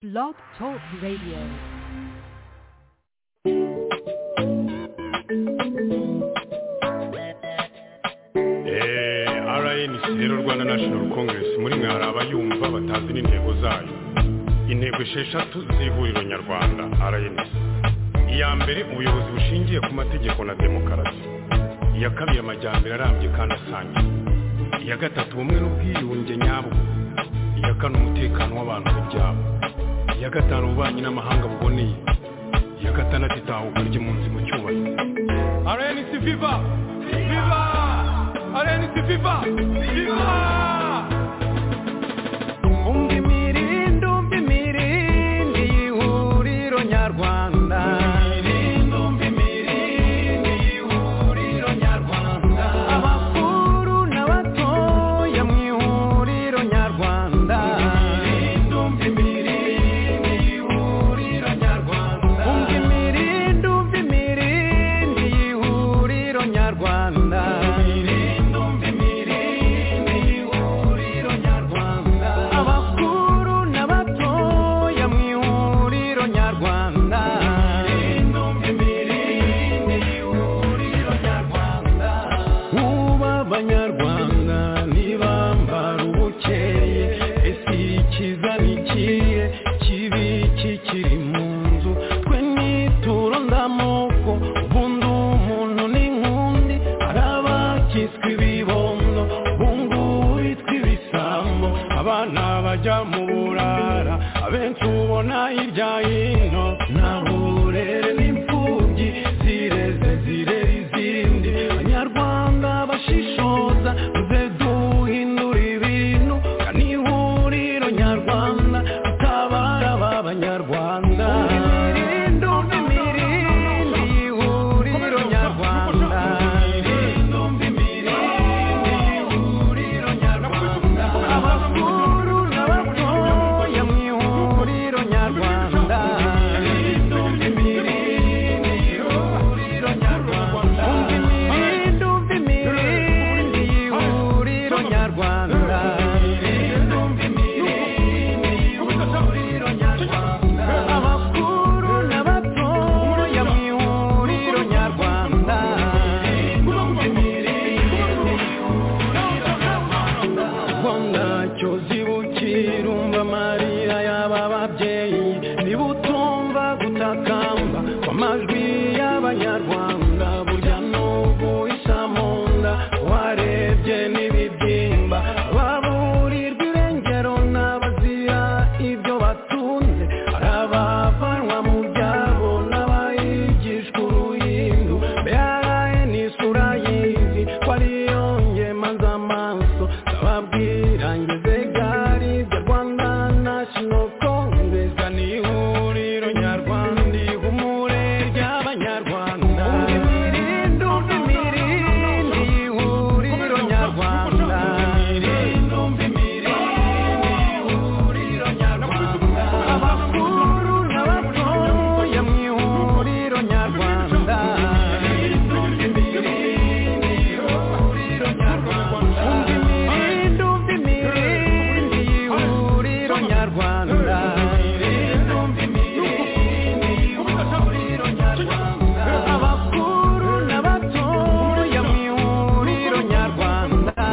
Blog Talk Radio. Eh, RNC rero Rwanda National Congress muri mwe hari abayumva batazi n'intego zayo intego esheshatu z'ihuriro nyarwanda RNC iya mbere ubuyobozi bushingiye ku mategeko na demokarasi iya kabiri amajyambere arambye kandi asangiye iya gatatu ubumwe n'ubwiyunge nyabwo iya kane umutekano w'abantu ku byabo iya gatanu ububanyi n'amahanga buboneye iya gatandatu itahuka ry'impunzi mu cyubahiro RNC Viva Viva RNC Viva Viva umva imirindi umva imirindi y'ihuriro nyarwanda imirindi umva imirindi y'ihuriro nyarwanda abakuru n'abatoya mu ihuriro nyarwanda imirindi umva imirindi y'ihuriro nyarwanda umva imirindi umva imirindi y'ihuriro nyarwanda imirindi umva imirindi y'ihuriro nyarwanda abakuru n'abatoya mu ihuriro nyarwanda imirindi umva imirindi y'ihuriro nyarwanda uba abanyarwanda ntibambara ubukeye ese ikiza nikiye kibi kikiri mu nzu twe nituro ndamoko ubundi umuntu n'inkundi hari abakitswe ibibondo bunguritswe ibisambo abana bajya mu burara abenshi ubona hirya hino nta burere n'imfubyi zireze zirere izindi abanyarwanda bashishoza tuze duhindura ibintu kandi ihuriro nyarwanda atabara ba banyarwanda imirindi umva imirindi y'ihuriro nyarwanda imirindi umva imirindi y'ihuriro nyarwanda abakuru n'abatoya mu ihuriro nyarwanda imirindi umva imirindi y'ihuriro nyarwanda umva imirindi umva imirindi y'ihuriro nyarwanda imirindi umva imirindi y'ihuriro nyarwanda abakuru n'abatoya mu ihuriro nyarwanda imirindi umva imirindi y'ihuriro nyarwanda ubwo ntacyo zibukira umva amarira y'aba babyeyi niba utumva gutakamba kw'amajwi y'abanyarwanda burya n'ubu isa mu nda warebye n'ibibyimba baburirwa irengero n'abazira ibyo batunze hari abavanwa mu byabo n'abayigishwa uruhindu mbere ni isura y'izi ko ariyo ngemaza amaso ndababwira ngeze gari bya rwanda national congress ni ihuriro nyarwanda ihumure ry'abanyarwanda imirindi umva imirindi ihuriro nyarwanda imirindi umva imirindi ihuriro nyarwanda abakuru n'abatoya mu ihuriro nyarwanda imirindi umva imirindi ihuriro nyarwanda umva imirindi umva imirindi ihuriro nyarwanda imirindi umva imirindi ihuriro nyarwanda abakuru n'abatoya mu ihuriro nyarwanda imirindi umva imirindi ihuriro nyarwanda umva imirindi umva imirindi ihuriro nyarwanda imirindi umva imirindi ihuriro nyarwanda abakuru n'abatoya mu ihuriro nyarwanda imirindi umva imirindi ihuriro nyarwanda umva imirindi umva imirindi ihuriro nyarwanda imirindi umva imirindi ihuriro nyarwanda abakuru n'abatoya mu ihuriro nyarwanda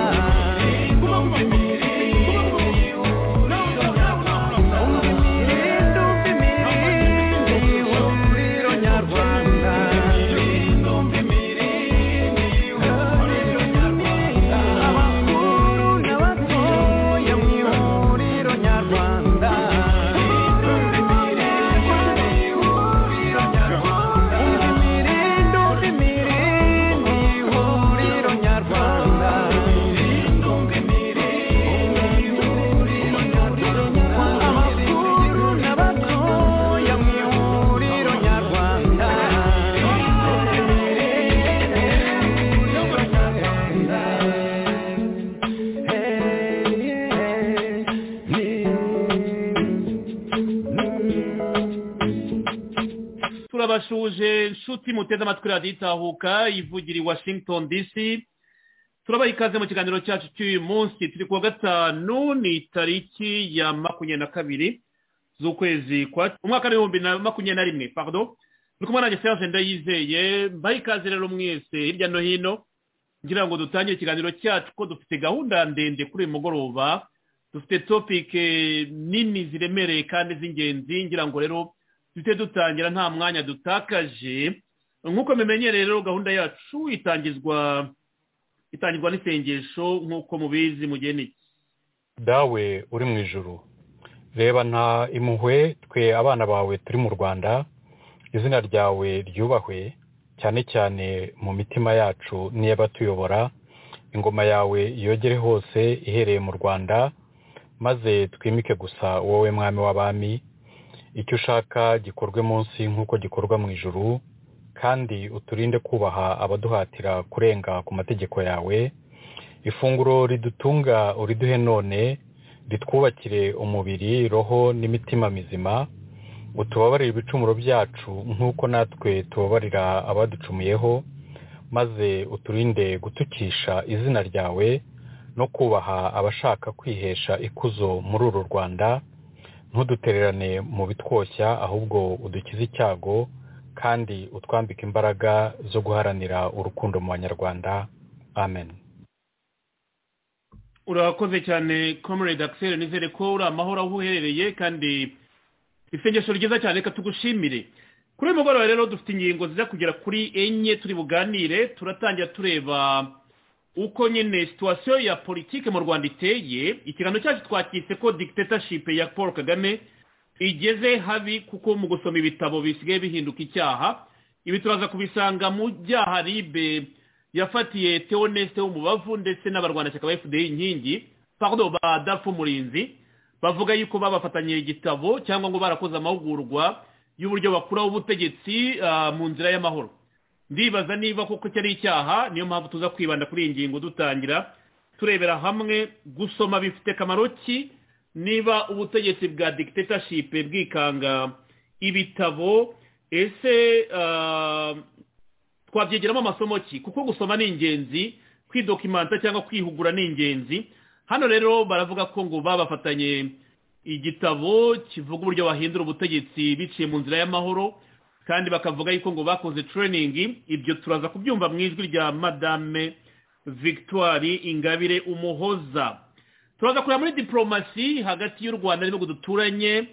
turabashuje nshuti muteze amatwi radiyo itahuka ivugira i washington dc turabaha ikaze mu kiganiro cyacu cy'uyu munsi turi kuwa gatanu ni tariki ya makumyabiri na kabiri z'ukwezi kwa umwaka w'ibihumbi na makumyabiri na rimwe pardon ni kumwe nanjye serge ndayizeye mbaye ikaze rero mwese hirya no hino ngira ngo dutangire ikiganiro cyacu ko dufite gahunda ndende kuri uyu mugoroba dufite topike nini ziremereye kandi z'ingenzi ngira ngo rero duhite dutangira nta mwanya dutakaje nk'uko mumenyereye rero gahunda yacu itangizwa itangirwa n'isengesho nk'uko mubizi mugihe niki dawe uri mu ijuru reba nta impuhwe twe abana bawe turi mu rwanda izina ryawe ryubahwe cyane cyane mu mitima yacu n'iy'abatuyobora ingoma yawe yogere hose ihereye mu rwanda maze twimike gusa wowe mwami w'abami icyo ushaka gikorwe munsi nk'uko gikorwa mu ijuru kandi uturinde kubaha abaduhatira kurenga ku mategeko yawe ifunguro ridutunga uriduhe none ritwubakire umubiri roho n'imitima mizima utubabarire ibicumuro byacu nk'uko natwe tubabarira abaducumuyeho maze uturinde gutukisha izina ryawe no kubaha abashaka kwihesha ikuzo muri uru rwanda ntudutererane mu bitwoshya ahubwo udukize icyago kandi utwambika imbaraga zo guharanira urukundo mu banyarwanda amen urakoze cyane comrade axel nizere ko uri amahoro aho uherereye kandi isengesho ryiza cyane reka tugushimire kuri uyu mugoroba rero dufite ingingo ziza kugera kuri enye turi buganire turatangira tureba uko nyine situwasiyo ya politiki mu rwanda iteye ikiganiro cyacu twakitse ko dictatorship ya paul kagame igeze habi kuko mu gusoma ibitabo bisigaye bihinduka icyaha ibi turaza kubisanga mu byaha ribe yafatiye teonesite w'umubavu ndetse n'abarwanashyaka ba fda inkingi pardon ba dafu murinzi bavuga yuko babafatanyije igitabo cyangwa ngo barakoze amahugurwa y'uburyo bakuraho ubutegetsi mu nzira y'amahoro ndibaza niba koko cyari icyaha niyo mpamvu tuza kwibanda kuri iyi ngingo dutangira turebera hamwe gusoma bifite akamaro ki niba ubutegetsi bwa dictatorship bwikanga ibitabo ese twabyegeramo amasomo ki kuko gusoma ni ingenzi kwidokimanta cyangwa kwihugura ni ingenzi hano rero baravuga ko ngo babafatanye igitabo kivuga uburyo bahindura ubutegetsi biciye mu nzira y'amahoro kandi bakavuga yuko ngo bakoze training ibyo turaza kubyumva mu ijwi rya madame victoire ingabire umuhoza turaza kureba muri diporomasi hagati y'u rwanda n'ibihugu duturanye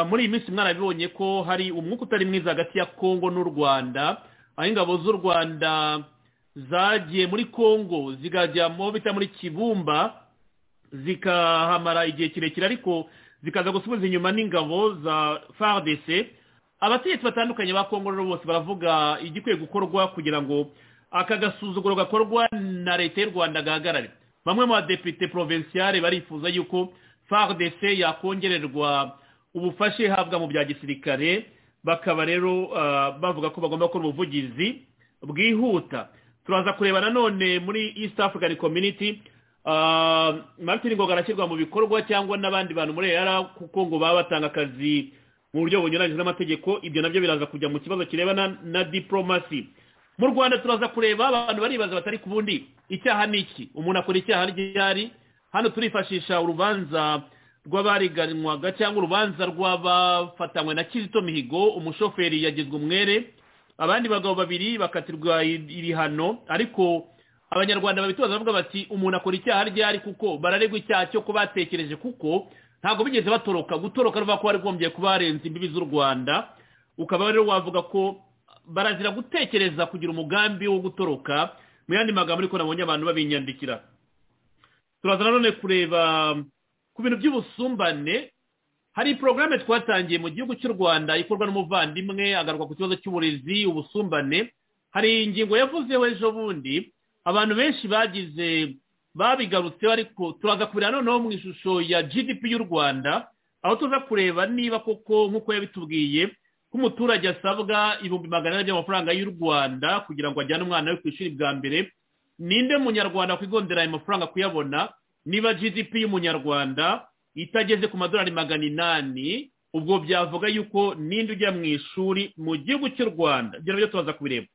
muri iyi minsi mwarabibonye ko hari umwuka utari mwiza hagati ya kongo n'u rwanda aho ingabo z'u rwanda zagiye muri kongo zikajya mu bita muri kibumba zikahamara igihe kirekire ariko zikaza gusubiza inyuma n'ingabo za fardc abategetsi batandukanye ba kongo rero bose baravuga igikwiye gukorwa kugira ngo aka gasuzuguro gakorwa na leta y'u rwanda gahagarare bamwe mu badepite provinciale barifuza yuko fardc yakongererwa ubufasha ihabwa mu bya gisirikare bakaba rero bavuga ko bagomba gukora ubuvugizi bwihuta turaza kureba nanone muri east african community martin ngo arashyirwa mu bikorwa cyangwa n'abandi bantu muri era kuko ngo baba batanga akazi mu buryo bunyuranyije n'amategeko ibyo nabyo biraza kujya mu kibazo kirebana na diporomasi mu rwanda turaza kureba abantu baribaza batari ku bundi icyaha ni iki umuntu akora icyaha ryari hano turifashisha urubanza rw'abariganwaga cyangwa urubanza rw'abafatanywe na kizito mihigo umushoferi yagizwe umwere abandi bagabo babiri bakatirwa ibihano ariko abanyarwanda babitubaza bavuga bati umuntu akora icyaha ryari kuko bararegwa icyaha cyo kuba batekereje kuko ntabwo bigeze batoroka gutoroka ruvuga ko bari kuba barenze imbibi z'u rwanda ukaba rero wavuga ko barazira gutekereza kugira umugambi wo gutoroka mu yandi magambo ariko nabonye abantu babinyandikira turaza nanone kureba ku bintu by'ubusumbane hari porogaramu twatangiye mu gihugu cy'u rwanda ikorwa n'umuvandimwe agaruka ku kibazo cy'uburezi ubusumbane hari ingingo yavuzeho ejo bundi abantu benshi bagize babigarutseho ariko turaza kubira noneho mu ishusho ya gdp y'u rwanda aho tuza kureba niba koko nk'uko yabitubwiye ko umuturage asabwa ibihumbi magana ane by'amafaranga y'u rwanda kugira ngo ajyane umwana we ku ishuri bwa mbere ninde munyarwanda kwigondera ayo mafaranga kuyabona niba gdp y'umunyarwanda itageze ku madolari magana inani ubwo byavuga yuko ninde ujya mu ishuri mu gihugu cy'u rwanda ibyo nabyo tubaza kubireba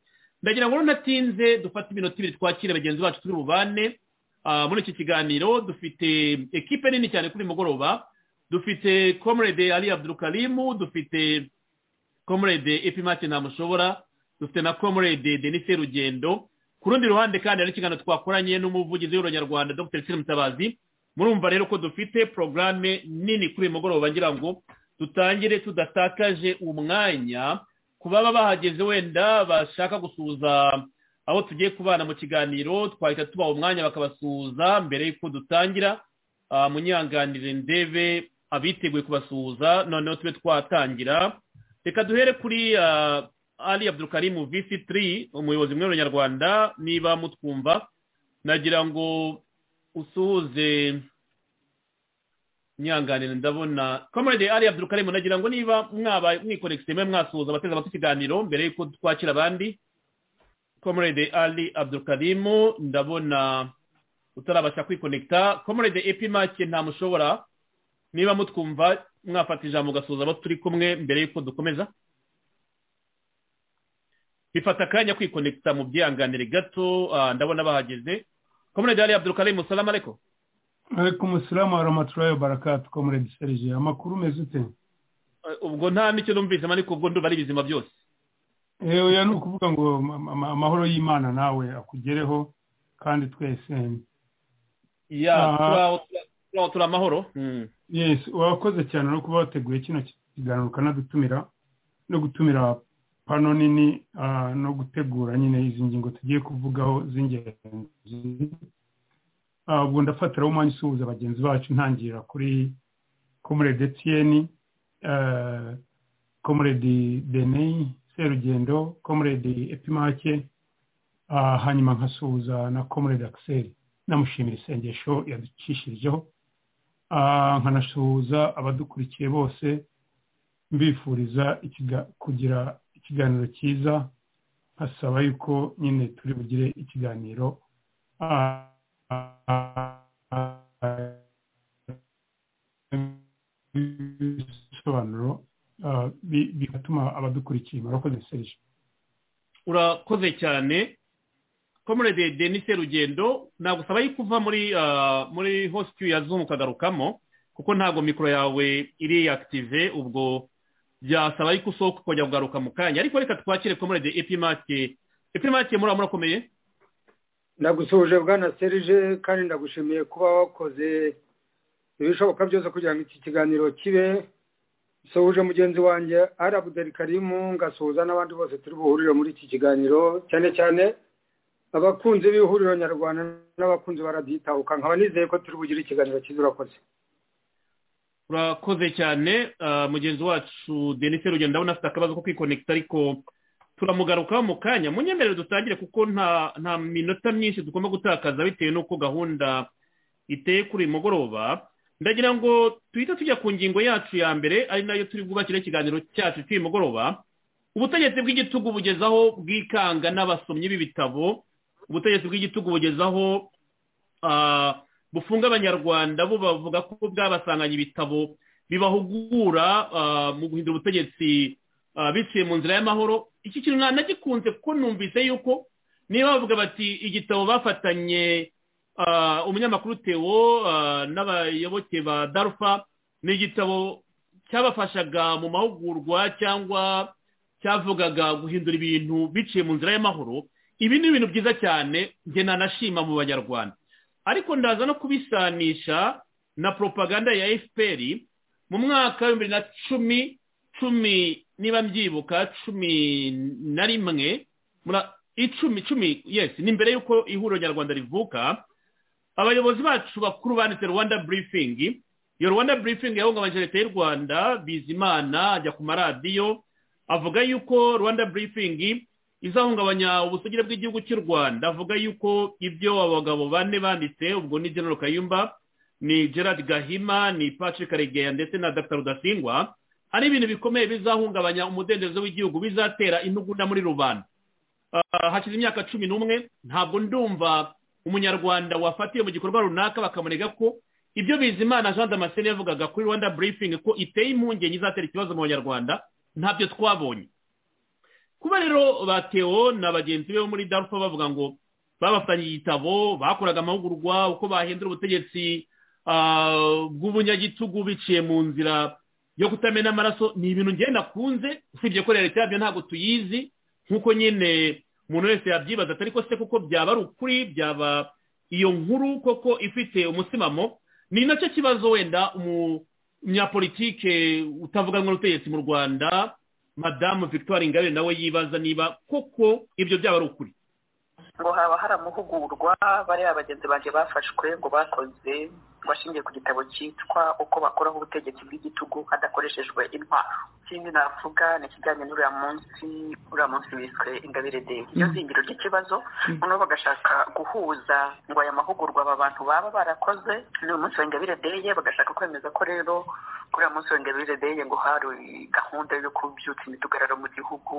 ndagira ngo natinze dufate iminota ibiri twakire bagenzi bacu turi bubane muri iki kiganiro dufite ekipe nini cyane kuri mugoroba dufite comrade ali abdurukarimu dufite comrade epimake ntamushobora dufite na comrade denise rugendo ku rundi ruhande kandi hari ikiganiro twakoranye n'umuvugizi w'urubanyarwanda dr sire mutabazi murumva rero ko dufite porogaramu nini kuri uyu mugoroba ngira ngo dutangire tudatakaje umwanya ku baba bahageze wenda bashaka gusuhuza aho tugiye kubana mu kiganiro twahita tubaha umwanya bakabasuhuza mbere y'uko dutangira ah, munyanganire ndebe abiteguye kubasuhuza noneho tube twatangira reka duhere kuri ah, ali abdulkarimu visi tiri umuyobozi mwe w'abanyarwanda niba mutwumva nagira ngo usuhuze nyanganire ndabona comrade ali abdulkarimu nagira ngo niba mwaba mwikorekisi mwe mwasuhuza abateze amatwi ikiganiro mbere y'uko twakira abandi comrade ali abdulkarimu ndabona utarabasha kwikonekita comrade epimake ntamushobora niba mutwumva mwafata ijambo ugasuhuza abo turi kumwe mbere y'uko dukomeza bifata akanya kwikonekita mu byihanganire gato ah, ndabona bahageze comrade ali abdulkarimu salamu alaikum ariko umusiramu wa ramaturayo barakatu komuredi serije amakuru meza ute Eh, ubwo nta n'icyo numvisemo ariko ubwo ndumva ari ibizima byose yewe oya ni ukuvuga ngo ama- ama- amahoro y'imana nawe akugereho kandi twese ya Aha. turaho- turaho turi amahoro Mm. yes wakoze cyane no kuba wateguye kino kiganiro ukanadutumira no gutumira pano nini ah, no gutegura nyine izi ngingo tugiye kuvugaho z'ingenzi Ah, ubwo ndafatiraho umwanya usuhuza bagenzi bacu ntangira kuri komuredi etiyeni komuredi deni serugendo komuredi epimake ah, hanyuma nkasuhuza na komuredi akiseri namushimira isengesho yaducishirijeho Ah, nkanasuhuza abadukurikiye bose mbifuriza ikiga- kugira ikiganiro cyiza nkasaba yuko nyine turi bugire ikiganiro ah, ah, ah, ibisobanuro ah, bi- bigatuma abadukurikiye murakoze serije urakoze cyane comrade denise rugendo nagusaba yuko uva muri ah, muri host ya zoom ukagarukamo kuko ntabwo mikoro yawe iri active ubwo byasaba yuko usohoka ukajya kugaruka mu kanya ariko reka twakire comrade epimake epimake muri murakomeye ndagusuhuje bwana serije kandi ndagushimiye kuba wakoze ibishoboka byose kugira ngo iki kiganiro kibe nsuhuje mugenzi wanjye ari abudeli karimu ngasuhuza n'abandi bose turi buhurire muri iki kiganiro cyane cyane abakunzi b'ihuriro nyarwanda n'abakunzi barabyitahuka nkaba nizeye ko turi bugire ikiganiro cyiza urakoze urakoze cyane ah, mugenzi wacu denise rugendo ndabona afite akabazo ko kwikonekita ariko turamugarukaho mu kanya munyemerere dutangire kuko nta nta minota myinshi tugomba gutakaza bitewe n'uko gahunda iteye kuri uyu mugoroba ndagira ngo tuhite tujya ku ngingo yacu ya mbere ari nayo turi bwubakire ikiganiro cyacu cy'uyu mugoroba ubutegetsi bw'igitugu bugezaho bwikanga n'abasomyi b'ibitabo ubutegetsi bw'igitugu bugezaho ah, bufunga abanyarwanda bo bavuga ko bwabasanganye ibitabo bibahugura ah, mu guhindura ubutegetsi ah, biciye mu nzira y'amahoro iki kintu nta nagikunze kuko numvise yuko niba bavuga bati igitabo bafatanye ah, umunyamakuru tewo ah, n'abayoboke ba darufa ni igitabo cyabafashaga mu mahugurwa cyangwa cyavugaga guhindura ibintu biciye mu nzira y'amahoro ibi ni ibintu byiza cyane njye nanashima mu banyarwanda ariko ndaza no kubisanisha na propaganda ya fpr mu mwaka wa bibiri na cumi cumi niba mbyibuka cumi na rimwe mura- icumi cumi yes ni mbere y'uko ihuriro nyarwanda rivuka abayobozi bacu bakuru banditse rwanda briefing iyo rwanda briefing yahungabanyije leta y'u rwanda bizimana ajya ku maradiyo avuga yuko rwanda briefing izahungabanya ubusugire bw'igihugu cy'u rwanda avuga yuko ibyo abagabo bane banditse ubwo ni general kayumba ni gerard gahima ni patrick karegeya ndetse na dr rudasingwa ari ibintu bikomeye bizahungabanya umudendezo w'igihugu bizatera intugunda muri rubanda Ah, hashize imyaka cumi n'umwe ntabwo ndumva umunyarwanda wafatiye mu gikorwa runaka bakamurega ko ibyo bizimana jean damascene yavugaga kuri rwanda briefing ko iteye impungenge izatera ikibazo mu banyarwanda ntabyo twabonye kuba rero batewo na bagenzi be bo muri darufa bavuga ngo babafatanyije igitabo bakoraga amahugurwa uko bahindura ubutegetsi bw'ubunyagitugu biciye mu nzira yo kutamena amaraso ni ibintu ngenda nakunze usibye ko leta yabyo ntabwo tuyizi nk'uko nyine umuntu wese yabyibaza atari ko se kuko byaba ari ukuri byaba iyo nkuru koko ifite umusimamo ni nacyo kibazo wenda umunyapolitike utavuga n'ubutegetsi mu rwanda madamu victoire ingabire nawe yibaza niba koko ibyo byaba ari ukuri ngo haba hari amahugurwa bariya bagenzi banjye bafashwe ngo bakoze bashingiye ku gitabo cyitwa uko bakoraho ubutegetsi bw'igitugu hadakoreshejwe intwaro ikindi navuga ni ikijyanye n'uriya munsi uriya munsi wiswe ingabire de iyo zingiro ry'ikibazo noneho bagashaka guhuza ngo aya mahugurwa aba bantu baba barakoze ni umunsi wa ingabire deye bagashaka kwemeza ko rero kuri uyu munsi wa ingabire deye ngo hari gahunda yo kubyutsa imidugararo mu gihugu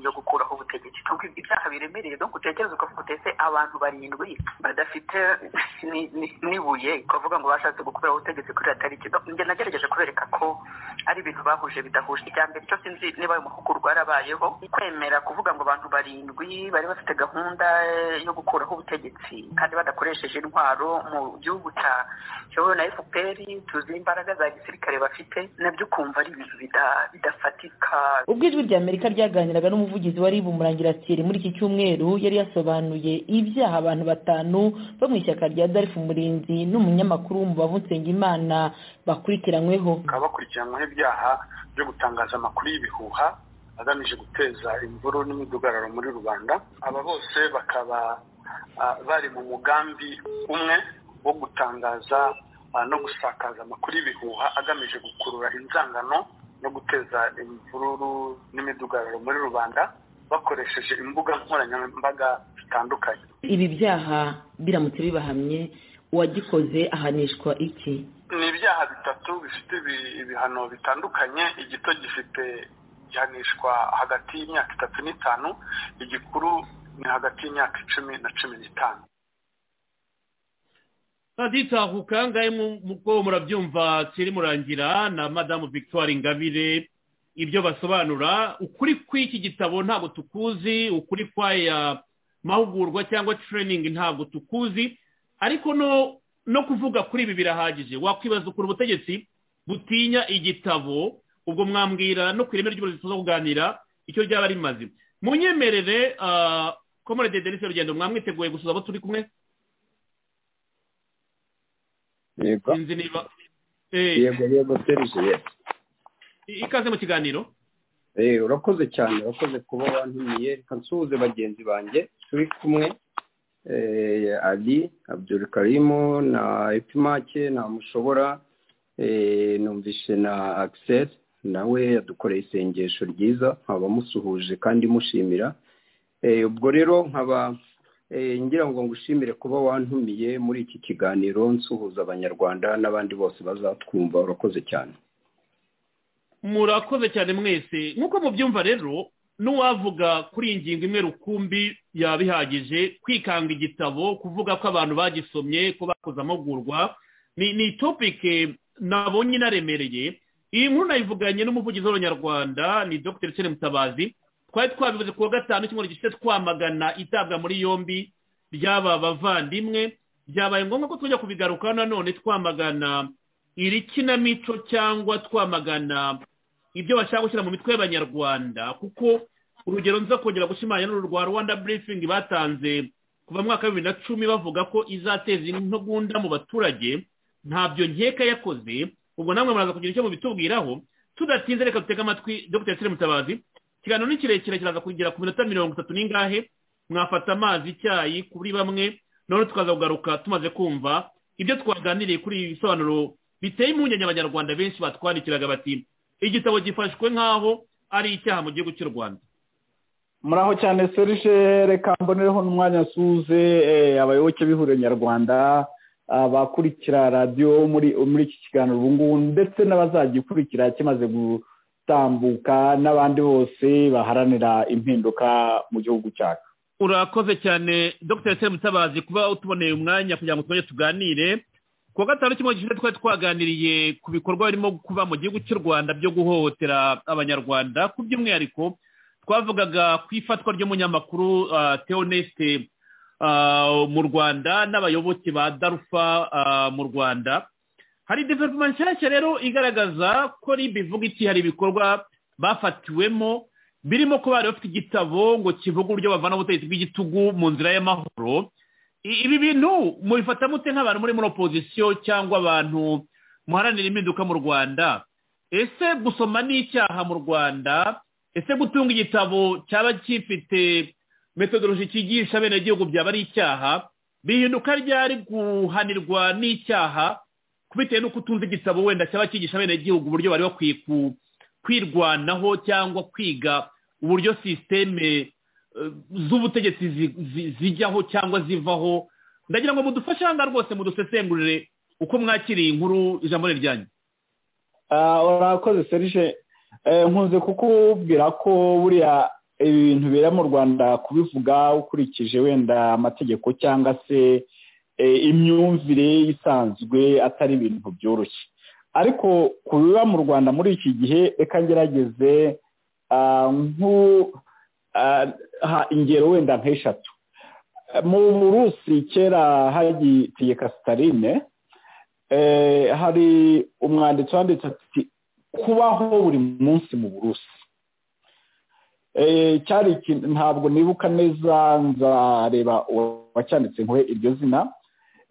yo gukuraho ubutegetsi ibyaha biremereye donc utekereza ko utese abantu barindwi badafite n'ibuye kuvuga ngo bashatse gukorera ubutegetsi kuri iyo tariki njye nagerageje kubereka ko ari ibintu bahuje bidahuje icya mbere cyo sinzi niba ayo mahugurwa yarabayeho kwemera kuvuga ngo abantu barindwi bari bafite gahunda yo gukuraho ubutegetsi kandi badakoresheje intwaro mu gihugu cya kiyobowe na fpr tuzi imbaraga za gisirikare bafite nabyo ukumva ari ibintu bidafatika ubwo ijwi rya amerika ryaganiraga n'umuvugizi wa ribu murangirasire muri iki cyumweru yari yasobanuye ibyaha abantu batanu bo mu ishyaka rya darifu murinzi n'umunyamakuru w'umubavu nsengimana bakurikiranyweho bakaba bakurikiranyweho ibyaha byo gutangaza amakuru y'ibihuha agamije guteza imvuru n'imidugararo muri rubanda aba bose bakaba bari mu mugambi umwe wo gutangaza no gusakaza amakuru y'ibihuha agamije gukurura inzangano no guteza imvururu n'imidugararo muri rubanda bakoresheje imbuga nkoranyambaga zitandukanye ibi byaha biramutse bibahamye uwagikoze ahanishwa iki ni ibyaha bitatu bifite ibihano bitandukanye igito gifite gihanishwa hagati y'imyaka itatu n'itanu igikuru ni hagati y'imyaka icumi na cumi n'itanu baditahuka ngahe nk'uko murabyumva kiri murangira na madamu victoire ingabire ibyo basobanura ukuri kw'iki gitabo ntabwo tukuzi ukuri kw'aya mahugurwa cyangwa training ntabwo tukuzi ariko no no kuvuga kuri ibi birahagije wakwibaza ukuntu ubutegetsi butinya igitabo ubwo mwambwira no ku ireme ry'uburezi tuza kuganira icyo ryaba rimaze munyemerere komorede denise rugendo mwamwiteguye gusuza abo turi kumwe sinzi niba yego yego serije ikaze mu kiganiro urakoze cyane urakoze kuba wantumiye reka nsuhuze bagenzi banjye turi kumwe ali abdurukarimu na epimake na mushobora numvishe na akiseri nawe yadukoreye isengesho ryiza nkaba musuhuje kandi mushimira ubwo rero nkaba ngira ngo ngushimire kuba wantumiye muri iki kiganiro nsuhuza abanyarwanda n'abandi bose bazatwumva urakoze cyane murakoze cyane mwese nk'uko mubyumva rero n'uwavuga kuri iyi ngingo imwe rukumbi yabihagije kwikanga igitabo kuvuga ko abantu bagisomye ko bakoze amahugurwa ni topike nabonye inaremereye iyi nkuru nayivuganye n'umuvugizi w'abanyarwanda ni dr Etienne mutabazi twari twabivuze ku wa gatanu cyangwa gishize twamagana itabwa muri yombi ry'aba bavandimwe byabaye ngombwa ko tujya kubigarukaho nanone twamagana iri kinamico cyangwa twamagana ibyo bashaka gushyira mu mitwe y'abanyarwanda kuko urugero nza kongera gushimangira n'uru rwa rwanda burifingi batanze kuva mu mwaka wa bibiri na cumi bavuga ko izateza intugunda mu baturage ntabyo nkeka yakoze ubwo namwe muraza kugira icyo mubitubwiraho tudatinze reka dutege amatwi dr sire mutabazi ikiganiro ni kirekire kiraza kugera ku minota mirongo itatu n'ingahe mwafata amazi icyayi kuri bamwe none tukaza kugaruka tumaze kumva ibyo twaganiriye kuri ibi bisobanuro biteye impungenge abanyarwanda benshi batwandikiraga bati igitabo gifashwe nk'aho ari icyaha mu gihugu cy'u rwanda muraho cyane serije reka mbonereho n'umwanya suze abayoboke b'ihuriro nyarwanda abakurikira radiyo muri iki kiganiro ubu ngubu ndetse n'abazagikurikira kimaze gutambuka n'abandi bose baharanira impinduka mu gihugu cyacu urakoze cyane dr seri mutabazi kuba utuboneye umwanya kugira ngo twongere tuganire ku wa gatanu kimwe gishinzwe twari twaganiriye ku bikorwa birimo kuba mu gihugu cy'u rwanda byo guhohotera abanyarwanda ku by'umwihariko twavugaga ku ifatwa ry'umunyamakuru teoneste mu rwanda n'abayoboke ba darufa mu rwanda hari development nshyashya rero igaragaza ko rib ivuga iti hari ibikorwa bafatiwemo birimo ko bari bafite igitabo ngo kivuga uburyo bavana ubutegetsi bw'igitugu mu nzira y'amahoro I- ibi bintu mubifata mute nk'abantu muri muri opozisiyo cyangwa abantu muharanira impinduka mu rwanda ese gusoma ni icyaha mu rwanda ese gutunga igitabo cyaba gifite metodoloji cyigisha abenegihugu byaba ari icyaha bihinduka ryari guhanirwa n'icyaha bitewe n'uko utunze igitabo wenda cyaba cyigisha abenegihugu uburyo bari bakwiye ku- kwirwanaho cyangwa kwiga uburyo sisiteme eh, z'ubutegetsi zi- zi- zijyaho cyangwa zivaho ndagira ngo mudufashe aha ngaha rwose mudusesengurire uko mwakiriye inkuru ijambo ni ryanyu Ah, urakoze serije nkunze kukubwira ko buriya ibintu bibera mu rwanda kubivuga ukurikije wenda amategeko cyangwa se eh, imyumvire isanzwe atari ibintu byoroshye ariko ku biba mu rwanda muri iki gihe reka ngerageze ah, nku- ah, ha ingero wenda nk'eshatu mu burusi kera hagitegeka sitaline eh, hari umwanditsi wanditse ati kubaho buri munsi mu burusi Eh, cyari ikintu- ntabwo nibuka neza nzareba wacyanditse nkuhe iryo zina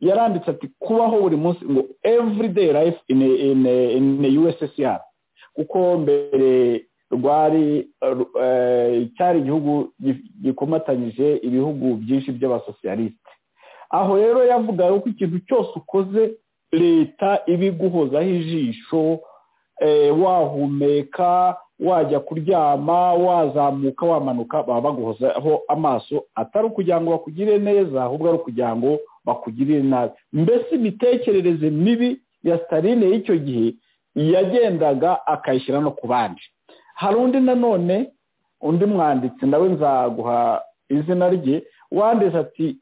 yaranditse ati kubaho buri munsi ngo everyday life in a, in a, in a USSR kuko mbere rwari eh, cyari igihugu gi- gikomatanyije ibihugu byinshi by'abasosiyalisite aho rero yavugaga ko ikintu cyose ukoze leta ibiguhozaho ijisho eh, wahumeka wajya kuryama wazamuka wamanuka baba baguhozaho amaso atari ukugira ngo bakugire neza ahubwo ari ukugira ngo bakugirire nabi mbese imitekerereze mibi ya sitaline y'icyo gihe yagendaga akayishyira no ku bandi hari undi nanone undi mwanditsi nawe nzaguha izina rye wanditse ati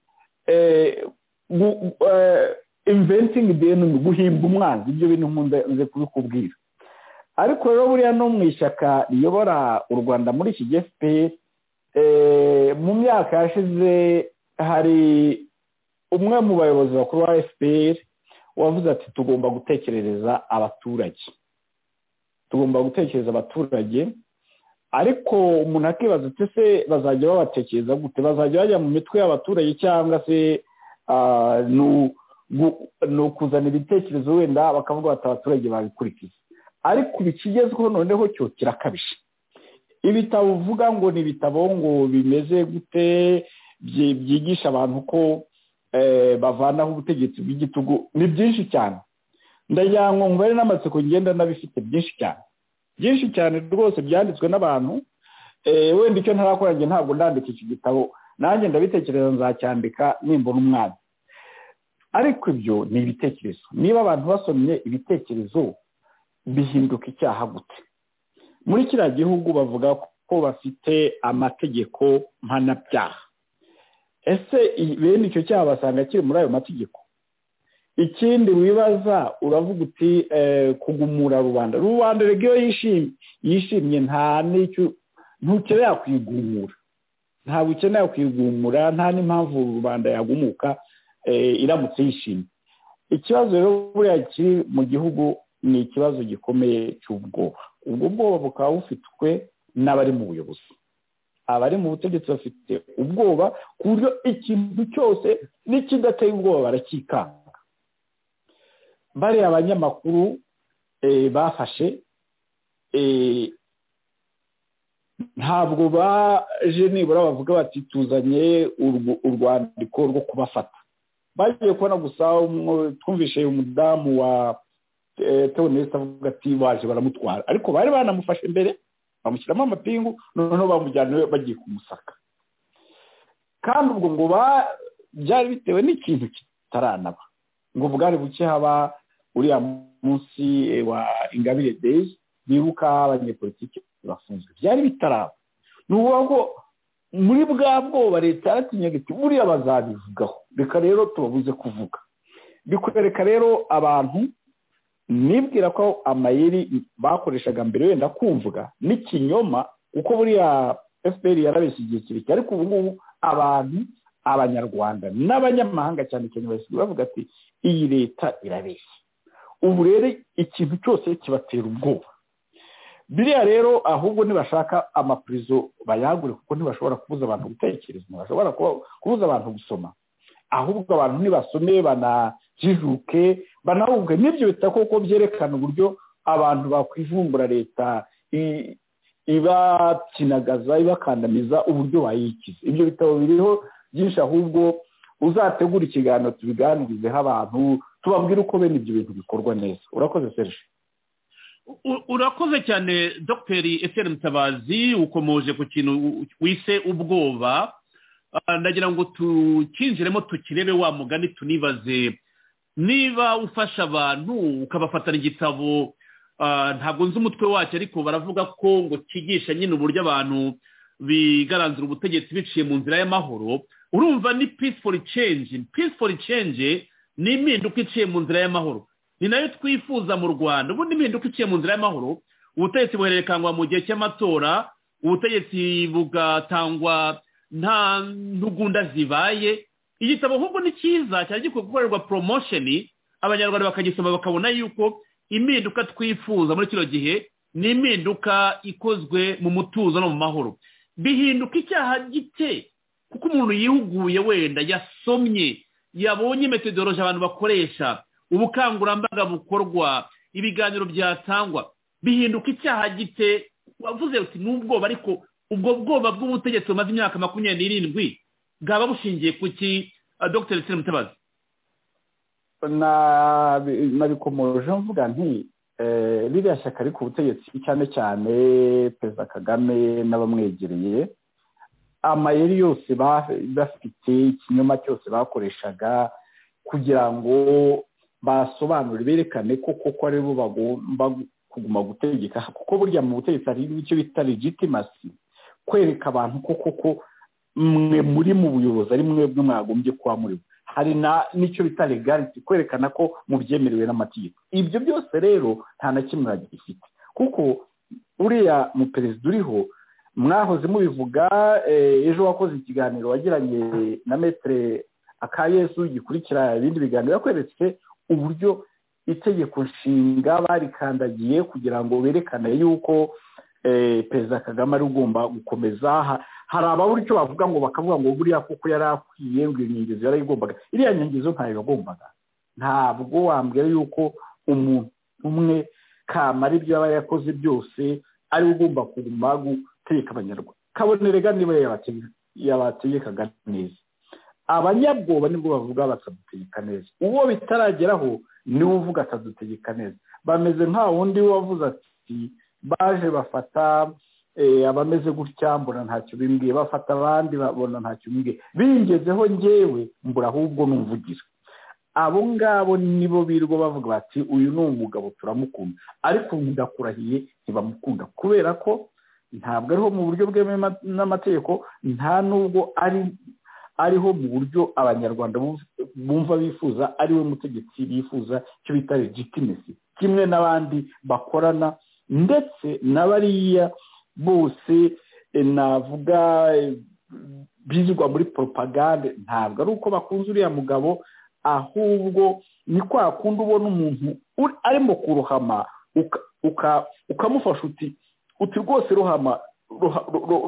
eh, gu- gu- eh, inventing the enemy guhimba umwanzi ibyo bintu nkunda nze kubikubwira ariko rero buriya no mu ishyaka riyobora u rwanda muri iki gihe fpr eh, mu myaka yashize hari umwe mu bayobozi bakuru ba fpr wavuze ati tugomba gutekerereza abaturage tugomba gutekereza abaturage ariko umuntu akibaza ati se bazajya babatekereza gute bazajya bajya mu mitwe y'abaturage cyangwa se ah, ni u- gu- ni ukuzana ibitekerezo wenda bakavuga bati abaturage babikurikiza ariko ibi kigezweho noneho cyo kirakabije ibitabo uvuga ngo ni ibitabo ngo bimeze gute byi- byigisha abantu ko eh, bavanaho ubutegetsi bw'igitugu ni byinshi cyane ndagira ngo mubare n'amatsiko ngenda n'abifite byinshi cyane byinshi cyane rwose byanditswe n'abantu eh, wenda icyo ntarakora njye ntabwo ndandika iki gitabo nanjye ndabitekereza nzacyandika nimbona umwanya ariko ibyo ni ibitekerezo niba abantu basomye ibitekerezo bihinduka icyaha gute muri kiriya gihugu bavuga ko bafite amategeko mpanabyaha ese i- bene icyo cyaha basanga kiri muri ayo mategeko ikindi wibaza uravuga uti eh, kugumura rubanda rubanda rege iyo yishimye yishimye nta n'icyo ntukenera kuyigumura ntabwo ukenera kuyigumura nta n'impamvu rubanda yagumuka eh, iramutse yishimye ikibazo rero buriya kiri mu gihugu ni ikibazo gikomeye cy'ubwoba ubwo bwoba bukaba bufitwe n'abari mu buyobozi abari mu butegetsi bafite ubwoba ku buryo ikintu cyose n'ikidateye ubwoba baracyikanga bariya abanyamakuru eh, bafashe eh, ntabwo baje nibura bavuga bati tuzanye urwo- urwandiko rwo kubafata bagiye kubona gusa umwe- twumvishe umudamu wa eh, teoneste avuga ati baje baramutwara ariko bari banamufashe mbere bamushyiramo amapingu noneho bamujyana iwe bagiye kumusaka kandi ubwo ngo ba- byari bitewe n'ikintu kitaranaba ngo bwari buke haba uriya munsi eh, wa ingabire deyi bibuka abanyepolitiki bafunzwe byari bitaraba ni ukuvuga ko muri bwa bwoba leta yaratinyaga iti buriya bazabivugaho reka rero tubabuze kuvuga bikwereka rero abantu nibwira ko amayeri bakoreshaga mbere wenda kumvuga n'ikinyoma kuko buriya fpr yarabeshye igihe kirekire ariko ubu ngubu abantu abanyarwanda n'abanyamahanga cyane cyane basigaye bavuga ati iyi leta irabeshya ubu rero ikintu cyose kibatera ubwoba biriya rero ahubwo nibashaka amapurizo bayagure kuko ntibashobora kubuza abantu gutekereza ntibashobora kubuza abantu gusoma ahubwo abantu nibasome banajijuke banahubwe n'ibyo bita koko byerekana uburyo abantu bakwivumbura leta ibakinagaza ibakandamiza uburyo bayikiza ibyo bitabo biriho byinshi ahubwo uzategura ikiganiro tubiganirizeho abantu tubabwire uko bene ibyo bintu bikorwa neza urakoze serije urakoze cyane dogiteri eseri mutabazi ukomoje ku kintu wise ubwoba ndagira ngo tukinjiremo tukirebe wa mugani tunibaze niba ufasha abantu ukabafatana igitabo ntabwo nzi umutwe wacyo ariko baravuga ko ngo cyigisha nyine uburyo abantu bigaranzura ubutegetsi biciye mu nzira y'amahoro urumva ni peaceful change peaceful change ni impinduka iciye mu nzira y'amahoro ni nayo twifuza mu rwanda ubundi impinduka iciye mu nzira y'amahoro ubutegetsi buhererekanywa mu gihe cy'amatora ubutegetsi bugatangwa nta ntugunda zibaye igitabo ahubwo ni cyiza cyari gikwiye gukorerwa poromosheni abanyarwanda bakagisoma bakabona yuko impinduka twifuza muri kino gihe ni impinduka ikozwe mu mutuzo no mu mahoro bihinduka icyaha gite kuko umuntu yihuguye wenda yasomye yabonye metodoroje abantu bakoresha ubukangurambaga bukorwa ibiganiro byatangwa bihinduka icyaha gite wavuze uti n'ubwoba ariko ubwo bwoba bw'ubutegetsi bumaze imyaka makumyabiri n'irindwi bwaba bushingiye ku ki dogiteri sire mutabazi nabikomoje mvuga nti ririya shyaka ariko ubutegetsi cyane cyane perezida kagame n'abamwegereye amayeri yose bafite ikinyoma cyose bakoreshaga kugira ngo basobanure berekane ko koko ari bo bagomba kuguma gutegeka kuko burya mu butegetsi hari icyo bita legitimasi kwereka abantu ko koko mwe muri mu buyobozi ari mwebwe mwagombye kuba muri bo hari n'icyo bita legality kwerekana ko mubyemerewe n'amategeko ibyo byose rero nta na kimwe bagifite kuko uriya muperezida uriho mwahoze mubivuga ejo wakoze ikiganiro wagiranye na metere akayesu gikurikira ibindi biganiro yakweretse uburyo itegeko nshinga barikandagiye kugira ngo berekane yuko perezida kagame ari ugomba gukomeza hari ababura icyo bavuga ngo bakavuga ngo buriya kuko yari akwiye ngo iyo nyengezo yarayigombaga iriya nyengezo ntayo yagombaga ntabwo wambwira yuko umuntu umwe kamara ibyo yaba yakoze byose ari ugomba kuguma gutegeka abanyarwanda kabonere ga niba yabategekaga neza abanyabwoba nibwo bavuga batadutegeka neza uwo bitarageraho niwe uvuga atadutegeka neza bameze nta wundi wavuze ati baje bafata abameze gutya mbona ntacyo bimbwiye bafata abandi babona ntacyo bimbwiye bingezeho ngewe mbura ahubwo n'umuvugizi abo ngabo nibo birirwa bavuga bati uyu ni umugabo turamukunda ariko ndakurahiye ntibamukunda kubera ko ntabwo ariho mu buryo bwemewe n'amategeko nta n'ubwo ari ariho mu buryo abanyarwanda bumva bifuza ari we mutegetsi bifuza icyo bita legitimesi kimwe n'abandi bakorana ndetse na bariya bose navuga bizirwa muri poropagande ntabwo ari uko bakunze uriya mugabo ahubwo ni kwa kundi ubona umuntu arimo kuruhama ukamufasha uti uti rwose ruhama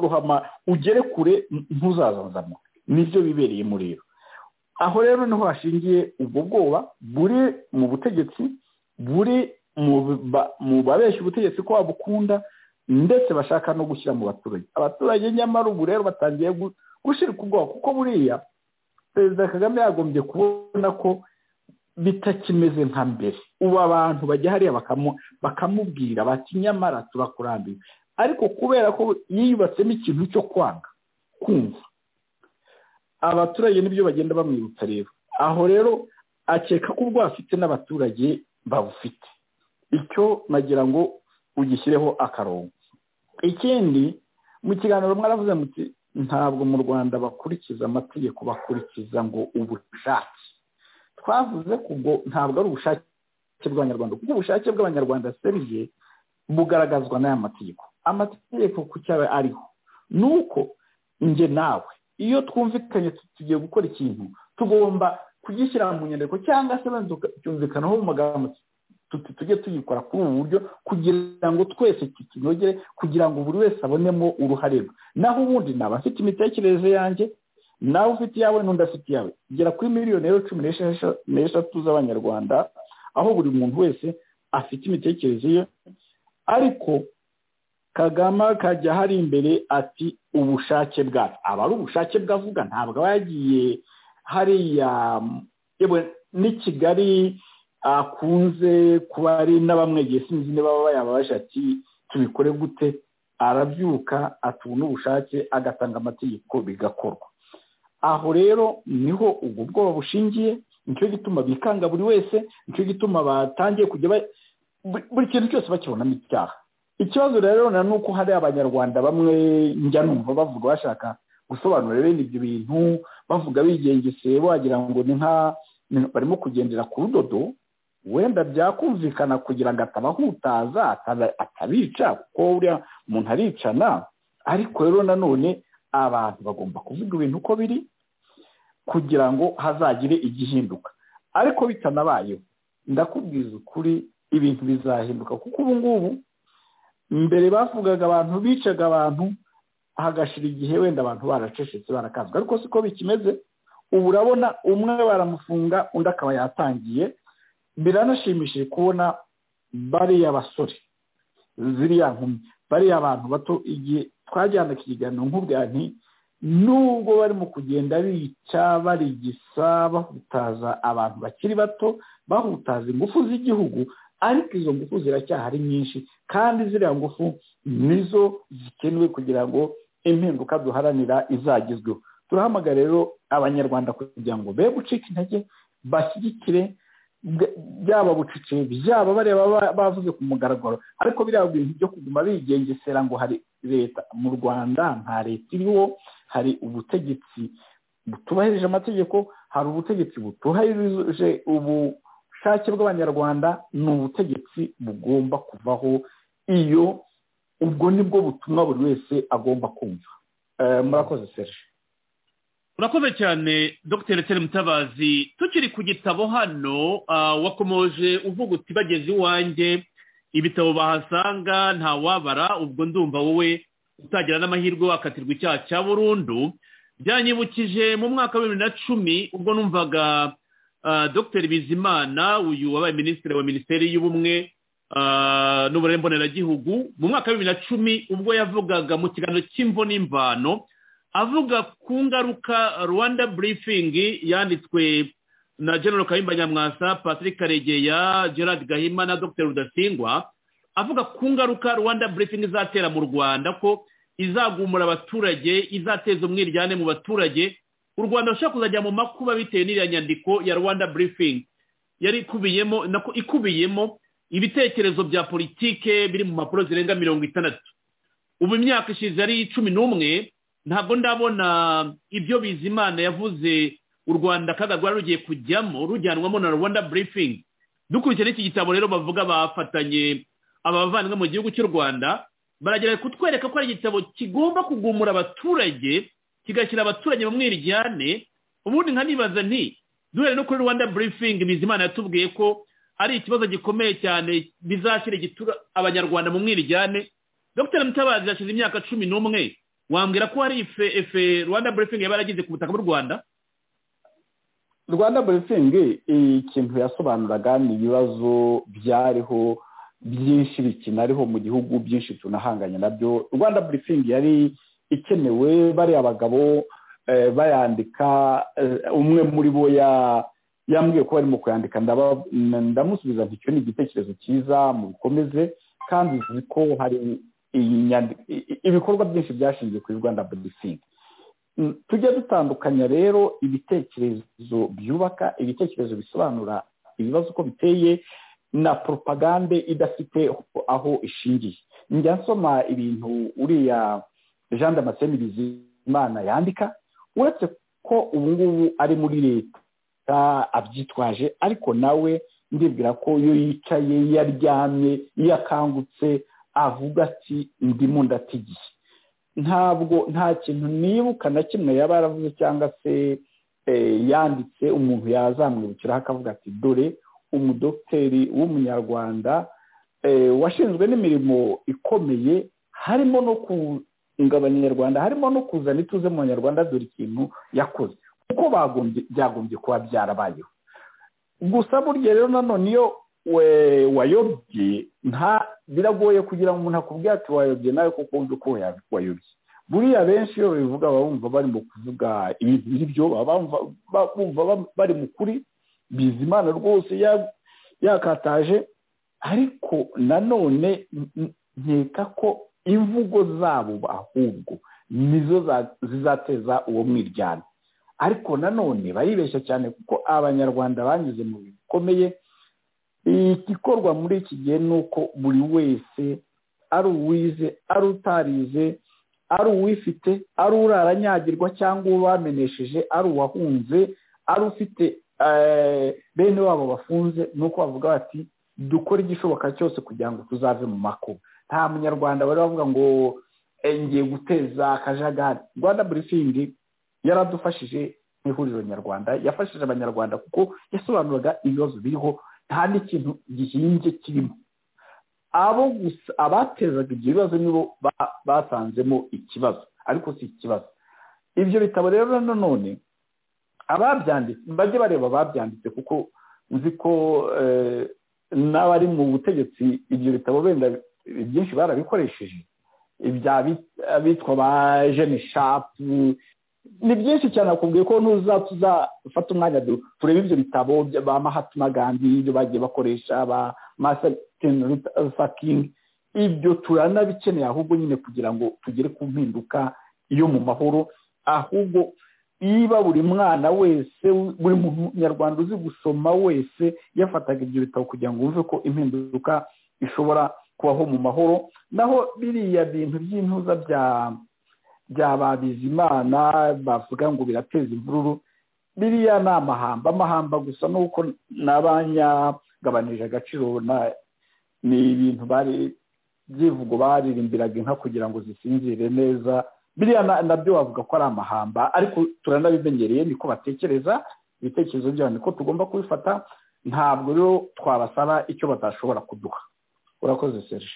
ruhama ugere kure ntuzazanzamo nibyo bibereyemo rero aho rero niho hashingiye ubwo bwoba buri mu butegetsi buri mu babeshya ubutegetsi ko babukunda ndetse bashaka no gushyira mu baturage abaturage nyamara ubu rero batangiye gushirika ubwoba kuko buriya perezida kagame yagombye kubona ko bitakimeze nka mbere ubu abantu bajya hariya bakamubwira bati nyamara turakurambiwe ariko kubera ko yiyubatsemo ikintu cyo kwanga kumva abaturage nibyo bagenda bamwibutsa rero aho rero akeka ko ubwo afite n'abaturage babufite icyo nagira ngo ugishyireho akarongo ikindi mu kiganiro mwaravuze muti ntabwo mu rwanda bakurikiza amategeko bakurikiza ngo ubushake twavuze ko ubwo ntabwo ari ubushake bw'abanyarwanda kuko ubushake bw'abanyarwanda seriye bugaragazwa n'aya mategeko amategeko ku cyaba ariho ni uko njye nawe iyo twumvikanye tugiye gukora ikintu tugomba kugishyira mu nyandiko cyangwa se wenda tukumvikanaho mu magambo tujye tuyikora kuri ubu buryo kugira ngo twese tukinogere kugira ngo buri wese abonemo uruhare rwe naho ubundi naba afite imitekerereze yanjye nawe ufite iyawe n'undi afite iyawe igera kuri miliyoni rero cumi n'eshatu z'abanyarwanda aho buri muntu wese afite imitekerereze ye ariko kagame akajya hari imbere ati ubushake bwacu aba ari ubushake bwavuga ntabwo aba yagiye hariya ni kigali akunze kuba ari na bamwe sinzi niba bayabasha ati tubikore gute arabyuka atubona ubushake agatanga amategeko bigakorwa aho rero niho ubwo bwoba bushingiye nicyo gituma bikanga buri wese nicyo gituma batangiye kujya buri kintu cyose bakibonamo icyaha ikibazo rero ni uko hari abanyarwanda bamwe njya numva bavuga bashaka gusobanura bene ibyo bintu bavuga bigengeseye wagira ngo ni nka barimo kugendera ku rudodo wenda byakumvikana kugira ngo atabahutaza atabica kuko buriya umuntu aricana ariko rero nanone abantu bagomba kuvuga ibintu uko biri kugira ngo hazagire igihinduka ariko bitanabayeho ndakubwiza ukuri ibintu bizahinduka kuko ubu ngubu mbere bavugaga abantu bicaga abantu hagashira igihe wenda abantu baracecetse barakanzwe ariko siko bikimeze ubu urabona umwe baramufunga undi akaba yatangiye biranashimishije kubona bariya basore ziriya nkumi bariya abantu bato igihe twajyanaga ikiganiro nk'ubwa nti nubwo barimo kugenda bica barigisa bahutaza abantu bakiri bato bahutaza ingufu z'igihugu ariko izo ngufu ziracyahari nyinshi kandi ziriya ngufu nizo zikenewe kugira ngo impinduka duharanira izagezweho turahamagara rero abanyarwanda kugira ngo be gucika intege bashyigikire byaba bucece byaba bareba bavuze ku mugaragaro ariko biriya bintu byo kuguma bigengesera ngo hari leta mu rwanda nta leta iriho hari ubutegetsi butubahirije amategeko hari ubutegetsi butubahirije ubu ubushake bw'abanyarwanda ni ubutegetsi bugomba kuvaho iyo ubwo nibwo butumwa buri wese agomba kumva murakoze serge urakoze cyane dr tere mutabazi tukiri ku gitabo hano wakomoje uvuga uti bageze iwanjye ibitabo bahasanga ntawabara ubwo ndumva wowe utagira n'amahirwe wakatirwa icyaha cya burundu byanyibukije mu mwaka wa bibiri na cumi ubwo numvaga dr bizimana uyu wabaye minisitiri wa minisiteri y'ubumwe n'uburere mboneragihugu mu mwaka wa bibiri na cumi ubwo yavugaga mu kiganiro cy'imvo n'imvano avuga ku ngaruka rwanda burifingi yanditswe na general kayimba nyamwasa patrick karegeya gerard gahima na dr rudasingwa avuga ku ngaruka rwanda burifingi izatera mu rwanda ko izagumura abaturage izateza umwiryane mu baturage u rwanda rushobora kuzajya mu makuba bitewe n'iriya nyandiko ya rwanda burifingi yari ikubiyemo nako ikubiyemo ibitekerezo bya politike biri mu mpapuro zirenga mirongo itandatu ubu imyaka ishize ari cumi n'umwe ntabwo ndabona ibyo bizimana yavuze u rwanda kaga rwari rugiye kujyamo rujyanwamo na rwanda burifingi dukurikije n'iki gitabo rero bavuga bafatanye abavandimwe mu gihugu cy'u rwanda baragerageza kutwereka ko ari igitabo kigomba kugumura abaturage kigashyira abaturage mu mwiryane ubundi nkanibaza nti duhere no kuri rwanda burifingi bizimana yatubwiye ko ari ikibazo gikomeye cyane bizashyira igitura abanyarwanda mu mwiryane dr mutabazi yashize imyaka cumi n'umwe wambwira ko hari ife efe rwanda burifingi yaba yaragize ku butaka bw'u rwanda rwanda burifingi ikintu yasobanuraga ni ibibazo byariho byinshi bikinariho mu gihugu byinshi tunahanganye nabyo rwanda burifingi yari ikenewe bariya abagabo bayandika umwe muri bo yambwiye ko barimo kuyandika ndamusubiza nti icyo ni igitekerezo cyiza mubikomeze kandi uzi ko hari ibikorwa byinshi byashingiye kuri rwanda bodisingi tujya dutandukanya rero ibitekerezo byubaka ibitekerezo bisobanura ibibazo uko biteye na poropagande idafite aho ishingiye njya nsoma ibintu uriya jean damascene bizimana yandika uretse ko ubu ngubu ari muri leta abyitwaje ariko nawe ndibwira ko iyo yicaye iyo aryamye iyo akangutse avuga ati ndimo ndatigiye ntabwo nta kintu nibuka na kimwe yaba yaravuze cyangwa se yanditse umuntu yazamwibukiraho akavuga ati dore umudogiteri w'umunyarwanda washinzwe n'imirimo ikomeye harimo no kungabanya abanyarwanda harimo no kuzana ituze mu banyarwanda dore ikintu yakoze kuko byagombye kuba byarabayeho gusa burya rero nanone iyo wayobye nta biragoye kugira ngo umuntu akubwire ati wayobye nawe kuko wumva uko wayobye buriya benshi iyo babivuga baba bumva bari mu kuvuga ibintu nk'ibyo baba bumva bari mu kuri bizimana rwose yakataje ariko nanone nkeka ko imvugo zabo ahubwo nizo zizateza uwo mwiryane ariko nanone baribeshya cyane kuko abanyarwanda banyuze mu bintu bikomeye igikorwa muri iki gihe ni uko buri wese ari uwize ari utarize ari uwifite ari uraranyagirwa cyangwa uwamenesheje ari uwahunze ari ufite bene wabo bafunze ni uko bavuga bati dukore igishoboka cyose kugira ngo tuzave mu makuba nta munyarwanda bari bavuga ngo ngiye guteza akajagari rwanda burifingi yaradufashije nk'ihuriro nyarwanda yafashije abanyarwanda kuko yasobanuraga ibibazo biriho nta n'ikintu gihinze kirimo abo gusa abatezaga ibyo bibazo nibo basanzemo ikibazo ariko si ikibazo ibyo bitabo rero nanone ababyanditse bajye bareba ababyanditse kuko nzi ko n'abari mu butegetsi ibyo bitabo benda byinshi barabikoresheje abitwa ba jene shapu ni byinshi cyane nakubwiye ko ntuzafata umwanya turebe ibyo bitabo ba mahatma gandhi ibyo bagiye bakoresha ba masitini rusakingi ibyo turanabikeneye ahubwo nyine kugira ngo tugere ku mpinduka yo mu mahoro ahubwo niba buri mwana wese buri munyarwanda uzi gusoma wese yafataga ibyo bitabo kugira ngo wumve ko impinduka ishobora kubaho mu mahoro naho biriya bintu by'intuza bya Bizimana bavuga ngo birateza imvururu biriya ni amahamba amahamba gusa nuko n'abanyagabanije agaciro ni ibintu bari byivugo baririmbiraga inka kugira ngo zisinzire neza biriya nabyo wavuga ko ari amahamba ariko turanabimenyereye niko batekereza ibitekerezo byabo niko tugomba kubifata ntabwo rero twabasaba icyo batashobora kuduha urakoze serge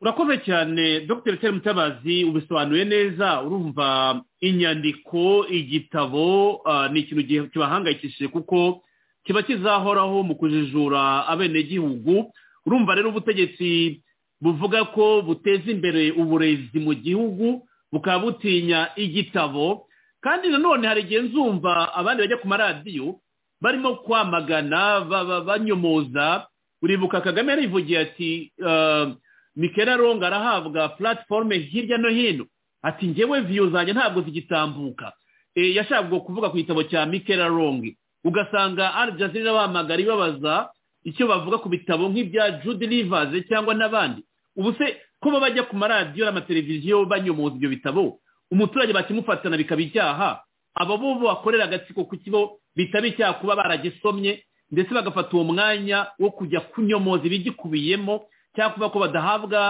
urakoze cyane dr Tere mutabazi ubisobanuye neza urumva inyandiko igitabo ni ikintu kibahangayikishije kuko kiba kizahoraho mu kujijura abenegihugu urumva rero ubutegetsi buvuga ko buteza imbere uburezi mu gihugu bukaba butinya igitabo kandi nanone hari igihe nzumva abandi bajya ku maradiyo barimo kwamagana banyomoza uribuka kagame yarivugiye ati mikera ronga arahabwa platiforume hirya no hino ati ngewe viyo zanjye ntabwo zigitambuka yashakaga kuvuga ku gitabo cya mikera rongi ugasanga arjazira bamagara ibabaza icyo bavuga ku bitabo nk'ibya jude rivaze cyangwa n'abandi ubu se kuba bajya ku maradiyo n'amateleviziyo banyomoza ibyo bitabo umuturage bakimufatana bikaba icyaha abo bo bakorera agatsiko ku kibo bitaba icyaha kuba baragisomye ndetse bagafata uwo mwanya wo kujya kunyomoza ibigikubiyemo cyangwa kuvuga ko badahabwa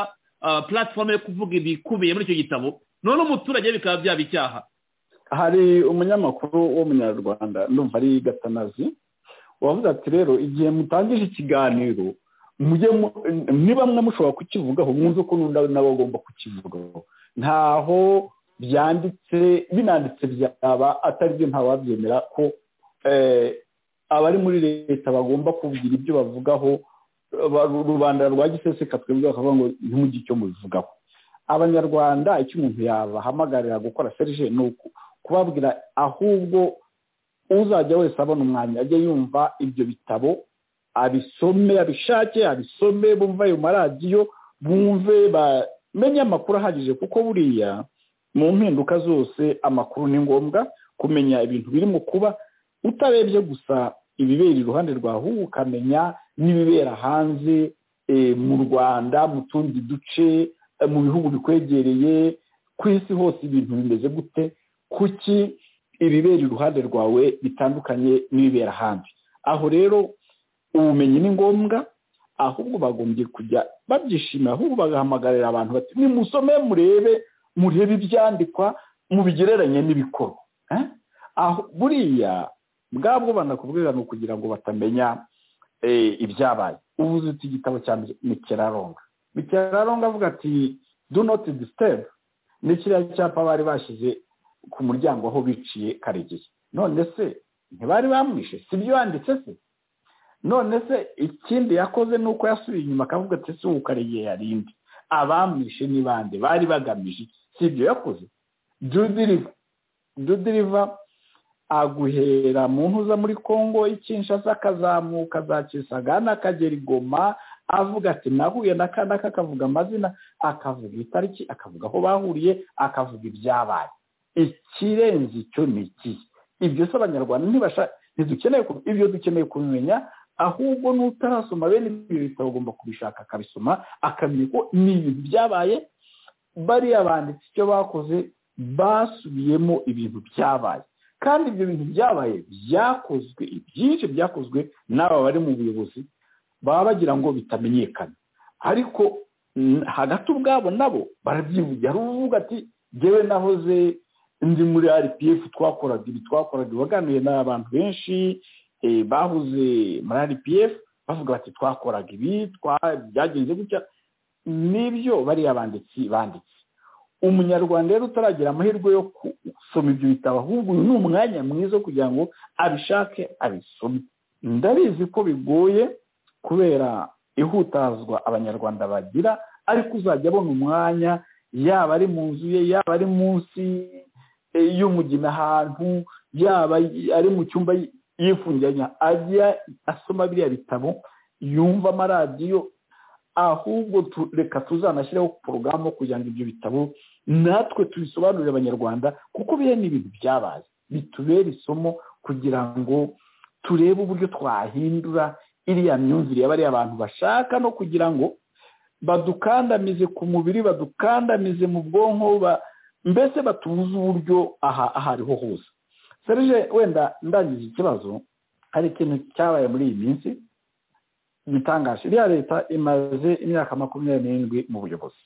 platifomu yo kuvuga ibikubiye muri icyo gitabo none umuturage bikaba byaba icyaha hari umunyamakuru w'umunyarwanda numva ari gatanazi wavuze ati rero igihe mutangije ikiganiro niba mwe mushobora kukivugaho mwumve ko nabo bagomba kukivugaho ntaho byanditse binanditse byaba atari byo ntawabyemera ko abari muri leta bagomba kugira ibyo bavugaho rubanda rwa giseseka twebwe bakavuga ngo ntimugire icyo mubivugaho abanyarwanda icyo umuntu yabahamagarira gukora serije ni kubabwira ahubwo uzajya wese abona umwanya ajya yumva ibyo bitabo abisome abishake abisome bumva ayo maradiyo bumve bamenye amakuru ahagije kuko buriya mu mpinduka zose amakuru ni ngombwa kumenya ibintu birimo kuba utarebye gusa ibibera iruhande rwawe ukamenya n'ibibera hanze mu rwanda mu tundi duce mu bihugu bikwegereye ku isi hose ibintu bimeze gute kuki ibibera iruhande rwawe bitandukanye n'ibibera hanze aho rero ubumenyi ni ngombwa ahubwo bagombye kujya babyishimira ahubwo bagahamagarira abantu bati nimusome murebe murebe ibyandikwa mubigereranye n'ibikorwa buriya bwabwo banakubwira ni ukugira ngo batamenya ibyabaye ubu uzita igitabo cya mikeraronga mikeraronga avuga ati do not disturb ni kiriya cyapa bari bashyize ku muryango aho biciye karegeya none se ntibari bamwishe si byo yanditse se none se ikindi yakoze ni uko yasubiye inyuma akavuga ati si uwo karegeya yarindi abamwishe ni bande bari bagamije iki si ibyo yakoze judiriva judiriva aguhera mu ntuza muri congo y'ikinshasa akazamuka za kisagana akagera igoma avuga ati nahuye n'aka n'aka akavuga amazina akavuga itariki akavuga aho bahuriye akavuga ibyabaye ikirenze icyo ni iki ibyo se abanyarwanda ntidukeneye ibyo dukeneye kumenya ahubwo n'utarasoma bene ibi bitabo agomba kubishaka akabisoma akamenya ko ni ibintu byabaye bariya banditse icyo bakoze basubiyemo ibintu byabaye kandi ibyo bintu byabaye byakozwe ibyinshi byakozwe n'aba bari mu buyobozi baba bagira ngo bitamenyekane ariko hagati ubwabo nabo barabyivugira uvuga ati ngewe nahoze ndi muri rpf twakoraga ibi twakoraga waganiye n'abantu benshi bahuze muri rpf bavuga bati twakoraga ibi byagenze gutya n'ibyo bariya banditsi banditse umunyarwanda rero utaragira amahirwe yo gusoma ibyo bitabo ahubwo uyu ni umwanya mwiza wo kugira ngo abishake abisome ndabizi ko bigoye kubera ihutazwa abanyarwanda bagira ariko uzajya abona umwanya yaba ari mu nzu ye yaba ari munsi y'umugina ahantu yaba ari mu cyumba yifungiranya ajya asoma biriya bitabo yumva amaradiyo ahubwo reka tuzanashyiraho porogaramu kugira ngo ibyo bitabo natwe tubisobanurire abanyarwanda kuko biriya ni ibintu byabaye bitubere isomo kugira ngo turebe uburyo twahindura iriya myumvire ya bariya abantu bashaka no kugira ngo badukandamize ku mubiri badukandamize mu bwonko mbese batubuze uburyo aha aho ariho hose serije wenda ndangije ikibazo hari ikintu cyabaye muri iyi minsi bitangaje iriya leta imaze imyaka makumyabiri n'irindwi mu buyobozi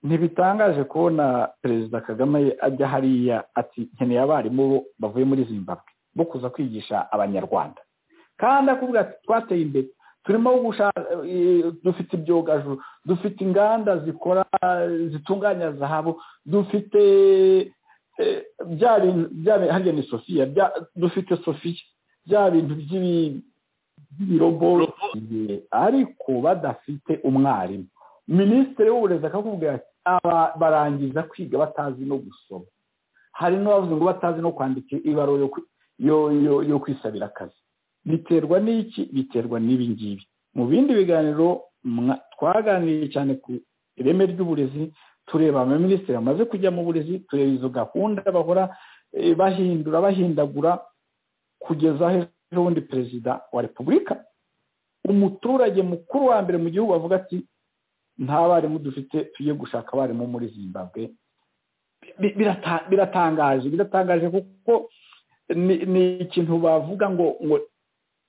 ntibitangaje kubona perezida kagame ajya hariya ati nkeneye abarimu bavuye muri zimbabwe bo kuza kwigisha abanyarwanda kandi akubwira ati twateye imbere turimo dufite ibyogajuru dufite inganda zikora zitunganya zahabu dufite hariya ni sofiya dufite sofiya bya bintu by'ibirobo ariko badafite umwarimu minisitiri w'uburezi akakubwira ati barangiza kwiga batazi no gusoma hari n'abavuze ngo batazi no kwandika ibaruwa yo kwisabira akazi biterwa n'iki biterwa n'ibi ngibi mu bindi biganiro twaganiriye cyane ku ireme ry'uburezi tureba abaminisitiri bamaze kujya mu burezi tureba izo gahunda bahora bahindura bahindagura kugeza ejo bundi perezida wa repubulika umuturage mukuru wa mbere mu gihugu avuga ati nta barimu dufite tugiye gushaka abarimu muri zimbabwe biratangaje biratangaje kuko ni ikintu bavuga ngo ngo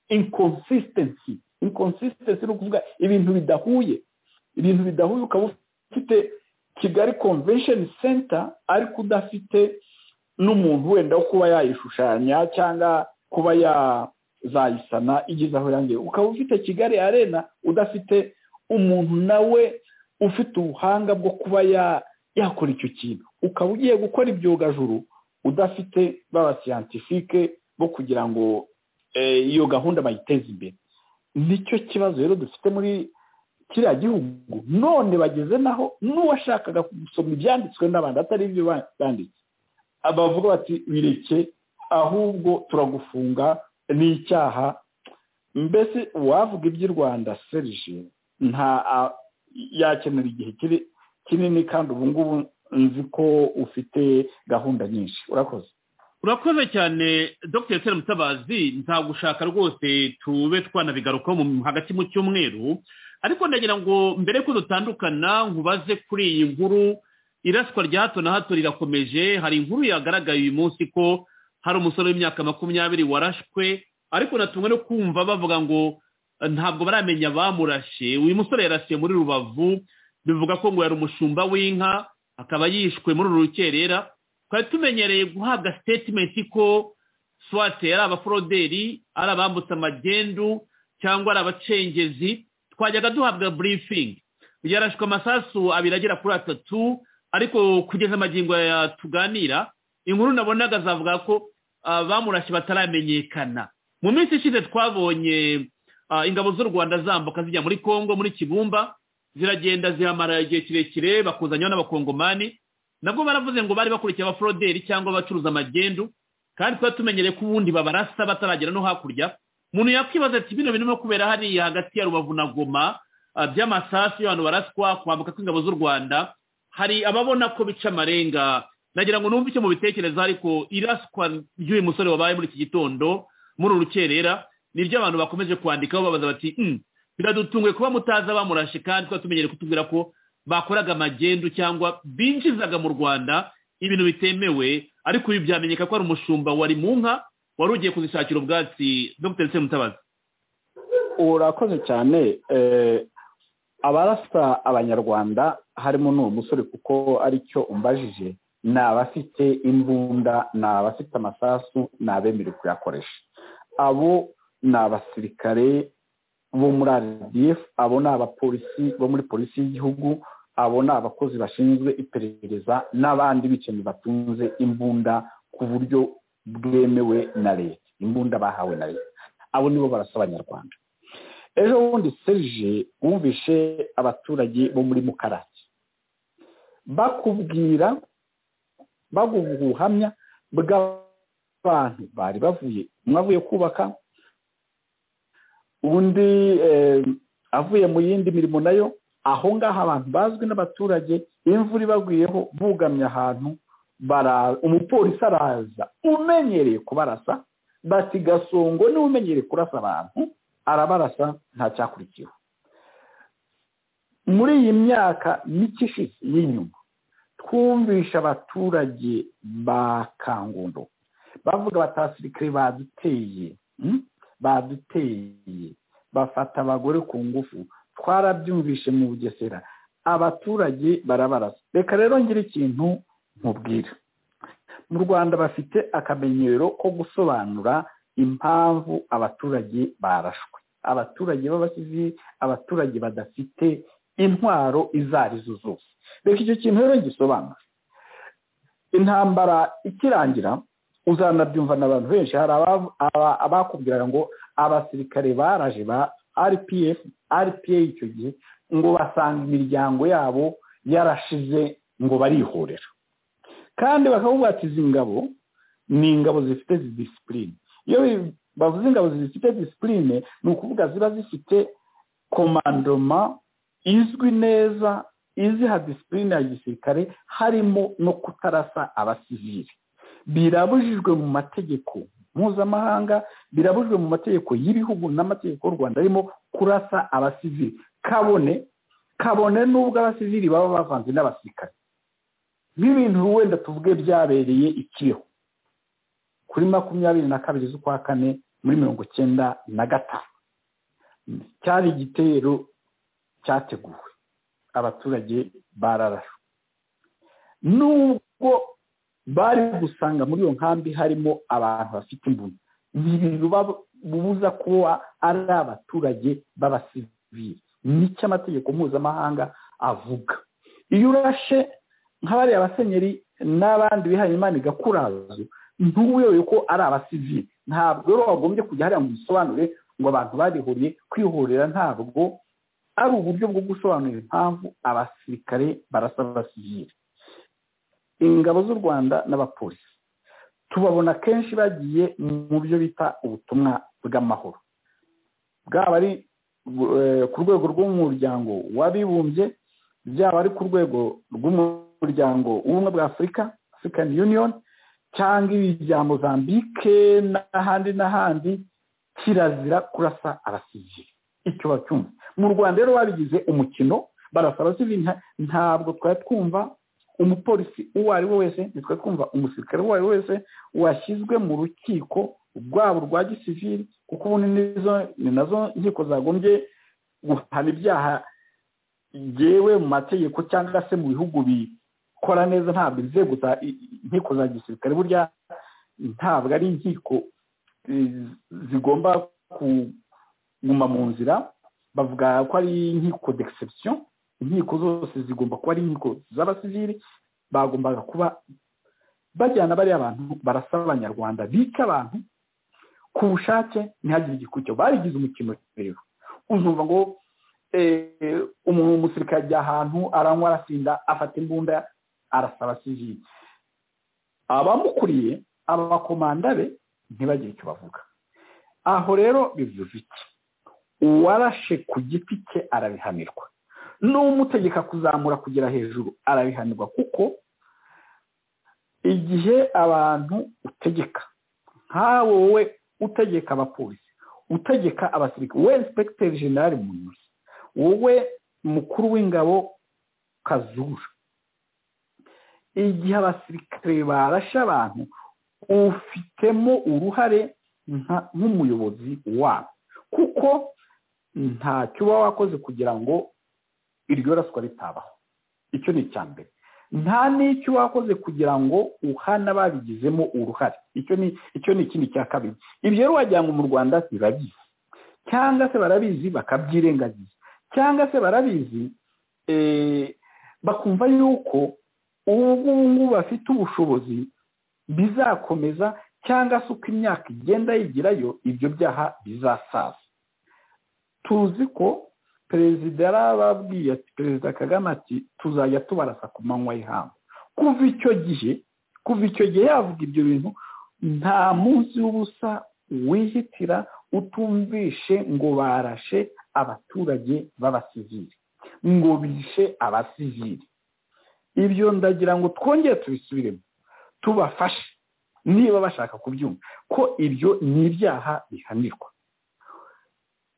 inconsistency inconsistency ni ukuvuga ibintu bidahuye ibintu bidahuye ukaba ufite kigali convention center ariko udafite n'umuntu wenda wo kuba yayishushanya cyangwa kuba yazayisana igeze aho yangiye ukaba ufite kigali arena udafite umuntu nawe ufite ubuhanga bwo kuba yakora icyo kintu ukaba ugiye gukora ibyogajuru udafite b'abasiyantifike bo kugira ngo iyo gahunda bayiteze imbere nicyo kibazo rero dufite muri kiriya gihugu none bageze naho n'uwashakaga gusoma ibyanditswe n'abandi atari ibyo banditse bavuga bati bireke ahubwo turagufunga ni icyaha mbese uwavuga iby'i rwanda serije nta yakenera igihe kinini kandi ubu ngubu nzi ko ufite gahunda nyinshi urakoze urakoze cyane dr sera mutabazi nta gushaka rwose tube twanabigarukaho hagati mu cyumweru ariko ndagira ngo mbere ko dutandukana nkubaze kuri iyi nkuru iraswa rya hato na hato rirakomeje hari inkuru yagaragaye uyu munsi ko hari umusore w'imyaka makumyabiri warashwe ariko natumwe no kumva bavuga ngo ntabwo baramenya bamurashe uyu musore yarasiye muri rubavu bivuga ko ngo yari umushumba w'inka akaba yishwe muri uru rukerera twari tumenyereye guhabwa sitetimenti ko swate ari abaforoderi ari abambutse amagendu cyangwa ari abacengezi twajyaga duhabwa burifingi yarashwe amasasu abiri agera kuri atatu ariko kugeza amagingo ya tuganira inkuru nabonaga zavuga ko bamurashye bataramenyekana mu minsi ishize twabonye ingabo z'u rwanda zambuka zijya muri congo muri kibumba ziragenda zihamara igihe kirekire bakuzanyaho n'abakongomani nabwo baravuze ngo bari bakurikiye abaforoderi cyangwa abacuruza amagendu kandi tuba tumenyereye ko ubundi babarasa bataragera no hakurya umuntu yakwibaza ati bino birimo kubera hariya hagati ya rubavu na goma by'amasasu y'abantu baraswa kwambuka kw'ingabo z'u rwanda hari ababona ko bica amarenga nagira ngo numve icyo mubitekereza ariko iraswa ry'uyu musore wabaye muri iki gitondo muri urukerera nibyo abantu bakomeje kwandikaho babaza bati biradutunguye kuba mutazi abamurashe kandi tuba tumenyereye kutubwira ko bakoraga amagendu cyangwa binjizaga mu rwanda ibintu bitemewe ariko ibi byamenyeka ko ari umushumba wari mu nka wari ugiye kuzishakira ubwatsi dr semutabazi urakoze cyane abarasa abanyarwanda harimo n'uwo musore kuko aricyo umbajije ni abafite imbunda ni abafite amasasu ni abemerewe kuyakoresha abo ni abasirikare bo muri rdf abo ni abapolisi bo muri polisi y'igihugu abo ni abakozi bashinzwe iperereza n'abandi bicanyi batunze imbunda ku buryo bwemewe na leta imbunda bahawe na leta abo nibo barasa abanyarwanda ejo bundi serije wumvishe abaturage bo muri mukarake bakubwira baguha ubuhamya bw'abantu bari bavuye umwe avuye kubaka undi avuye mu yindi mirimo nayo aho ngaho abantu bazwi n'abaturage imvura ibaguyeho bugamye ahantu umupolisi araza umenyereye kubarasa bati gasongo niwe umenyereye kurasa abantu arabarasa ntacyakurikiwe muri iyi myaka mike ishize y'inyuma twumvisha abaturage ba kangundo bavuga batasirikare baduteye baduteye bafata abagore ku ngufu twarabyumvishe mu bugesera abaturage barabarasa reka rero ngira ikintu nkubwira mu rwanda bafite akamenyero ko gusobanura impamvu abaturage barashwe abaturage b'abasizi abaturage badafite intwaro izo arizo zose reka icyo kintu rero gisobanura intambara ikirangira uzanabyumva n'abantu benshi hari abakubwiraga ngo abasirikare baraje ba rpf rpa icyo gihe ngo basanga imiryango yabo yarashize ngo barihorera kandi bakavuga ati izi ngabo ni ingabo zifite zidisipurine iyo bavuze ingabo zifite disipurine ni ukuvuga ziba zifite komandoma izwi neza iziha disipurine ya gisirikare harimo no kutarasa abasivili birabujijwe mu mategeko mpuzamahanga birabujijwe mu mategeko y'ibihugu n'amategeko y'u rwanda arimo kurasa abasivili kabone kabone n'ubwo abasivili baba bavanze n'abasirikare nk'ibintu wenda tuvuge byabereye ikibeho kuri makumyabiri na kabiri z'ukwa kane muri mirongo icyenda na gatanu cyari igitero cyateguwe abaturage bararashwe nubwo bari gusanga muri iyo nkambi harimo abantu bafite imbunda ntibibuza kuba ari abaturage b'abasivili nicyo amategeko mpuzamahanga avuga iyo urashe nk'abariya abasenyeri n'abandi bihaye imana igakurazo ntuyobewe ko ari abasivili ntabwo rero wagombye kujya hariya mu bisobanure ngo abantu barihuriye kwihorera ntabwo ari uburyo bwo gusobanurira impamvu abasirikare barasa abasivili ingabo z'u rwanda n'abapolisi tubabona kenshi bagiye mu byo bita ubutumwa bw'amahoro bwaba ari ku rwego rw'umuryango w'abibumbye byaba ari ku rwego rw'umuryango w'ubumwe bwa afurika african union cyangwa ibi bya mozambike n'ahandi n'ahandi kirazira kurasa abasivili icyo bacyumva mu rwanda rero babigize umukino barasa abasivili ntabwo twari twumva umupolisi uwo ari we wese ntitwe twumva umusirikare uwo ari we wese washyizwe mu rukiko rwabo rwa gisivili kuko ubundi ni nazo nkiko zagombye guhana ibyaha byewe mu mategeko cyangwa se mu bihugu bikora neza ntabwo inzego za inkiko za gisirikare burya ntabwo ari inkiko zigomba kuguma mu nzira bavuga ko ari inkiko degisekisiyo inkiko zose zigomba kuba ari inkiko z'abasivili bagombaga kuba bajyana bariya abantu barasa abanyarwanda bica abantu ku bushake ntihagire igikurikiro barigize umukino rero uzumva ngo umuntu w'umusirikare ajya ahantu aranywa arasinda afata imbunda arasaba sivili abamukuriye abakomanda be ntibagire icyo bavuga aho rero bivuze iki uwarashe ku giti cye arabihanirwa n'umutegeka kuzamura kugera hejuru arabihanirwa kuko igihe abantu utegeka nkawe wowe utegeka abapolisi utegeka abasirikare we inspekiteri generale mu ntoki wowe mukuru w'ingabo kazura igihe abasirikare barashe abantu ufitemo uruhare nk'umuyobozi wabo kuko ntacyo uba wakoze kugira ngo iryo raswa ritabaho icyo ni icya mbere nta n'icyo wakoze kugira ngo uhana babigizemo uruhare icyo ni ikindi cya kabiri ibyo rero wajyanywe mu rwanda birabizi cyangwa se barabizi bakabyirengagiza cyangwa se barabizi bakumva yuko ubu ngubu bafite ubushobozi bizakomeza cyangwa se uko imyaka igenda yigirayo ibyo byaha bizasaza tuzi ko perezida yarababwiye ati perezida kagame ati tuzajya tubarasa ku manywa y'ihangu kuva icyo gihe kuva icyo gihe yavuga ibyo bintu nta munsi w'ubusa wihitira utumvishe ngo barashe abaturage b'abasivili ngo bishe abasivili ibyo ndagira ngo twongere tubisubiremo tubafashe niba bashaka kubyumva ko ibyo ni ibyaha bihanirwa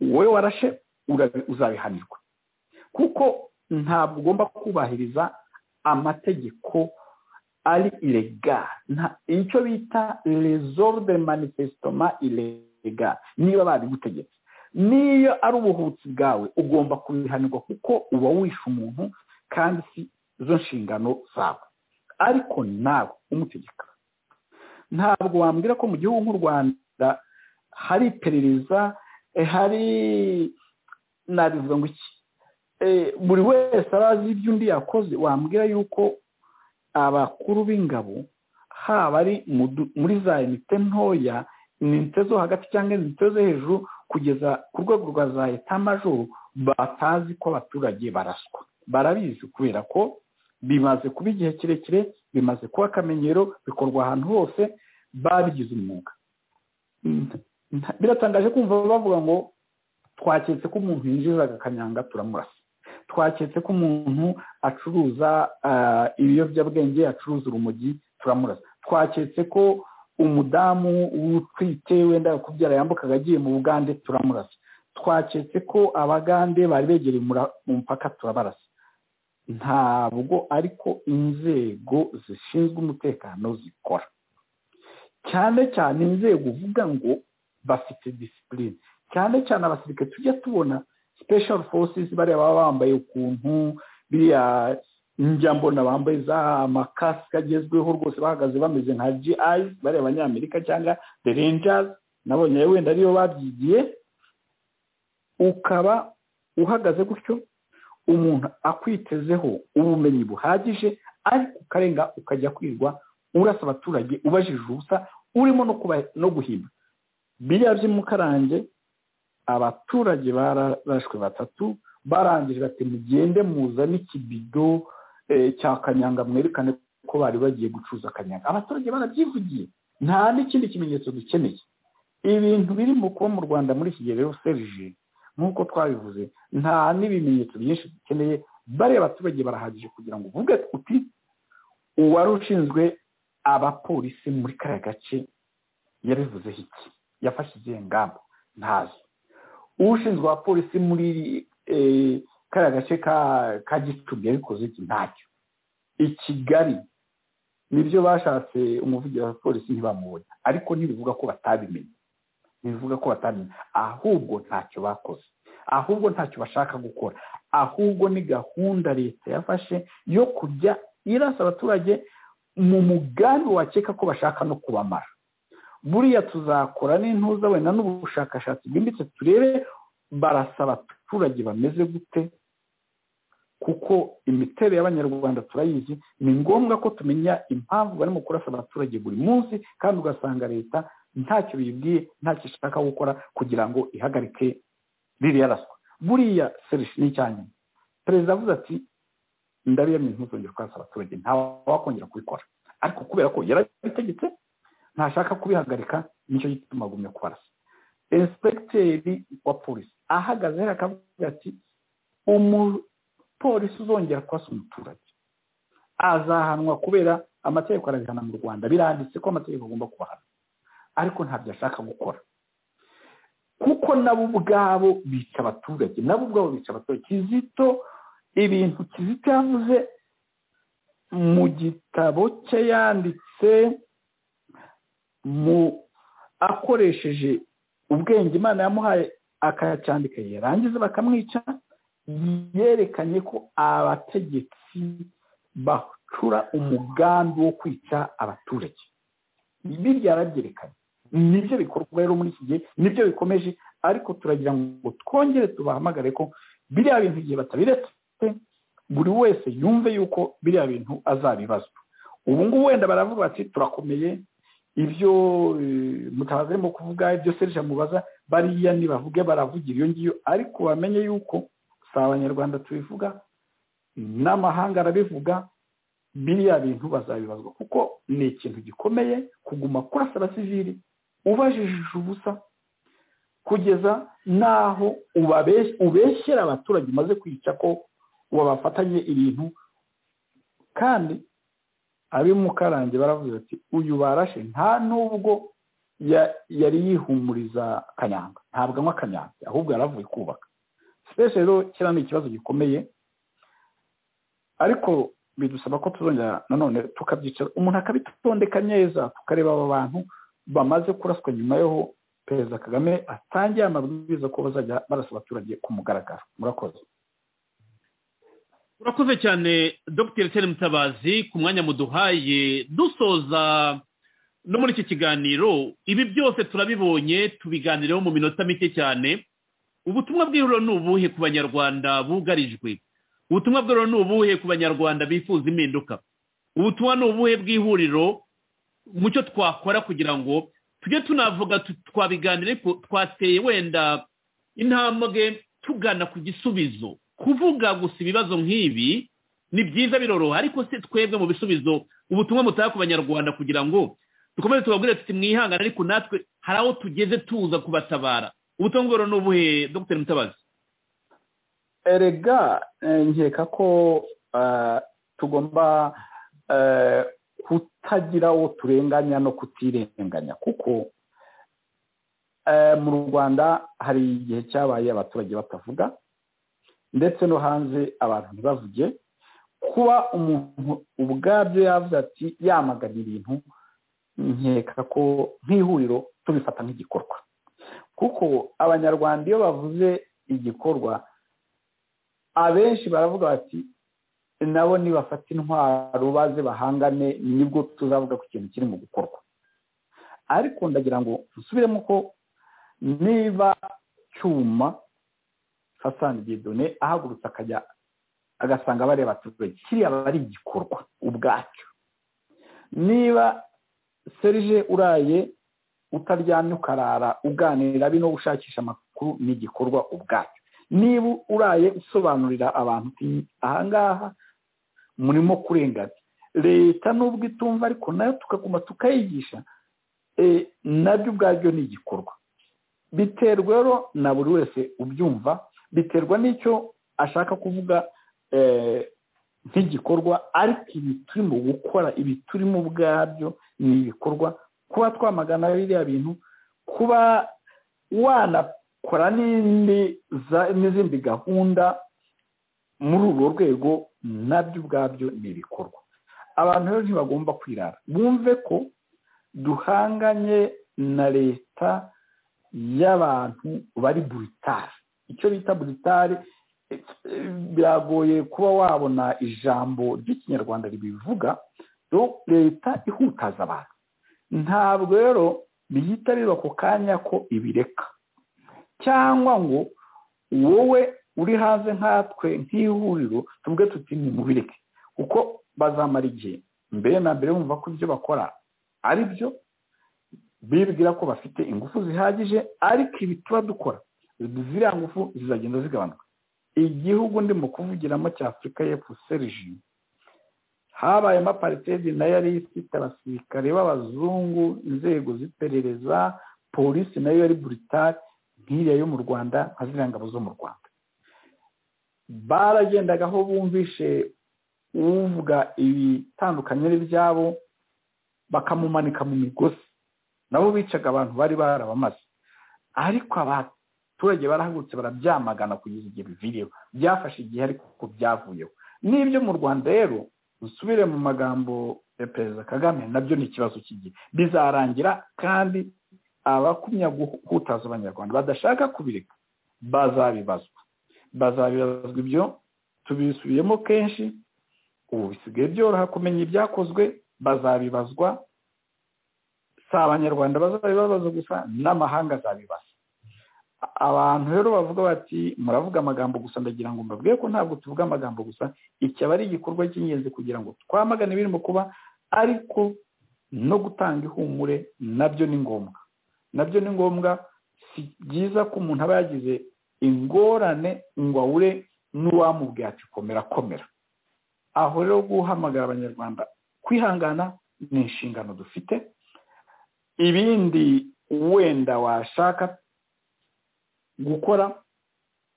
wowe warashe uzabihanirwa kuko ntabwo ugomba kubahiriza amategeko ari iregara icyo bita resorbe manifesitoma iregara niba babigutegetse niyo ari ubuhutsi bwawe ugomba kubihanirwa kuko uba wishe umuntu kandi si zo nshingano zawe ariko nawe umutegeka ntabwo wambwira ko mu gihugu nk'u rwanda hari iperereza hari nabivuga ngo iki buri wese arazi ibyo undi yakoze wambwira yuko abakuru b'ingabo haba ari muri za inite ntoya inite zo hagati cyangwa inite zo hejuru kugeza ku rwego rwa za etamajoro batazi ko abaturage baraswa barabizi kubera ko bimaze kuba igihe kirekire bimaze kuba akamenyero bikorwa ahantu hose babigize umwuga biratangaje kumva bavuga ngo twaketse ko umuntu yinjira agakanyanga turamurasa twaketse ko umuntu acuruza ibiyobyabwenge acuruza urumogi turamurasa twaketse ko umudamu utwite wenda kubyara yambukaga agiye mu bugande turamurasa twaketse ko abagande bari begereye umupaka turabarasa ntabwo ariko inzego zishinzwe umutekano zikora cyane cyane inzego uvuga ngo bafite disipurine cyane cyane abasirikare tujya tubona special forces bariya baba bambaye ukuntu biriya njya mbona bambaye za makasike agezweho rwose bahagaze bameze nka gi bariya abanyamerika cyangwa the rangers nabonye wenda ariyo babyigiye ukaba uhagaze gutyo umuntu akwitezeho ubumenyi buhagije ariko ukarenga ukajya kwirwa urasa abaturage ubajije ubusa urimo no guhimba biriya by'imukarange abaturage barashwe batatu barangije bati mugende muzane ikibido cya kanyanga mwerekane ko bari bagiye gucuruza kanyanga abaturage barabyivugiye nta n'ikindi kimenyetso dukeneye ibintu birimo kuba mu rwanda muri iki gihe rero serije nk'uko twabivuze nta n'ibimenyetso byinshi dukeneye bariya abaturage barahagije kugira ngo uvuge uti uwari ushinzwe abapolisi muri kariya gace yabivuzeho iki yafashe izihe ngamba ntazo ushinzwe abapolisi muri kariya gace ka gicumbi yabikoze iki ntacyo i kigali nibyo bashatse umuvugizi wa polisi ntibamubona ariko ntibivuga ko batabimenye ntibivuga ko batamenya ahubwo ntacyo bakoze ahubwo ntacyo bashaka gukora ahubwo ni gahunda leta yafashe yo kujya irasa abaturage mu mugambi wakeka ko bashaka no kubamara buriya tuzakora n'intuza wenda n'ubushakashatsi bwimbitse turebe barasa abaturage bameze gute kuko imiterere y'abanyarwanda turayizi ni ngombwa ko tumenya impamvu barimo kurasa abaturage buri munsi kandi ugasanga leta ntacyo bibwiye ntacyo ishaka gukora kugira ngo ihagarike ririya raswa buriya serivisi ni icya nyuma perezida avuze ati ndabiyamye ntuzongere kurasa abaturage ntawe wakongera kubikora ariko kubera ko yarabitegetse ntashaka kubihagarika nicyo gituma agumya kubarasa inspekiteri wa polisi ahagaze hariya akavuga ati umupolisi uzongera kurasa umuturage azahanwa kubera amategeko arabihana mu rwanda biranditse ko amategeko agomba kubahana ariko ntabyo ashaka gukora kuko nabo ubwabo bica abaturage nabo ubwabo bica abaturage kizito ibintu kizito yavuze mu gitabo cye yanditse mu akoresheje ubwenge imana yamuhaye akayacyandika yarangiza bakamwica yerekanye ko abategetsi bacura umugambi wo kwica abaturage birya yarabyerekanye nibyo bikorwa rero muri iki gihe nibyo bikomeje ariko turagira ngo twongere tubahamagare ko biriya bintu igihe batabiretse buri wese yumve yuko biriya bintu azabibazwa ubu ngubu wenda baravuga bati turakomeye ibyo mutabazi arimo kuvuga ibyo serije amubaza bariya nibavuge baravugira iyo ngiyo ariko bamenye yuko si abanyarwanda tubivuga n'amahanga arabivuga biriya bintu bazabibazwa kuko ni ikintu gikomeye kuguma kurasa abasivili ubajijije ubusa kugeza n'aho ubeshyera abaturage umaze kwica ko wabafatanye ibintu kandi abimukarange baravuze ati uyu barashe nta nubwo yari yihumuriza kanyanga ntabwo anywa kanyanga ahubwo yaravuye kubaka sipeshe rero kiriya ni ikibazo gikomeye ariko bidusaba ko tuzongera nanone tukabyicara umuntu akabitondeka neza tukareba aba bantu bamaze kuraswa nyuma y'aho perezida kagame atangiye amabwiriza ko bazajya barasa abaturage ku mugaragaro murakoze urakoze cyane dr seri mutabazi ku mwanya muduhaye dusoza no muri iki kiganiro ibi byose turabibonye tubiganireho mu minota mike cyane ubutumwa bw'ihuriro ni ubuhe ku banyarwanda bugarijwe ubutumwa bw'ihuriro ni ubuhe ku banyarwanda bifuza impinduka ubutumwa ni ubuhe bw'ihuriro mu cyo twakora kugira ngo tujye tunavuga twabiganire ko twateye wenda intambwe tugana ku gisubizo kuvuga gusa ibibazo nk'ibi ni byiza biroroha ariko se twebwe mu bisubizo ubutumwa mutaha ku banyarwanda kugira ngo dukomeze tubabwire tuti mwihangane ariko natwe hari aho tugeze tuza kubatabara ubutumwa bworo ni ubuhe dr mutabazi erega nkeka ko tugomba kutagira uwo turenganya no kutirenganya kuko mu rwanda hari igihe cyabaye abaturage batavuga ndetse no hanze abantu ntibavuge kuba umuntu ubwabyo yavuze ati yamagana ibintu nkeka ko nk'ihuriro tubifata nk'igikorwa kuko abanyarwanda iyo bavuze igikorwa abenshi baravuga bati nabo nibafata intwaro baze bahangane nibwo tuzavuga ku kintu kiri mu gukorwa ariko ndagira ngo dusubiremo ko niba cyuma hasani gedone ahagurutse akajya agasanga bariya abaturage kiriya aba ari igikorwa ubwacyo niba serije uraye utaryamye ukarara uganira bino ushakisha amakuru ni igikorwa ubwacyo niba uraye usobanurira abantu uti ahangaha murimo kurenganya leta nubwo itumva ariko nayo tukaguma tukayigisha nabyo ubwabyo ni igikorwa biterwa rero na buri wese ubyumva biterwa n'icyo ashaka kuvuga nk'igikorwa ariko ibi turimo gukora ibi turimo ubwabyo ni ibikorwa kuba twamagana biriya bintu kuba wanakora n'izindi gahunda muri urwo rwego nabyo ubwabyo ni ibikorwa abantu rero ntibagomba kwirara bumve ko duhanganye na leta y'abantu bari buritari icyo bita buritari biragoye kuba wabona ijambo ry'ikinyarwanda ribivuga leta ihutaza abantu ntabwo rero biyitabirwa ako kanya ko ibireka cyangwa ngo wowe uri hanze nkatwe nk'ihuriro tuvuge tuti ntibireke kuko bazamara igihe mbere na mbere bumva ko ibyo bakora ari byo bibwira ko bafite ingufu zihagije ariko ibi tuba dukora ziriya ngufu zizagenda zigabanuka igihugu ndimo kuvugiramo cya afurika y'epfo seriji habayemo aparitedi nayo yari ifite abasirikare b'abazungu inzego z'iperereza polisi nayo yari buritari nk'iriya yo mu rwanda nka ziriya ngabo zo mu rwanda baragendaga aho bumvishe uvuga ibitandukanye n'ibyabo bakamumanika mu migozi nabo bicaga abantu bari barabamaze ariko abaturage barahagurutse barabyamagana kugeza igihe biviriyeho byafashe igihe ariko byavuyeho n'ibyo mu rwanda rero usubire mu magambo ya perezida kagame nabyo ni ikibazo cy'igihe bizarangira kandi abakumya guhutaza abanyarwanda badashaka kubireka bazabibazwa bazabibazwa ibyo tubisubiyemo kenshi ubu bisigaye byoroha kumenya ibyakozwe bazabibazwa si abanyarwanda bazabibabaza gusa n'amahanga azabibasa abantu rero bavuga bati muravuga amagambo gusa ndagira ngo mbabwire ko ntabwo tuvuga amagambo gusa iki aba ari igikorwa cy'ingenzi kugira ngo twamagane ibirimo kuba ariko no gutanga ihumure nabyo ni ngombwa nabyo ni ngombwa si byiza ko umuntu aba yagize ingorane ngo awure n'uwamubwira ati komera komera aho rero guhamagara abanyarwanda kwihangana ni inshingano dufite ibindi wenda washaka gukora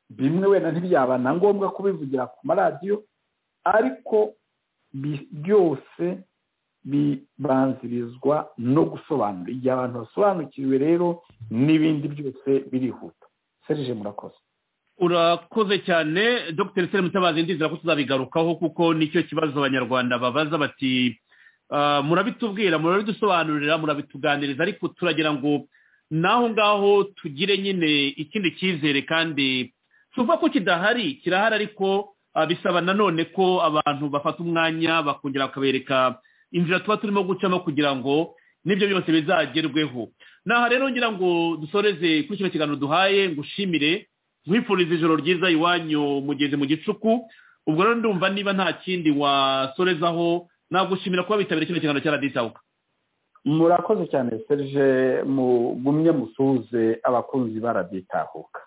bimwe wenda ntibyaba na ngombwa kubivugira ku maradiyo ariko byose bibanzirizwa no gusobanura igihe abantu basobanukiwe rero n'ibindi byose birihuta serije murakoze urakoze cyane dr seri mutabazi ndizera ko tuzabigarukaho kuko nicyo kibazo abanyarwanda babaza bati murabitubwira murabidusobanurira murabituganiriza ariko turagira ngo n'aho ngaho tugire nyine ikindi cyizere kandi tuva ko kidahari kirahari ariko bisaba nanone ko abantu bafata umwanya bakongera bakabereka inzira tuba turimo gucamo kugira ngo n'ibyo byose bizagerweho naha rero ngira ngo dusoreze kuri kino kiganiro duhaye ngushimire nkwifuriza ijoro ryiza iwanyu mugeze mu gicuku ubwo rero ndumva niba nta kindi wasorezaho nagushimira kuba bitabiriye kino kiganiro cya radisawuka murakoze cyane serije mugumye musuhuze abakunzi ba raditahuka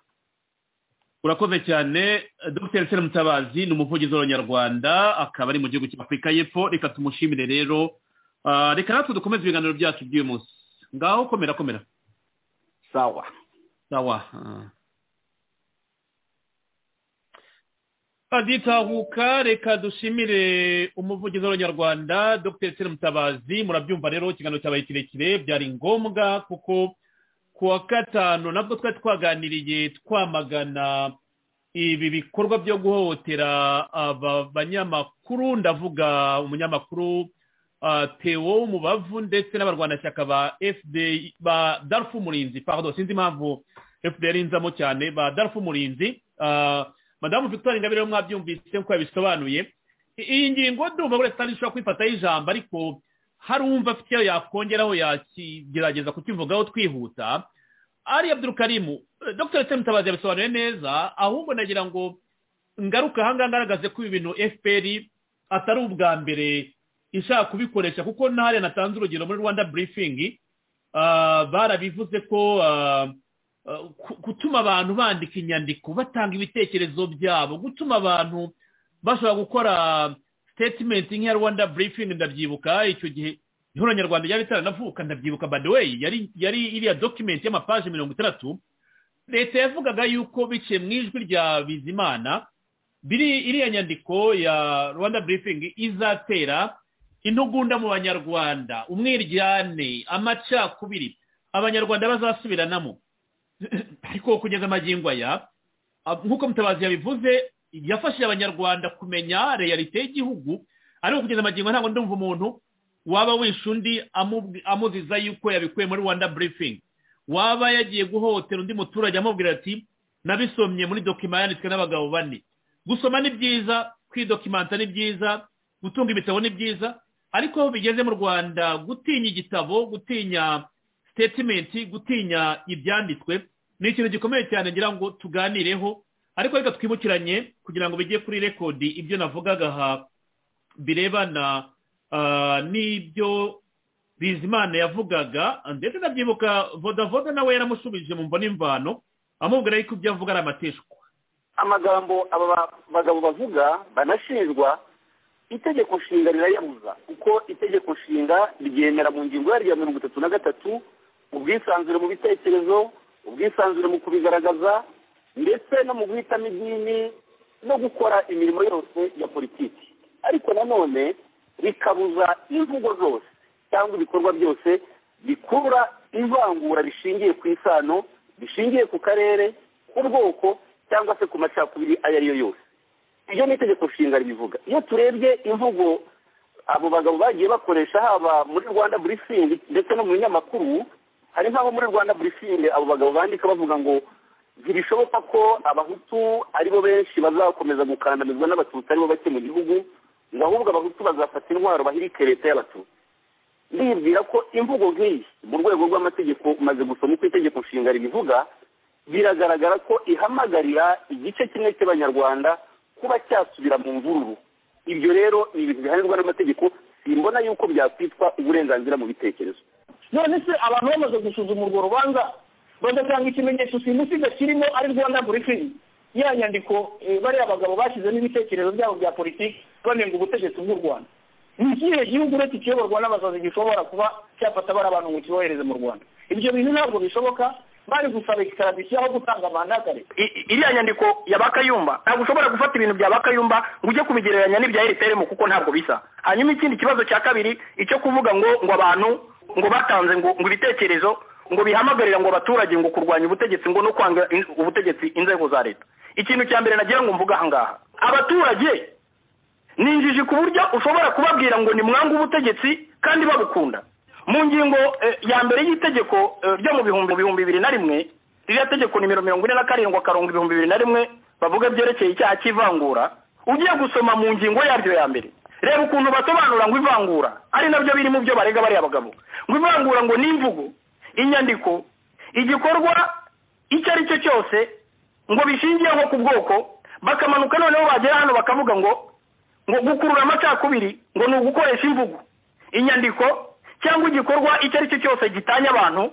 urakoze cyane dr sera mutabazi ni umuvugizi w'abanyarwanda akaba ari mu gihugu cya afurika y'epfo reka tumushimire rero reka natwe dukomeze ibiganiro byacu by'uyu munsi ngaho komera komera sawa sawa aditahuka reka dushimire umuvugizi w'abanyarwanda dr sire mutabazi murabyumva rero ikiganiro cyabaye kirekire byari ngombwa kuko ku wa gatanu nabwo twari twaganiriye twamagana ibi bikorwa byo guhohotera aba banyamakuru ndavuga umunyamakuru tewo w'umubavu ndetse n'abarwanashyaka ba fd ba darufu murinzi pardon sinzi impamvu fdr inzamo cyane ba darufu murinzi madamu victoire ingabire rero mwabyumvise nk'uko yabisobanuye iyi ngingo ndumva buri wese ishobora kwifataho ijambo ariko hari uwumva afite iyo yakongeraho yakigerageza kukivugaho twihuta ari abdurukarimu dr semutabazi yabisobanuye neza ahubwo nagira ngo ngaruka ahangaha ngaragaze ko ibi bintu fpr atari ubwa mbere ishaka kubikoresha kuko ntahari natanze urugero muri rwanda burifingi barabivuze ko gutuma abantu bandika inyandiko batanga ibitekerezo byabo gutuma abantu bashobora gukora sitetimenti nk'iya rwanda burifingi ndabyibuka icyo gihe niho abanyarwanda ryari ritaranavuka ndabyibuka badeweyi yari iriya dokimenti y'amapaje mirongo itandatu leta yavugaga yuko biciye mu ijwi rya bizimana biri iriya nyandiko ya rwanda burifingi izatera intugunda mu banyarwanda umwiryane amacakubiri abanyarwanda bazasubiranamo ariko kugeza amagingo aya nk'uko mutabazi yabivuze yafashije abanyarwanda kumenya reyalite y'igihugu ariko kugeza amagingo ntabwo ndumva umuntu waba wishe undi amuziza yuko yabikuye muri rwanda burifingi waba yagiye guhohotera undi muturage amubwira ati nabisomye muri dokima yanditswe n'abagabo bane gusoma ni byiza kwidokimanta ni byiza gutunga ibitabo ni byiza ariko aho bigeze mu rwanda gutinya igitabo gutinya sitetimenti gutinya ibyanditswe ni ikintu gikomeye cyane ngira ngo tuganireho ariko reka twibukiranye kugira ngo bijye kuri rekodi ibyo navugaga aha birebana n'ibyo bizimana yavugaga ndetse ndabyibuka vodavuda nawe yaramushubije mu mbona imvano amubwira yuko ibyo avuga ari amateshwa amagambo aba bagabo bavuga banashinjwa itegeko nshinga rirayabuza kuko itegeko nshinga ryemera mu ngingo yaryo ya mirongo itatu na gatatu ubwisanzure mu bitekerezo ubwisanzure mu kubigaragaza ndetse no mu guhitamo idini no gukora imirimo yose ya politiki ariko nanone rikabuza imvugo zose cyangwa ibikorwa byose bikura ivangura rishingiye ku isano rishingiye ku karere ku bwoko cyangwa se ku macakubiri ayo ari yo yose iryo ni itegeko nshinga ribivuga iyo turebye imvugo abo bagabo bagiye bakoresha haba muri rwanda burisingi ndetse no mu binyamakuru hari nk'abo muri rwanda burisingi abo bagabo bandika bavuga ngo ntibishoboka ko abahutu aribo benshi bazakomeza gukandamizwa n'abatutsi aribo bake mu gihugu ngo ahubwo abahutu bazafata intwaro bahirike leta y'abatutsi ndibwira ko imvugo nk'iyi mu rwego rw'amategeko umaze gusoma uko itegeko nshinga ribivuga biragaragara ko ihamagarira igice kimwe cy'abanyarwanda kuba cyasubira mu mvururu ibyo rero ni ibintu bihanirwa n'amategeko simbona yuko byakwitwa uburenganzira mu bitekerezo none se abantu bamaze gusuzuma urwo rubanza bagatanga ikimenyetso simusiga kirimo ari rwanda burifingi ya nyandiko bariya abagabo bashyizemo ibitekerezo byabo bya politiki banenga ubutegetsi bw'u rwanda ni ikihe gihugu uretse ikiyoborwa n'abasazi gishobora kuba cyafata bari abantu ngo kibohereze mu rwanda ibyo bintu ntabwo bishoboka bari gusaba ikarabisiyo aho gutanga mandakare iriya nyandiko ya bakayumba ntabwo ushobora gufata ibintu bya bakayumba ngo ujye kubigereranya n'ibya eriteremo kuko ntabwo bisa hanyuma ikindi kibazo cya kabiri icyo kuvuga ngo ngo abantu ngo batanze ngo ngo ibitekerezo ngo bihamagarira ngo abaturage ngo kurwanya ubutegetsi ngo no kwanga ubutegetsi inzego za leta ikintu cya mbere nagira ngo mvuge aha ngaha abaturage ni injiji ku buryo ushobora kubabwira ngo ni mwanga ubutegetsi kandi babukunda mu ngingo ya mbere y'itegeko ryo mu bihumbi bihumbi bibiri na rimwe ririya tegeko nimero mirongo ine na karindwi akarongo ibihumbi bibiri na rimwe bavuga byerekeye icyaha cy'ivangura ugiye gusoma mu ngingo yaryo ya mbere reba ukuntu basobanura ngo ivangura ari nabyo biri mu byo barega bariya bagabo ngo ivangura ngo ni imvugo inyandiko igikorwa icyo ari cyo cyose ngo bishingiyeho ku bwoko bakamanuka noneho bagera hano bakavuga ngo ngo gukurura amacakubiri ngo ni ugukoresha imvugo inyandiko cyangwa igikorwa icyo ari cyo cyose gitanya abantu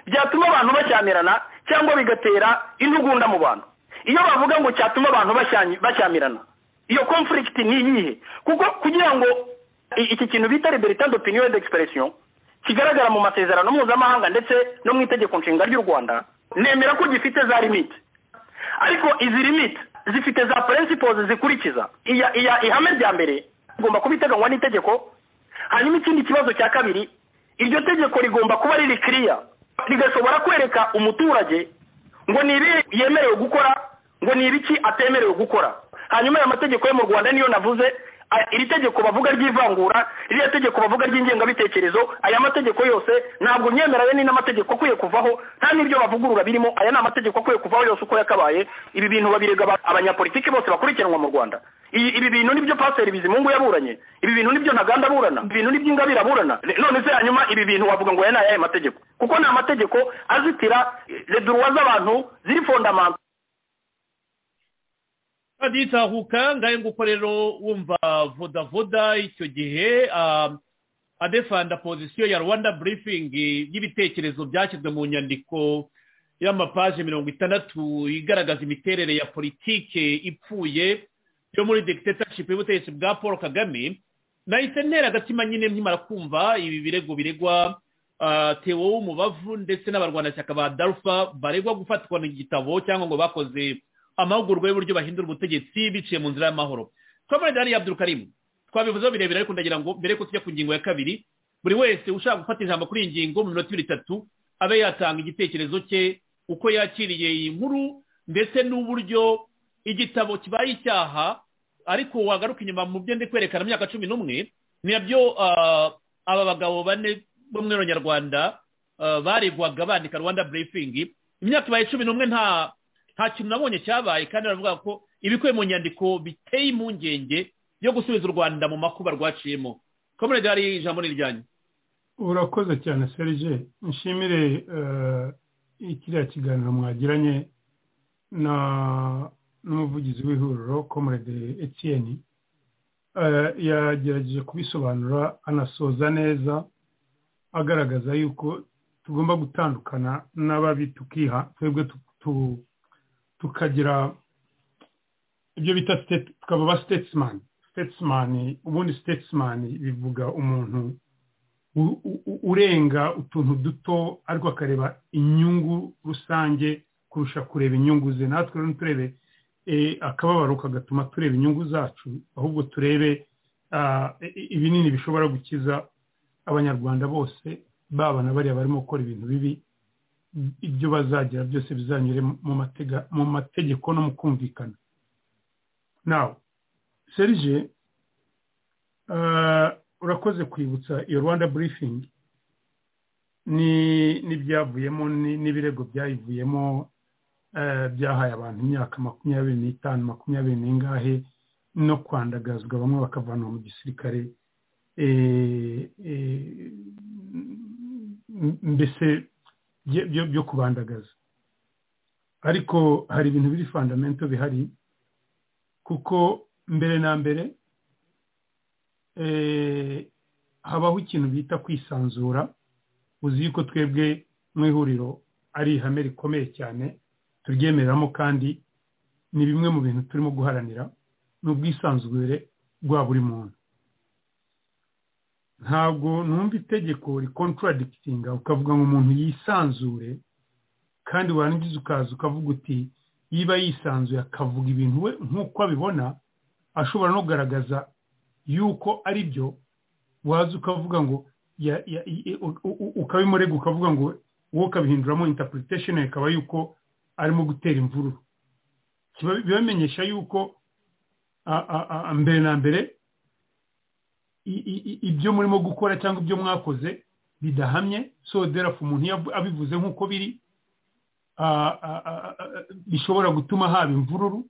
byatuma abantu bashyamirana cyangwa bigatera intugunda mu bantu iyo bavuga ngo cyatuma abantu bashyamirana iyo conflict ni iyihe kuko kugira ngo iki kintu bita liberté d'opinion d'expression kigaragara mu masezerano mpuzamahanga ndetse no mu itegeko nshinga ry'u rwanda nemera ko gifite za limite ariko izi limite zifite za principles zikurikiza iya iya ihame rya mbere igomba kuba iteganywa n'itegeko hanyuma ikindi kibazo cya kabiri iryo tegeko rigomba kuba riri kiriya rigashobora kwereka umuturage ngo ni ibi yemerewe gukora ngo ni ibiki atemerewe gukora hanyuma aya mategeko yo mu rwanda niyo navuze iri tegeko bavuga ry'ivangura ririya tegeko bavuga ry'ingengabitekerezo aya mategeko yose ntabwo myemeranye ni n'amategeko akwiye kuvaho nta n'ibyo bavugurura birimo aya ni amategeko akwiye kuvaho yose uko yakabaye ibi bintu babirega abanyapolitiki bose bakurikiranwa mu rwanda ibi bintu nibyo pasiteri bizimungu yaburanye ibi bintu nibyo ntaganda aburana ibi bintu nibyo ingabire aburana none se hanyuma ibi bintu wavuga ngo aya ni ayahe mategeko kuko ni amategeko azitira reduruwa z'abantu ziri fondamento nditahuka ngahe nguko rero wumva vodavuda icyo gihe adefanda pozisiyo ya rwanda burifingi y'ibitekerezo byashyizwe mu nyandiko y'amapaje mirongo itandatu igaragaza imiterere ya politike ipfuye yo muri degitetshipu y'ubutegetsi bwa paul kagame nahise ntera agatima nyine nkimara kumva ibi birego biregwa tewo w'umubavu ndetse n'abarwanashyaka ba darufa baregwa gufatwa igitabo cyangwa ngo bakoze amahugurwa y'uburyo bahindura ubutegetsi biciye mu nzira y'amahoro twabonye dani abdul karimu twabivuzeho birebire ariko ndagira ngo mbere ko tujya ku ngingo ya kabiri buri wese ushaka gufata ijambo kuri iyi ngingo mu minota ibiri itatu abe yatanga igitekerezo cye uko yakiriye iyi nkuru ndetse n'uburyo igitabo kibaye icyaha ariko wagaruka inyuma mu byo ndi kwerekana imyaka cumi n'umwe nabyo aba bagabo bane bo mu nyarwanda baregwaga bandika rwanda burifingi imyaka ibaye cumi n'umwe nta nta kintu nabonye cyabaye kandi baravuga ko ibikubiye mu nyandiko biteye impungenge yo gusubiza u rwanda mu makuba rwaciyemo komerede hari ijambo ni iryanyu urakoze cyane serge nshimire kiriya kiganiro mwagiranye na n'umuvugizi w'ihuriro komurede etiyeni yagerageje kubisobanura anasoza neza agaragaza yuko tugomba gutandukana n'ababi tukiha twebwe tukagira ibyo bita tukaba aba sitesimani sitesimani ubundi sitesimani bivuga umuntu urenga utuntu duto ariko akareba inyungu rusange kurusha kureba inyungu ze natwe rero nturebe akababaro kagatuma tureba inyungu zacu ahubwo turebe ibinini bishobora gukiza abanyarwanda bose baba na bariya barimo gukora ibintu bibi ibyo bazagira byose bizanyure mu mategeko no mu kumvikana nawe serge urakoze kwibutsa iyo rwanda burifingi n'ibyavuyemo n'ibirego byayivuyemo byahaye abantu imyaka makumyabiri n'itanu makumyabiri n'ingahe no kwandagazwa bamwe bakavanwa mu gisirikare mbese byo kubandagaza ariko hari ibintu biri fandamento bihari kuko mbere na mbere habaho ikintu bita kwisanzura uzi yuko twebwe mu ihuriro ari ihame rikomeye cyane turyemereramo kandi ni bimwe mu bintu turimo guharanira ni ubwisanzure bwa buri muntu ntabwo numva itegeko rikontaradikitinga ukavuga ngo umuntu yisanzure kandi warangiza ukaza ukavuga uti yiba yisanzuye akavuga ibintu we nk'uko abibona ashobora no kugaragaza yuko ari byo waza ukavuga ngo ukabimurega ukavuga ngo wowe ukabihinduramo intapuritesheni ikaba yuko arimo gutera imvururu bibamenyesha yuko mbere na mbere ibyo murimo gukora cyangwa ibyo mwakoze bidahamye soderafu umuntu abivuze nk'uko biri bishobora gutuma haba imvururu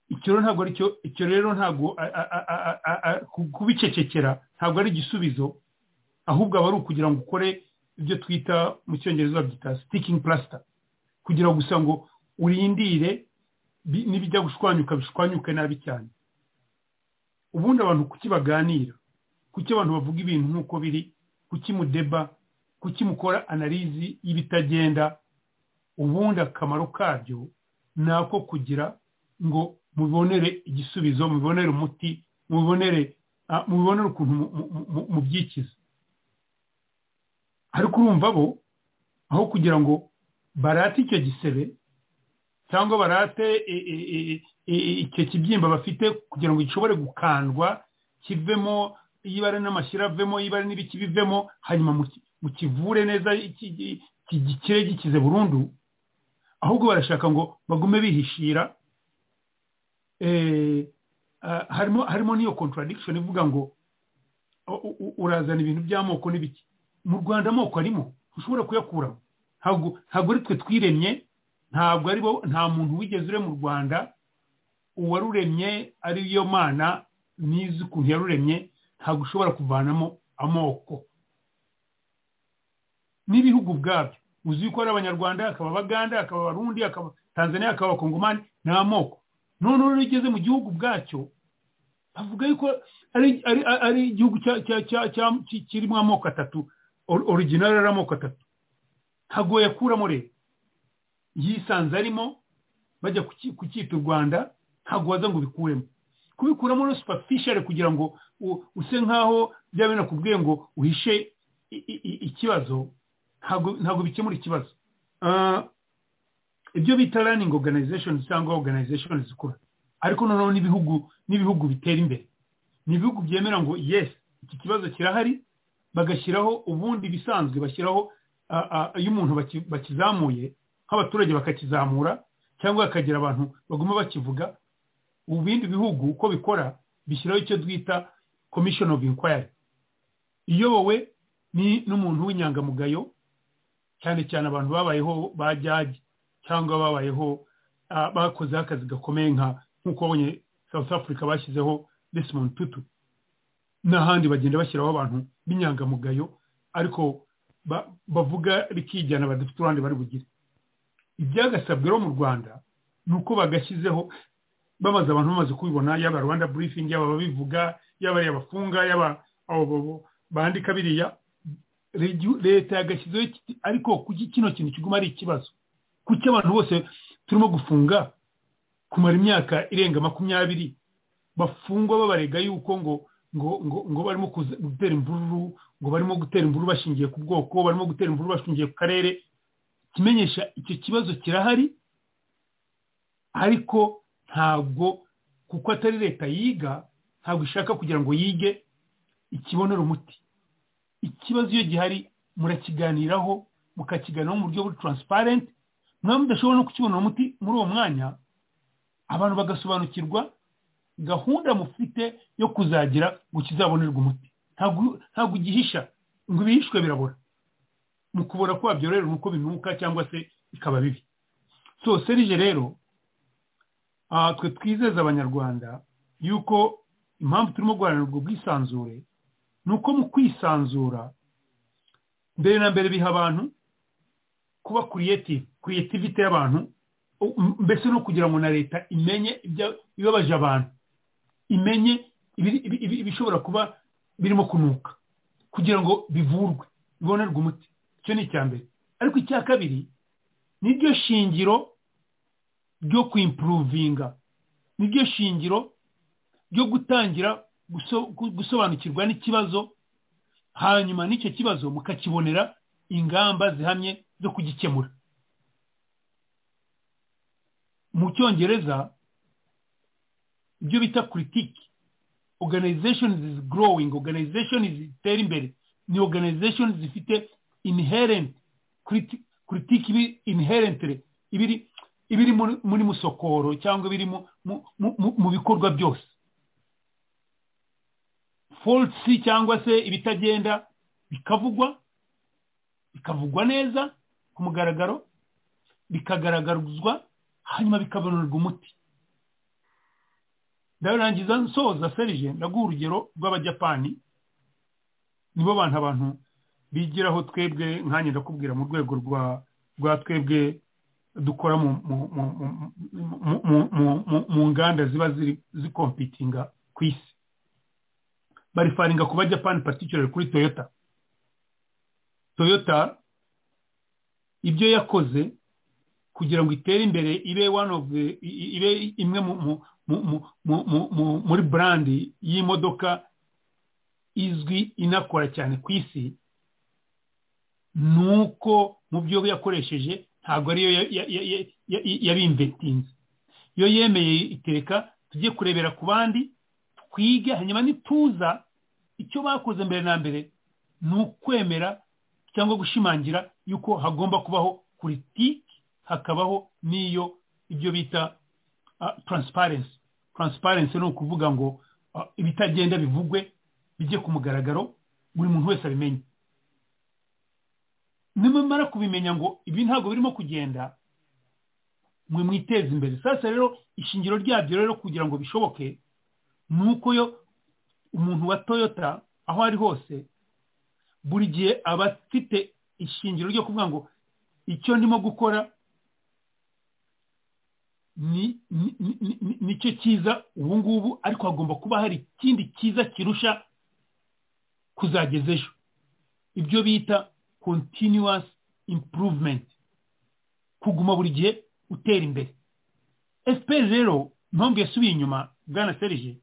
icyo rero ntabwo kubicecekera ntabwo ari igisubizo ahubwo aba ari ukugira ngo ukore ibyo twita mu cyongereza byita sitikingi plasita kugira gusa ngo urindire n'ibijya gushwanyuka bishwanyuke nabi cyane ubundi abantu kuki baganira kuki abantu bavuga ibintu nk'uko biri kuki mudeba kuki mukora analizi y'ibitagenda ubundi akamaro kabyo ni ako kugira ngo mubonere igisubizo mubonere umuti mubonere mubonere ukuntu mubyikiza ariko urumva bo aho kugira ngo barate icyo gisebe cyangwa barate icyo kibyimba bafite kugira ngo gishobore gukandwa kivemo yibare n'amashyira avemo yibare n'ibiki bivemo hanyuma mukivure neza gikire gikize burundu ahubwo barashaka ngo bagume bihishira harimo harimo n'iyo contradiction ivuga ngo urazana ibintu by'amoko n'ibiki mu rwanda amoko arimo ushobora kuyakuramo ntabwo ari twe twiremye ntabwo aribo nta muntu wigeze ure mu rwanda uwaruremye ariyo mana n'izi ukuntu yaruremye ntabwo ushobora kuvanamo amoko n'ibihugu ubwabyo uzi yuko ari abanyarwanda akaba abaganda akaba abarundi akaba tanzania akaba abakongomani ni amoko none rero igeze mu gihugu ubwacyo avuga yuko ari igihugu kirimo amoko atatu original ari amoko atatu ntabwo wayakuramo rero yisanze arimo bajya kucyita u rwanda ntabwo waza ngo ubikuremo kubikuramo no superficial kugira ngo use nkaho byaba binakubwiye ngo uhishe ikibazo ntabwo bikemura ikibazo ibyo bita running organization cyangwa organization zikura ariko noneho n'ibihugu n'ibihugu bitera imbere ni ibihugu byemera ngo yes iki kibazo kirahari bagashyiraho ubundi bisanzwe bashyiraho iyo umuntu bakizamuye nk'abaturage bakakizamura cyangwa hakagira abantu baguma bakivuga ubu bindi bihugu uko bikora bishyiraho icyo twita commission of inquiry iyobowe n'umuntu w'inyangamugayo cyane cyane abantu babayeho ba jagi cyangwa babayeho bakozeho akazi gakomeye nka nk'uko abonye south africa bashyizeho desmond tutu n'ahandi bagenda bashyiraho abantu b'inyangamugayo ariko ba- bavuga bikijyana badafite uruhande bari bugire ibyagasabwe rero mu rwanda ni uko bagashyizeho bamaze abantu bamaze kubibona yaba rwanda burifingi yaba ababivuga yaba ari abafunga yaba abo bo- bandika biriya Regi- leta yagashyizeho iki- ariko kuki kino kintu kiguma ari ikibazo kuki abantu bose turimo gufunga kumara imyaka irenga makumyabiri bafungwa babarega yuko ngo ngo ngo ngo barimo kuza- gutera imvururu ngo barimo gutera imvururu bashingiye ku bwoko barimo gutera imvururu bashingiye ku karere kimenyesha icyo kibazo kirahari ariko ntabwo kuko atari leta yiga ntabwo ishaka kugira ngo yige ikibonere umuti ikibazo iyo gihari murakiganiraho mukakiganiraho mu buryo buri taransiparenti mwaba mudashobora no kukibonera umuti muri uwo mwanya abantu bagasobanukirwa gahunda mufite yo kuzagira ngo kizabonerwe umuti Ntabwo- ntabwo ugihisha ngo ibihishwe birabora mu kubora kwabyo rero ni uko binuka cyangwa se bikaba bibi so serije rero ah, twe twizeza abanyarwanda yuko impamvu turimo guharanirwa ubwisanzure ni uko mu kwisanzura mbere na mbere biha abantu kuba kuriyeti kuriyetivite y'abantu u- m- mbese no kugira ngo na leta imenye ibya- ibibabaje abantu imenye ibiri- ibi- ibi- ibishobora kuba birimo kunuka kugira ngo bivurwe bibonerwe umuti icyo ni icya mbere ariko icya kabiri niryo shingiro ryo kwimpuruvinga niryo shingiro ryo gutangira guso- gu- gusobanukirwa n'ikibazo hanyuma n'icyo kibazo mukakibonera ingamba zihamye zo kugikemura mu cyongereza ibyo bita politiki organization is growing organization is itera imbere ni organization zifite inherent politiki ibi inherently ibiri ibiri muri muri musokoro cyangwa ibiri mu- mu- mu- mu- mu bikorwa byose faults cyangwa se ibitagenda bikavugwa bikavugwa neza ku mugaragaro bikagaragarizwa hanyuma bikabonerwa umuti ndabirangiza nsoza serije ndaguha urugero rw'abajapani nibo bantu abantu bigiraho twebwe nkanjye ndakubwira mu rwego rwa rwa twebwe dukora mu mu- mu- mu- mu- mu- mu- mu- mu nganda ziba ziri zikompitinga ku isi barifaringa ku bajapani particular kuri toyota toyota ibyo yakoze kugira ngo itere imbere ibe one of the, i- i- ibe imwe mu, mu, mu, mu, mu, mu, mu, muri brand y'imodoka izwi inakora cyane ku isi nuko mu byo yakoresheje ntabwo ariyo ya- ya- ya- ya- ya- ya- yabinventinze iyo yemeye itereka tujye kurebera ku bandi twige hanyuma nituza icyo bakoze mbere na mbere ni ukwemera cyangwa gushimangira yuko hagomba kubaho politiki hakabaho n'iyo ibyo bita taransiparensi taransiparensi ni ukuvuga ngo ah, ibitagenda bivugwe bijye ku mugaragaro buri muntu wese abimenye nimumara kubimenya ngo ibi ntabwo birimo kugenda mwe mwiteze imbere sasa rero ishingiro ryabyo rero kugira ngo bishoboke ni uko yo umuntu wa toyota aho ari hose buri gihe aba afite ishingiro ryo kuvuga ngo icyo ndimo gukora ni- ni- ni- ni- ni- nicyo cyiza ubu ngubu ariko hagomba kuba hari ikindi cyiza kirusha kuzageza ejo ibyo bita continuous improvement kuguma buri gihe utera imbere fpr rero impamvu yasubiye inyuma bwana serije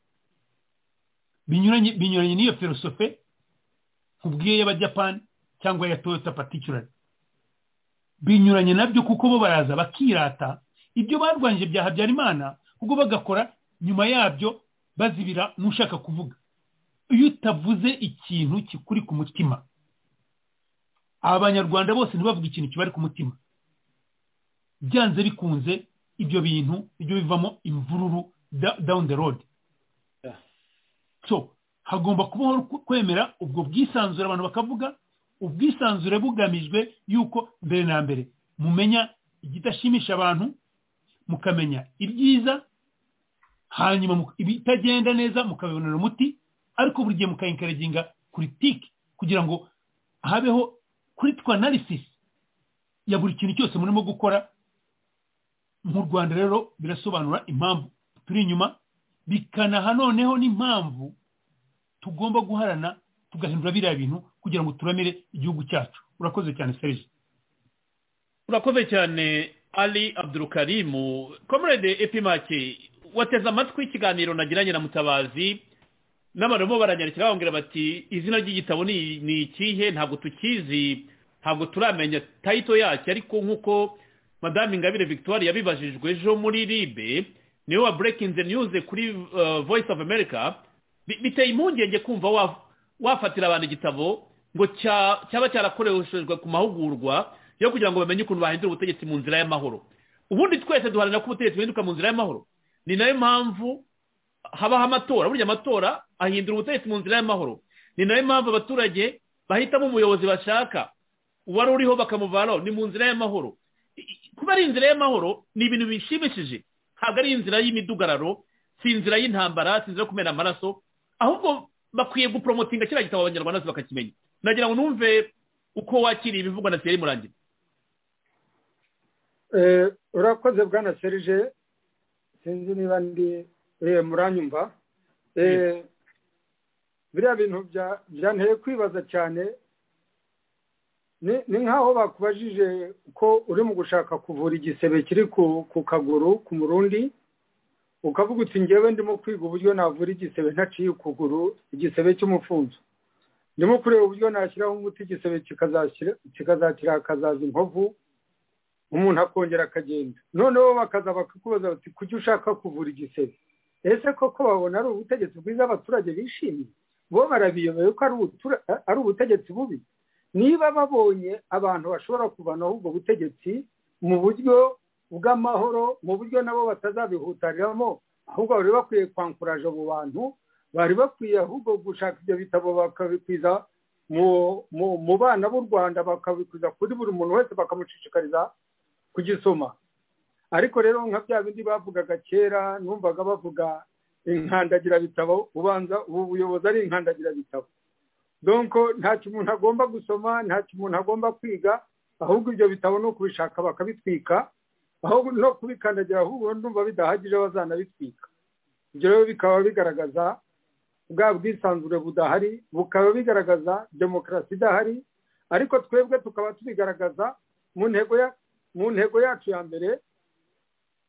binyuranye binyuranye n'iyo filosofe nkubwiye y'abajapani cyangwa ya toyota particular binyuranye nabyo kuko bo baraza bakirata ibyo barwanyije bya habyarimana ubwo bagakora nyuma yabyo bazibira n'ushaka kuvuga iyo utavuze ikintu kikuri ku mutima abanyarwanda bose ntibavuge ikintu kibari ku mutima byanze bikunze ibyo bintu nibyo bivamo imvururu da- down the road so hagomba kubaho kwemera ubwo bwisanzure abantu bakavuga ubwisanzure bugamijwe yuko mbere na mbere mumenya igidashimisha abantu mukamenya ibyiza hanyuma mu- ibitagenda neza mukabibonera umuti ariko buri gihe mukayinkareginga politiki kugira ngo habeho kritiko analysis ya buri kintu cyose murimo gukora mu rwanda rero birasobanura impamvu turi inyuma bikanaha noneho n'impamvu tugomba guharana tugahindura biriya bintu kugira ngo turamire igihugu cyacu urakoze cyane serije urakoze cyane ali abdurukarimu komerede epimake wateze amatwi ikiganiro nagiranye na mutabazi n'abantu bo baranyarukira bambwira bati izina ry'igitabo ni ni ikihe ntabwo tukizi ntabwo turamenya tayito yacyo ariko nk'uko madame ingabire victoire yabibajijwe ejo muri ribe niwe wa breaking the news kuri voice of america biteye impungenge kumva wafatira abantu igitabo ngo cyaba cyarakoreshejwe ku mahugurwa yo kugira ngo bamenye ukuntu bahindura ubutegetsi mu nzira y'amahoro ubundi twese duharanira ko ubutegetsi buhinduka mu nzira y'amahoro ni nayo mpamvu habaho amatora burya amatora ahindura ubutegetsi mu nzira y'amahoro ni nayo mpamvu abaturage bahitamo umuyobozi bashaka uwari uriho bakamuvanaho ni mu nzira y'amahoro kuba ari inzira y'amahoro ni ibintu bishimishije ntabwo ari inzira y'imidugararo si inzira y'intambara si inzira yo kumena amaraso ahubwo bakwiye guporomotinga kiriya gitabo abanyarwanda bakakimenya nagira ngo numve uko wakiriye ibivugwa na seri murangira urakoze bwana serije sinzi niba ndi muranyumva biriya bintu byanteye kwibaza cyane ni nk'aho bakubajije ko uri mu gushaka kuvura igisebe kiri ku kaguru ku murundi ukavuga uti ngewe ndimo kwiga uburyo navura igisebe ntaciye ukuguru igisebe cy'umufunzo ndimo kureba uburyo nashyiraho umuti igisebe kikazakira hakazaza inkovu umuntu akongera akagenda noneho bakaza bakakubaza bati kujya ushaka kuvura igisebe ese koko babona ari ubutegetsi bwiza abaturage bishimye bo barabiyobeye ko ari ubutegetsi bubi niba babonye abantu bashobora kuvanaho ubwo butegetsi mu buryo bw'amahoro mu buryo nabo batazabihutariramo ahubwo bari bakwiye kwankuraje abo bantu bari bakwiye ahubwo gushaka ibyo bitabo bakabikwiza mu bana b'u rwanda bakabikwiza kuri buri muntu wese bakamushishikariza kugisoma ariko rero nka bya bindi bavugaga kera numvaga bavuga inkandagirabitabo ubanza ubu buyobozi ari inkandagirabitabo donko ntacyo umuntu agomba gusoma ntacyo umuntu agomba kwiga ahubwo ibyo bitabo ni ukubishaka bakabitwika aho no kubikandagira ahubwo ndumva bidahagije bazanabitwika ibyo rero bikaba bigaragaza bwa bwisanzure budahari bukaba bigaragaza demokarasi idahari ariko twebwe tukaba tubigaragaza mu ntego mu ntego yacu ya mbere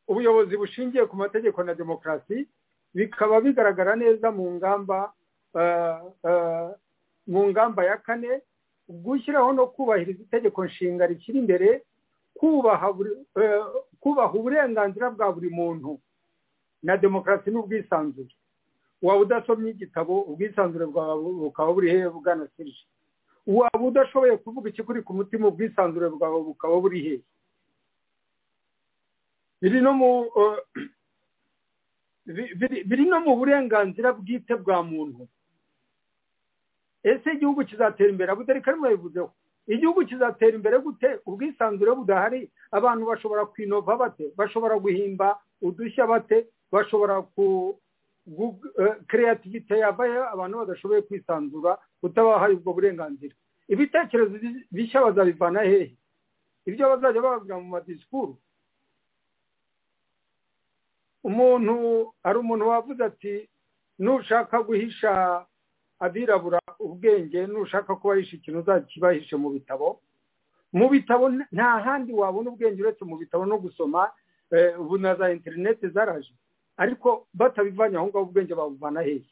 ubuyobozi bushingiye ku mategeko na demokarasi bikaba bigaragara neza mu ngamba mu ngamba ya kane gushyiraho no kubahiriza itegeko nshinga rikiri imbere kubaha uburenganzira bwa buri muntu na demokarasi n'ubwisanzure waba udasomye igitabo ubwisanzure bwawe bukaba buri hehe bwana sirije waba udashoboye kuvuga ikikuri ku mutima ubwisanzure bwawe bukaba buri hehe biri no mu burenganzira bwite bwa muntu ese igihugu kizatera imbere abutarika arimo yabivuzeho igihugu kizatera imbere gute ubwisanzure budahari abantu bashobora kwinova bate bashobora guhimba udushya bate bashobora ku kereyativite yabaye abantu badashoboye kwisanzura utabahaye ubwo burenganzira ibitekerezo bishya bazabivana hehe ibyo bazajya bavuga mu madisikuru umuntu hari umuntu wavuze ati nushaka guhisha abirabura ubwenge nushaka ko bahisha ikintu uzakibahishe mu bitabo mu bitabo nta handi wabona ubwenge uretse mu bitabo no gusoma ubu na za interineti zaraje ariko batabivanye aho ngaho ubwenge babuvana hehe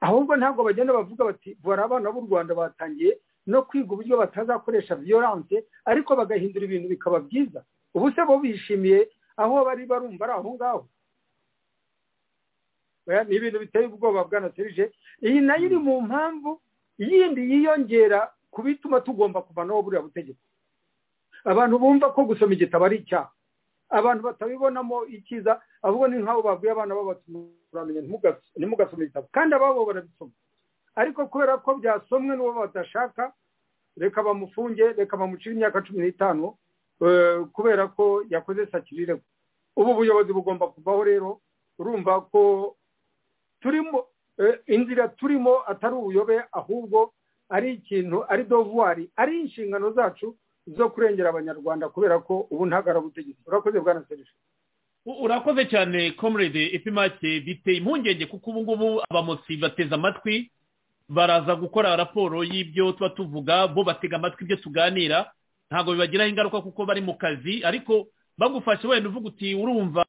ahubwo ntabwo bagenda bavuga bati bora abana b'u rwanda batangiye no kwiga uburyo batazakoresha viyoranse ariko bagahindura ibintu bikaba byiza ubu se bo bishimiye aho bari barumva ari aho ngaho ni ibintu biteye ubwoba bwanaserije iyi nayo iri mu mpamvu yindi yiyongera ku bituma tugomba kuvanaho buriya butegetsi abantu bumva ko gusoma igitabo ari icyaha abantu batabibonamo icyiza ahubwo ni nk'abo babwiye abana babatumuramenye ntimugasome igitabo kandi ababo barabisoma ariko kubera ko byasomwe n'uwo badashaka reka bamufunge reka bamucire imyaka cumi n'itanu kubera ko yakoze sakirire ubu buyobozi bugomba kuvaho rero urumva ko turimo inzira turimo atari ubuyobe ahubwo ari ikintu ari dovuwari ari inshingano zacu zo kurengera abanyarwanda kubera ko ubu ntagara butegetsi urakoze bwana serije U- urakoze cyane comrade epimake biteye impungenge kuko ubu ngubu abamotsi bateze amatwi baraza gukora raporo y'ibyo tuba tuvuga bo batega amatwi ibyo tuganira ntabwo bibagiraho ingaruka kuko bari mu kazi ariko bagufashe wenda uvuga uti urumva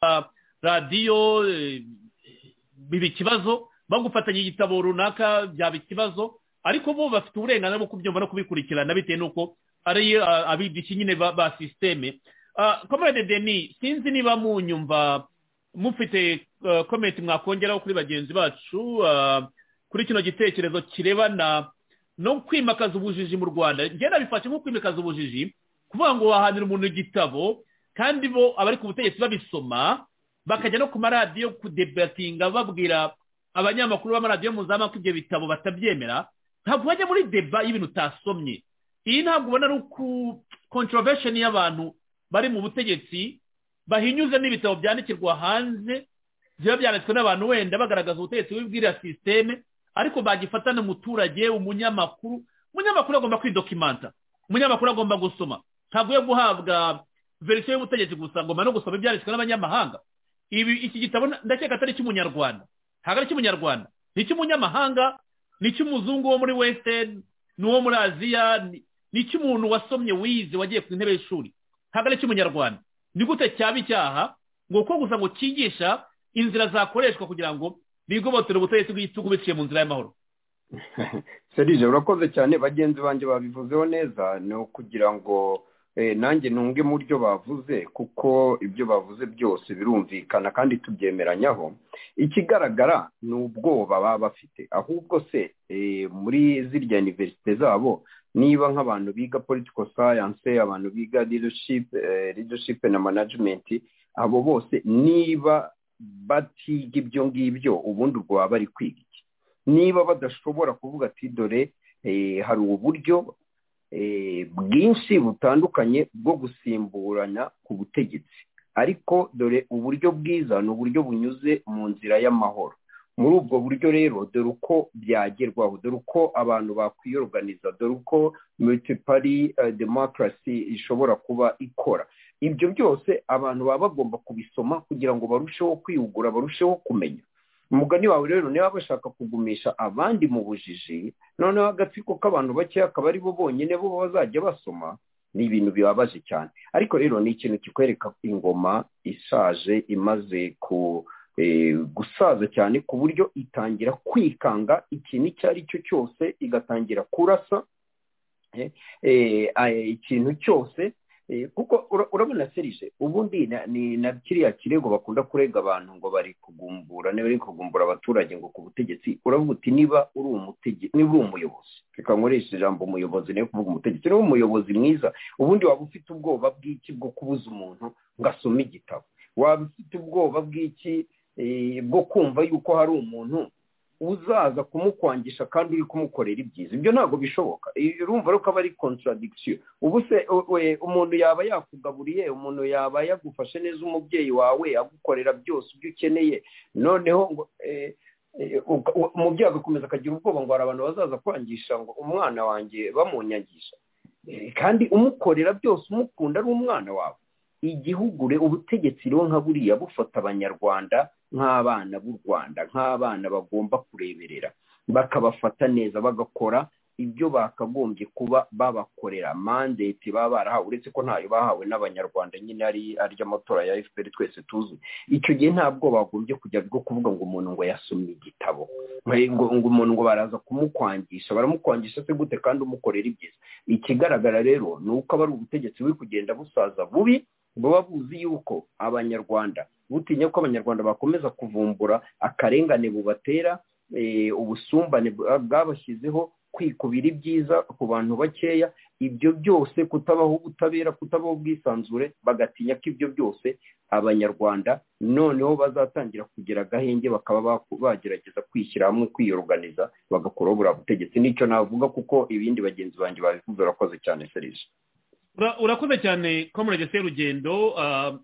radiyo eh, biba ikibazo bagufatanya igitabo runaka byaba ikibazo ariko bo bafite uburenganzira bwo kubyumva no kubikurikirana bitewe n'uko ari ah, abigisha nyine ba, ba sisiteme comrade deni sinzi niba munyumva mufite ah, comment mwakongeraho kuri bagenzi bacu ah, kuri kino gitekerezo kirebana no kwimakaza ubujiji mu rwanda njye nabifashe nko kwimakaza ubujiji kuvuga ngo wahanira umuntu igitabo kandi bo abari ku butegetsi babisoma bakajya no ku maradiyo kudebatinga babwira abanyamakuru b'amaradiyo mpuzamahanga ko ibyo bitabo batabyemera ntabwo bajya muri deba y'ibintu utasomye iyi ntabwo ubona ari kontrovesheni y'abantu bari mu butegetsi bahinyuze n'ibitabo byandikirwa hanze biba byanditswe n'abantu wenda bagaragaza ubutegetsi bw'ibwiriya sisiteme ariko bagifata n'umuturage umunyamakuru umunyamakuru agomba kwidokimanta umunyamakuru agomba gusoma ntabwo yo guhabwa verisiyo y'ubutegetsi gusa agomba no gusoma ibyanditswe n'abanyamahanga ibi iki gitabo ndakeka atari icy'umunyarwanda ntabwo ari icy'umunyarwanda ni icy'umunyamahanga ni icy'umuzungu wo muri wesiteni n'uwo muri aziya ni- ni icy'umuntu wasomye wize wagiye ku ntebe y'ishuri ntabwo ari icy'umunyarwanda ni gute cyaba icyaha ngo uko gusa ngo cyigisha inzira zakoreshwa kugira ngo bigobotore ubutegetsi bw'igitugu biciye mu nzira y'amahoro serije urakoze cyane bagenzi banjye babivuzeho neza ni ukugira ngo eh, nanjye ntunge mu byo bavuze kuko ibyo bavuze byose birumvikana kandi tubyemeranyaho ikigaragara ni ubwoba baba bafite ahubwo se eh, muri zirya iniverisite zabo niba nk'abantu biga political science abantu biga leadership, eh, leadership na management abo bose niba batiga ibyo ngibyo ubundi ubwo baba bari kwiga niba badashobora kuvuga ati dore eh, hari uburyo eh, bwinshi butandukanye bwo gusimburana ku butegetsi ariko dore uburyo bwiza ni uburyo bunyuze mu nzira y'amahoro muri ubwo buryo rero dore uko byagerwaho dore uko abantu bakwiyoruganiza dore uko multipari eh, demokarasi ishobora kuba ikora ibyo byose abantu baba bagomba kubisoma kugira ngo barusheho kwihugura barusheho kumenya umugani wawe rero niba bashaka kugumisha abandi mu bujiji noneho agatsiko k'abantu bakeya akaba ari bo bonyine bo bazajya basoma ni ibintu bibabaje cyane ariko rero ni ikintu kikwereka ingoma ishaje imaze ku eh, gusaza cyane ku buryo itangira kwikanga ikintu icyo ari cyo cyose igatangira kurasa eh, eh, ah, ikintu cyose Eh, kuko ura- urabona serije ubundi na- ni na kiriya kirego bakunda kurega abantu ngo bari kugumbura niba bari kugumbura abaturage ngo ku butegetsi uravuga uti niba uri umutege- niba uri umuyobozi reka nkoreshe ijambo umuyobozi niyo kuvuga umutegetsi niba uri umuyobozi mwiza ubundi waba ufite ubwoba bw'iki bwo kubuza umuntu ngo asome igitabo waba ufite ubwoba bw'iki eh, bwo kumva yuko hari umuntu uzaza kumukwangisha kandi uri kumukorera ibyiza ibyo ntabwo bishoboka I- urumva rero ko aba ari contradiction ubu se u- we- umuntu yaba yakugaburiye umuntu yaba yagufashe neza umubyeyi wawe agukorera byose ibyo ukeneye noneho ngo eh, eh, uka- u- umubyeyi agakomeza akagira ubwoba ngo hari abantu bazaza kwangisha ngo umwana wanjye bamunyagisha Eh, kandi umukorera byose umukunda ari umwana wawe igihugure ubutegetsi rero nka buriya bufata abanyarwanda nk'abana b'u rwanda nk'abana bagomba kureberera bakabafata neza bagakora ibyo bakagombye kuba babakorera mandate baba barahawe uretse ko ntayo bahawe n'abanyarwanda nyine ari ary'amatora ya fpr twese tuzi icyo gihe nta bwoba bagombye kujya bwo kuvuga ngo umuntu ngo yasomye igitabo ngo ngo umuntu ngo baraza kumukwangisha baramukwangisha se gute kandi umukorera ibyiza ikigaragara rero ni uko aba ari ubutegetsi buri kugenda busaza bubi buba buzi yuko abanyarwanda butinya ko abanyarwanda bakomeza kuvumbura akarengane bubatera eh, ubusumbane bwa- bwabashyizeho kwikubira ibyiza ku bantu bakeya ibyo byose kutabaho ubutabera kutabaho ubwisanzure bagatinya ko ibyo byose abanyarwanda noneho bazatangira kugira agahenge bakaba baku- bagerageza kwishyira hamwe kwiyoruganiza bagakoraho buriya butegetsi nicyo navuga kuko ibindi bagenzi banjye babivuze urakoze cyane serije Ura- urakoze cyane comrade serugendo ah,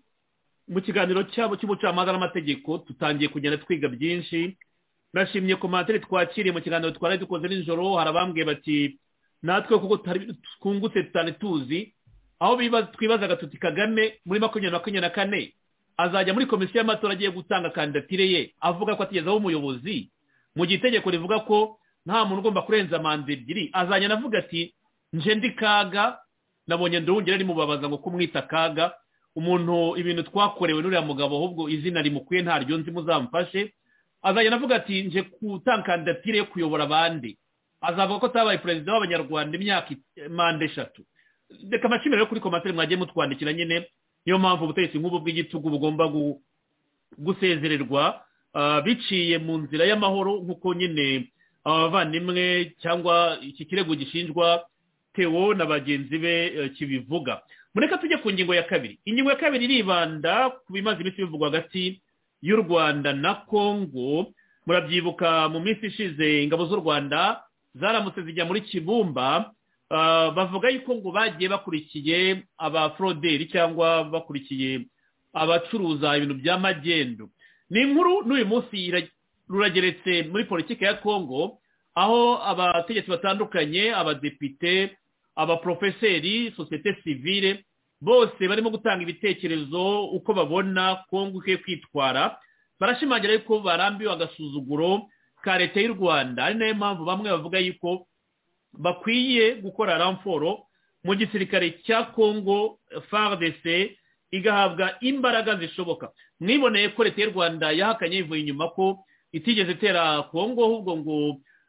mu kiganiro cyabo cy'ubucamanza n'amategeko tutangiye kugenda twiga byinshi ndashimye komantere twakiriye mu kiganiro twari dukoze nijoro hari abambwiye bati natwe kuko tutari- twungutse tutari tuzi aho bibaza- twibazaga tuti kagame muri makumyabiri na makumyabiri na kane azajya muri komisiyo y'amatora agiye gutanga kandidatire ye avuga ko atigezaho umuyobozi mu gihe itegeko rivuga ko nta muntu ugomba kurenza manda ebyiri azajya anavuga ati nje ndi kaga nabonye ndongera rimubabaza ngo kumwita kaga umuntu ibintu twakorewe n'uriya mugabo ahubwo izina rimukuye ntaryo nzi muzamufashe azajya anavuga ati nje gutanga kandidatire yo kuyobora abandi azavuga ko atabaye perezida w'abanyarwanda imyaka it- manda eshatu reka amashimiro yo kuri komantere mwagiye mutwandikira nyine niyo mpamvu ubutegetsi nk'ubu bw'igitugu bugomba gu- gusezererwa ah, biciye mu nzira y'amahoro nk'uko nyine abavandimwe cyangwa iki kirego gishinjwa tewo na bagenzi be eh, kibivuga mureka tujye ku ngingo ya kabiri ingingo ya kabiri iribanda ku bimaze iminsi bivugwa hagati y'u rwanda na kongo murabyibuka mu minsi ishize ingabo z'u rwanda zaramutse zijya muri kibumba ah, bavuga yuko ngo bagiye bakurikiye abaforoderi cyangwa bakurikiye abacuruza ibintu bya magendu ni inkuru n'uyu munsi ira- rurageretse muri politiki ya kongo aho abategetsi batandukanye abadepite abaprofeseri sosiyete sivile bose barimo gutanga ibitekerezo uko babona kongo ikwiye kwitwara barashimangira yuko barambiwe agasuzuguro ka leta y'u rwanda ari nayo mpamvu bamwe bavuga yuko bakwiye gukora ramforo mu gisirikare cya kongo fardc igahabwa imbaraga zishoboka mwiboneye ko leta y'u rwanda yahakanye ivuye inyuma ko itigeze itera kongo ahubwo ngo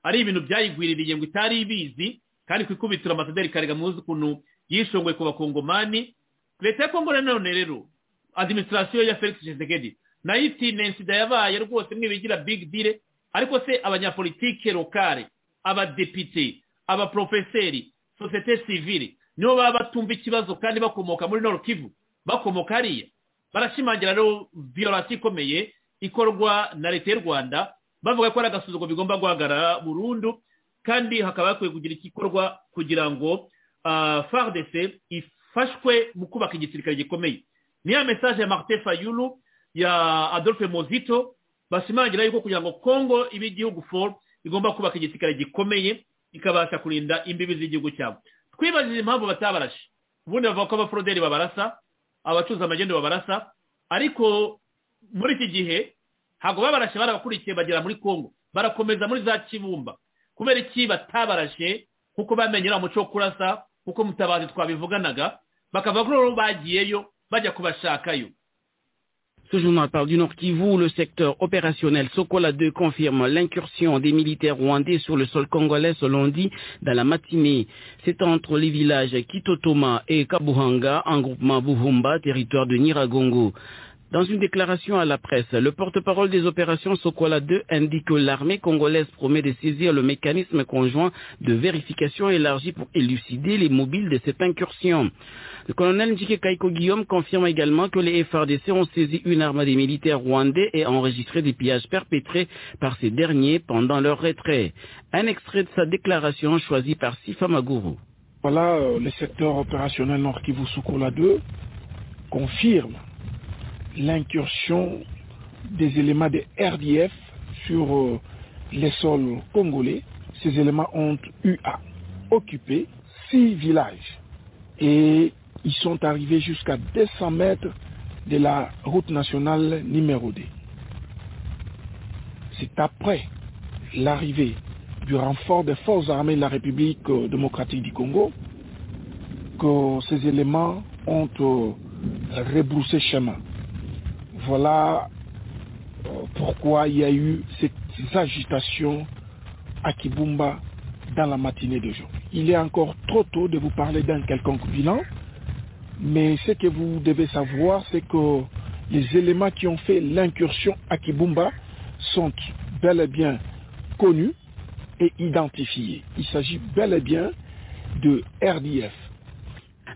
ari ibintu byayigwiririye ngo itari ibizi kandi ku ikubitiro amasaderi karega muzi ukuntu yishongoye ku bakongomani leta ya kongo nanone rero adiminisitirasiyo ya felix tshisekedi nayo iti nensida yabaye rwose mwibigira big deal ariko se abanyapolitike lokale abadepite abaprofeseri sosiyete sivile nibo baba batumva ikibazo kandi bakomoka muri nord kivu bakomoka hariya barashimangira rero violasi ikomeye ikorwa na leta y'u rwanda bavuga ko ari agasuzuguro bigomba guhagarara burundu kandi hakaba hakwiye kugira igikorwa kugira ngo ah, fardc ifashwe mu kubaka igisirikare gikomeye niya mesaje ya martin fayulu ya adolphe mozito bashimangira yuko kugira ngo congo ibe igihugu for igomba kubaka igisirikare gikomeye ikabasha kurinda imbibi z'igihugu cyabo twibajije impamvu batabarashe ubundi bavuga ko abaforoderi babarasa abacuruza amagendo babarasa ariko muri iki gihe ntabwo babarashe barabakurikiye bagera muri congo barakomeza muri za kibumba kubera iki batabarashe kuko bamenyera umuco wo kurasa kuko mutabazi twabivuganaga bakava kuri ubu bagiyeyo bajya kubashakayo Ce journal parle du Nord Kivu. Le secteur opérationnel Sokola 2 confirme l'incursion des militaires rwandais sur le sol congolais ce lundi dans la matinée. C'est entre les villages Kitotoma et Kabuhanga en groupement Buhumba, territoire de Niragongo. Dans une déclaration à la presse, le porte-parole des opérations Sokola 2 indique que l'armée congolaise promet de saisir le mécanisme conjoint de vérification élargi pour élucider les mobiles de cette incursion. Le colonel Njike Kaiko Guillaume confirme également que les FRDC ont saisi une arme des militaires rwandais et enregistré des pillages perpétrés par ces derniers pendant leur retrait. Un extrait de sa déclaration choisi par Sifa Maguru. Voilà, euh, le secteur opérationnel Nord Kivu Soukoula 2 confirme l'incursion des éléments des RDF sur euh, les sols congolais. Ces éléments ont eu à occuper six villages et ils sont arrivés jusqu'à 200 mètres de la route nationale numéro 2. C'est après l'arrivée du renfort des forces armées de la République euh, démocratique du Congo que ces éléments ont euh, rebroussé chemin. Voilà euh, pourquoi il y a eu cette agitation à Kibumba dans la matinée d'aujourd'hui. Il est encore trop tôt de vous parler d'un quelconque bilan, mais ce que vous devez savoir, c'est que les éléments qui ont fait l'incursion à Kibumba sont bel et bien connus et identifiés. Il s'agit bel et bien de RDF.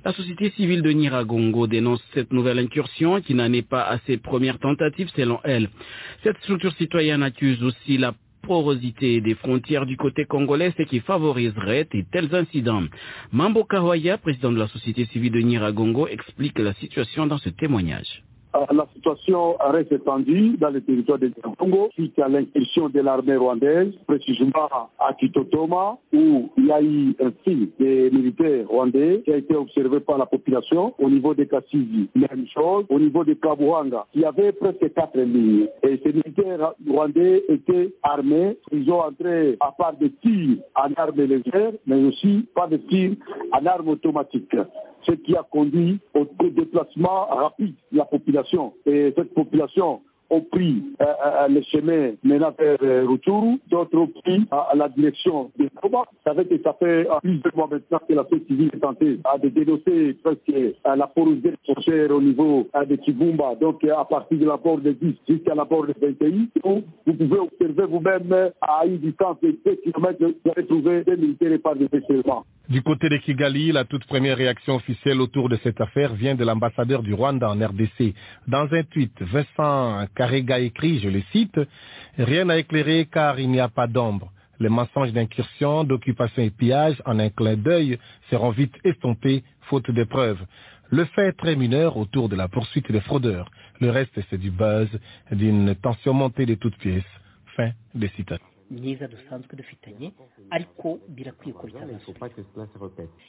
La société civile de Niragongo dénonce cette nouvelle incursion qui n'en est pas à ses premières tentatives selon elle. Cette structure citoyenne accuse aussi la porosité des frontières du côté congolais, ce qui favoriserait de tels incidents. Mambo Kawaya, président de la société civile de Niragongo, explique la situation dans ce témoignage. la situation reste tendue dans le territoire de Congo suite à l'incursion de l'armée rwandaise, précisément à Kitotoma, où il y a eu un film des militaires rwandais qui a été observé par la population. Au niveau de Kassisi, même chose. Au niveau de Kabuanga, il y avait presque quatre lignes. Et ces militaires rwandais étaient armés. Ils ont entré à part des tirs en armes légères, mais aussi par des tirs en armes automatiques ce qui a conduit au déplacement rapide de la population. Et cette population ont pris euh, euh, le chemin menant vers euh, Rutshuru, d'autres ont pris à, la direction de Koba. Ça fait que ça fait plus de mois maintenant que la société civile est tentée à de dénoncer presque à la porosité foncière au niveau de Kibumba, donc à partir de la porte de 10 jusqu'à la porte de 21, où vous pouvez observer vous-même à une distance de 2 km, vous allez trouver des militaires et pas des seulement. Du côté de Kigali, la toute première réaction officielle autour de cette affaire vient de l'ambassadeur du Rwanda en RDC. Dans un tweet, Vincent Karega écrit, je le cite, Rien à éclairer car il n'y a pas d'ombre. Les mensonges d'incursion, d'occupation et pillage en un clin d'œil seront vite estompés faute de preuves. Le fait très mineur autour de la poursuite des fraudeurs. Le reste, c'est du buzz, d'une tension montée de toutes pièces. Fin des citations. myiza dusanzwe dufitanye ariko birakwiye ko bitazasubira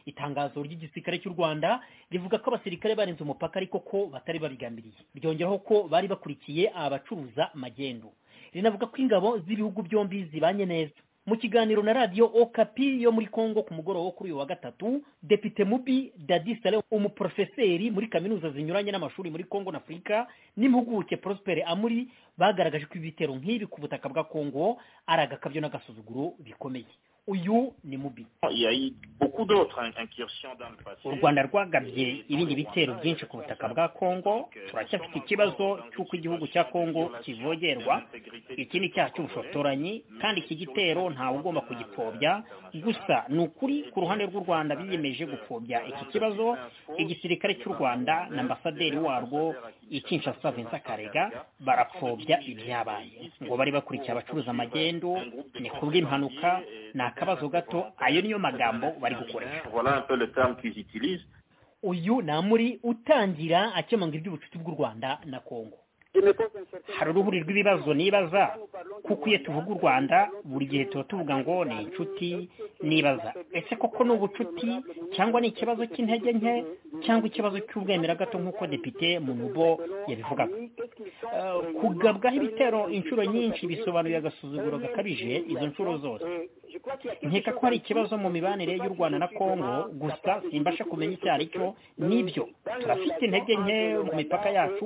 itangazo ry'igisirikare cy'u rwanda rivuga ko abasirikare barenze umupaka ariko ko batari babigambiriye ryongeraho ko bari bakurikiye abacuruza magendu rinavuga ko ingabo z'ibihugu byombi zibanye neza mu kiganiro na radiyo okapi yo muri congo ku mugoroba wo kuri uyu wa gatatu depite mubi dadisale umuporofeseri muri kaminuza zinyuranye n'amashuri muri congo na afurika n'impuguke prospere amuri bagaragaje ko ibitero nk'ibi ku butaka bwa congo ari agakabyo n'agasuzuguro bikomeye uyu ni mubi u rwanda rwagabye ibindi bitero byinshi ku butaka bwa congo turacyafite ikibazo cy'uko igihugu cya congo kivogerwa iki ni icyaha cy'ubushotoranyi kandi iki gitero ntawe ugomba kugipfobya gusa ni ukuri ku ruhande rw'u rwanda biyemeje gupfobya iki kibazo igisirikare cy'u rwanda na ambasaderi warwo ikinshasa vincent karega barapfobya ibyabaye ngo bari bakurikiye abacuruza amagendu ni kubw'impanuka ni akabazo gato ayo niyo magambo bari gukoresha uyu ni amuri utangira akemanga iby'ubucuti bw'u rwanda na congo hari uruhuri rw'ibibazo nibaza kuko iyo tuvuga u rwanda buri gihe tuba tuvuga ngo ni inshuti nibaza ese koko ni ubucuti cyangwa ni ikibazo cy'intege nke cyangwa ikibazo cy'ubwemera gato nk'uko depite munubo yabivugaga kugabwaho ibitero inshuro nyinshi bisobanuye agasuzuguro gakabije izo nshuro zose nkeka ko hari ikibazo mu mibanire y'u rwanda na congo gusa simbasha kumenya icyo ari cyo n'ibyo turafite intege nke mu mipaka yacu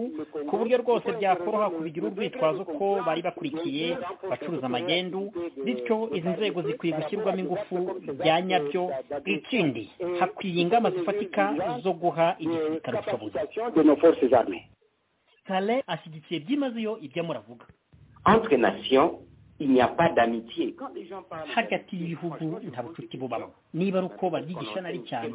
ku buryo rwose byakoroha kubigira urwitwazo ko bari bakurikiye bacuruza amagendu bityo izi nzego zikwiye gushyirwamo ingufu bya nyabyo ikindi hakwiye ingamba zifatika zo guha igisirikare ubushobozi sale ashyigikiye byimazeyo ibyo muravuga hagati y'ibihugu nta bucuti bubamo niba ari uko babyigisha nari cyane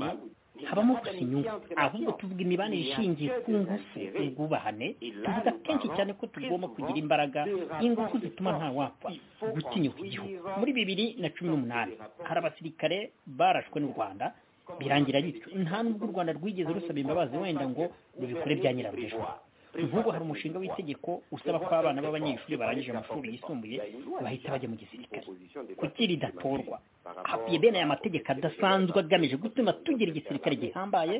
habamo gusa inyungu ahubwo tuvuga imibanire ishingiye ku ngufu ubwubahane tuvuga kenshi cyane ko tugomba kugira imbaraga ingufu zituma nta wapfa gutinyuka igihugu muri bibiri na cumi n'umunani hari abasirikare barashwe n'u rwanda birangira bityo nta n'ubwo u rwanda rwigeze rusaba imbabazi wenda ngo rubikore bya nyirabujijwe nk'ubu hari umushinga w'itegeko usaba ko abana b'abanyeshuri barangije amashuri yisumbuye bahita bajya mu gisirikare kuki ridatorwa hakwiye bene aya mategeko adasanzwe agamije gutuma tugira igisirikare gihambaye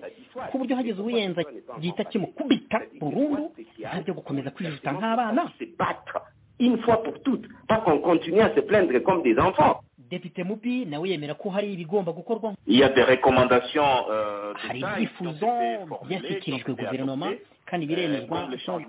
ku buryo hageze uwiyenza gihita kimukubita burundu ntabyo gukomeza kwijuta nk'abana une fois pour toutes, pas qu'on continue à se plaindre comme des enfants. depite mubi nawe yemera ko hari ibigomba gukorwa hari ibyifuzo byashyikirijwe guverinoma kandi biremezwa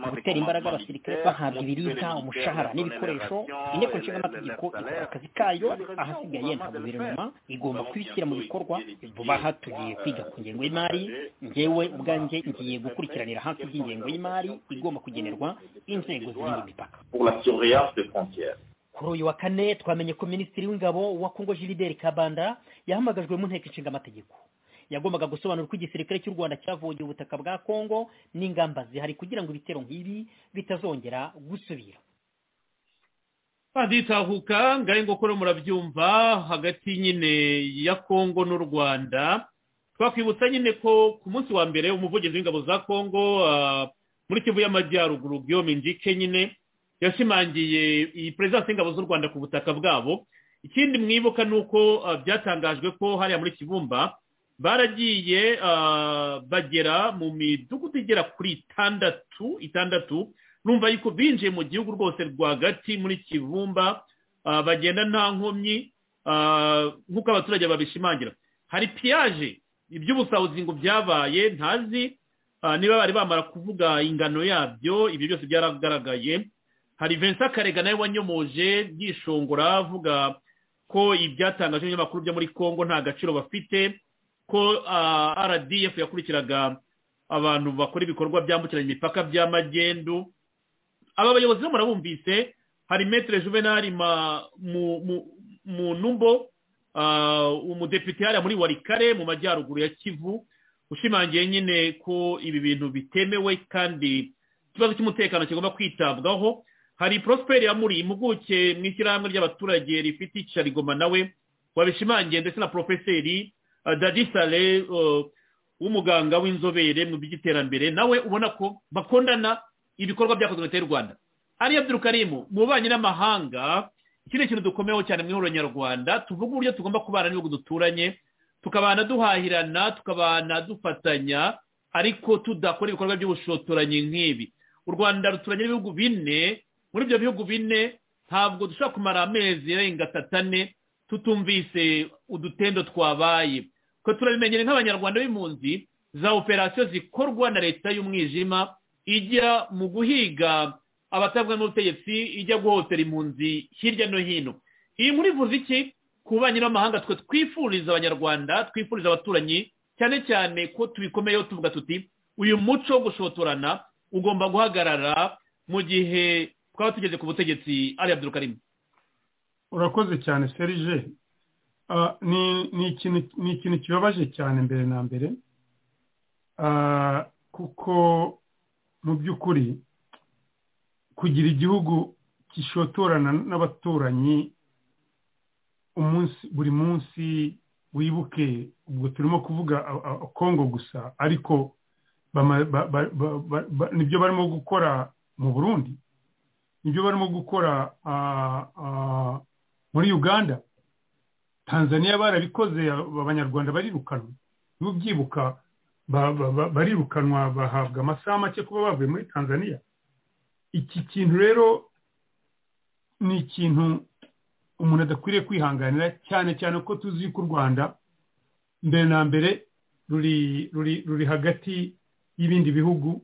mu gutera imbaraga abasirikare bahabwa ibiribwa umushahara n'ibikoresho inteko nshingamategeko ikora akazi kayo ahasigaye nta guverinoma igomba kubishyira mu bikorwa vuba aha tugiye kwiga ku ngengo y'imari ngewe ubwanjye ngiye gukurikiranira hafi by'ingengo y'imari igomba kugenerwa inzego ziri imipaka kuri uyu wa kane twamenye ko minisitiri w'ingabo wa kongo jirideri kabanda yahamagajwe mu nteko ishinga amategeko yagombaga gusobanura uko igisirikare cy'u rwanda cyavogeye ubutaka bwa kongo n'ingamba zihari kugira ngo ibitero nk'ibi bitazongera gusubira baditahuka ngari ngo kure murabyumva hagati nyine ya kongo n'u rwanda twakwibutsa nyine ko ku munsi wa mbere umuvugizi w'ingabo za kongo muri kivu y'amajyaruguru guillaume njike nyine yashimangiye iyi perezidansi y'ingabo z'u rwanda ku butaka bwabo ikindi mwibuka ni uko ah, byatangajwe ko hariya muri kibumba baragiye ah, bagera mu midugudu igera kuri itandatu itandatu numva yuko binjiye mu gihugu rwose rwagati muri kibumba ah, bagenda nta nkomyi ah, nk'uko abaturage babishimangira hari piyaje iby'ubusahuzi ngo byabaye ntazi ah, niba bari bamara kuvuga ingano yabyo ibyo byose byaragaragaye hari vincent karega nawe wanyomoje yishongora avuga ko ibyatangajwe n'ibinyamakuru byo muri congo nta gaciro bafite ko ah, rdf yakurikiraga abantu bakora ibikorwa byambukiranya imipaka by'amagendu aba bayobozi bo murabumvise hari metere juvenali ma- mu- mu- mu numbo ah, umudepite hariya muri warikare mu majyaruguru ya kivu ushimangiye nyine ko ibi bintu bitemewe kandi ikibazo cy'umutekano kigomba kwitabwaho hari prosperi yamuri impuguke mu ishyirahamwe ry'abaturage rifite icyarigoma nawe wabishimangiye ndetse na porofeseri ah, dadi sale eh, w'umuganga w'inzobere mu by'iterambere nawe ubona ko bakundana ibikorwa byakozwe na leta y'u rwanda ari abdurukarimu mu bubanyi n'amahanga iki ni ikintu dukomeyeho cyane mu ihuriro nyarwanda tuvuga uburyo tugomba kubana n'ibihugu duturanye tukabana duhahirana tukabana dufatanya ariko tudakora ibikorwa by'ubushotoranyi nk'ibi u rwanda ruturanye n'ibihugu bine muri ibyo bihugu bine ntabwo dushobora kumara amezi arenga atatu ane tutumvise udutendo twabaye twe turabimenyere nk'abanyarwanda b'impunzi za operasiyo zikorwa na leta y'umwijima ijya mu guhiga abatavuga n'ubutegetsi ijya guhotera impunzi hirya no hino iyi muri vuze iki ku banyi n'amahanga twe twifuriza abanyarwanda twifuriza abaturanyi cyane cyane ko tubikomeyeho tuvuga tuti uyu muco wo gushotorana ugomba guhagarara mu gihe twaba tugeze ku butegetsi ari abdurukarimu urakoze cyane serije Ah, ni ni ikintu- ni ikintu kibabaje cyane mbere na mbere Ah, kuko mu by'ukuri kugira igihugu kishotorana n'abaturanyi umunsi buri munsi wibuke ubwo turimo kuvuga a- a- kongo gusa ariko bama- ba- ba- ba- ba- ba- nibyo barimo gukora mu burundi nibyo barimo gukora ah, ah, muri uganda tanzania barabikoze aba- abanyarwanda barirukanwa niba ubyibuka ba- ba- ba- barirukanwa bahabwa amasaha make kuba bavuye muri tanzania iki kintu rero ni ikintu umuntu adakwiriye kwihanganira cyane cyane ko tuzi ko u rwanda mbere na mbere ruri ruri ruri hagati y'ibindi bihugu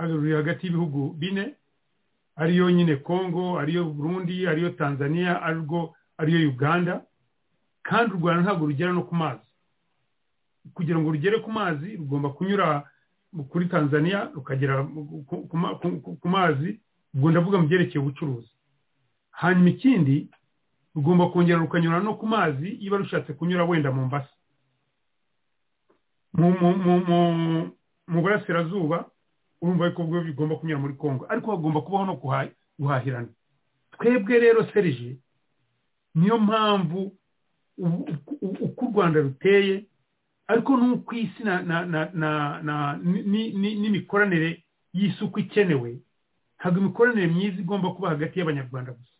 hano ruri hagati y'ibihugu bine ariyo nyine congo ariyo burundi ariyo tanzania arwo ariyo uganda kandi u rwanda ntabwo rugera no ku mazi kugira ngo rugere ku mazi rugomba kunyura kuri tanzania rukagera ku- ku ma- ku- ku- ku mazi ubwo ndavuga mu byerekeye ubucuruzi hanyuma ikindi rugomba kongera rukanyura no ku mazi niba rushatse kunyura wenda mu mbasi mu- mu- mu- mu- mu burasirazuba urumva yuko bwo bigomba kunyura muri congo ariko hagomba kubaho no guha- guhahirana twebwe rero serije niyo mpamvu ubu- uku uku u rwanda ruteye ariko n'uko isi na- na- na- na- na- ni- ni- n'imikoranire y'isuku ikenewe ntabwo imikoranire myiza igomba kuba hagati y'abanyarwanda gusa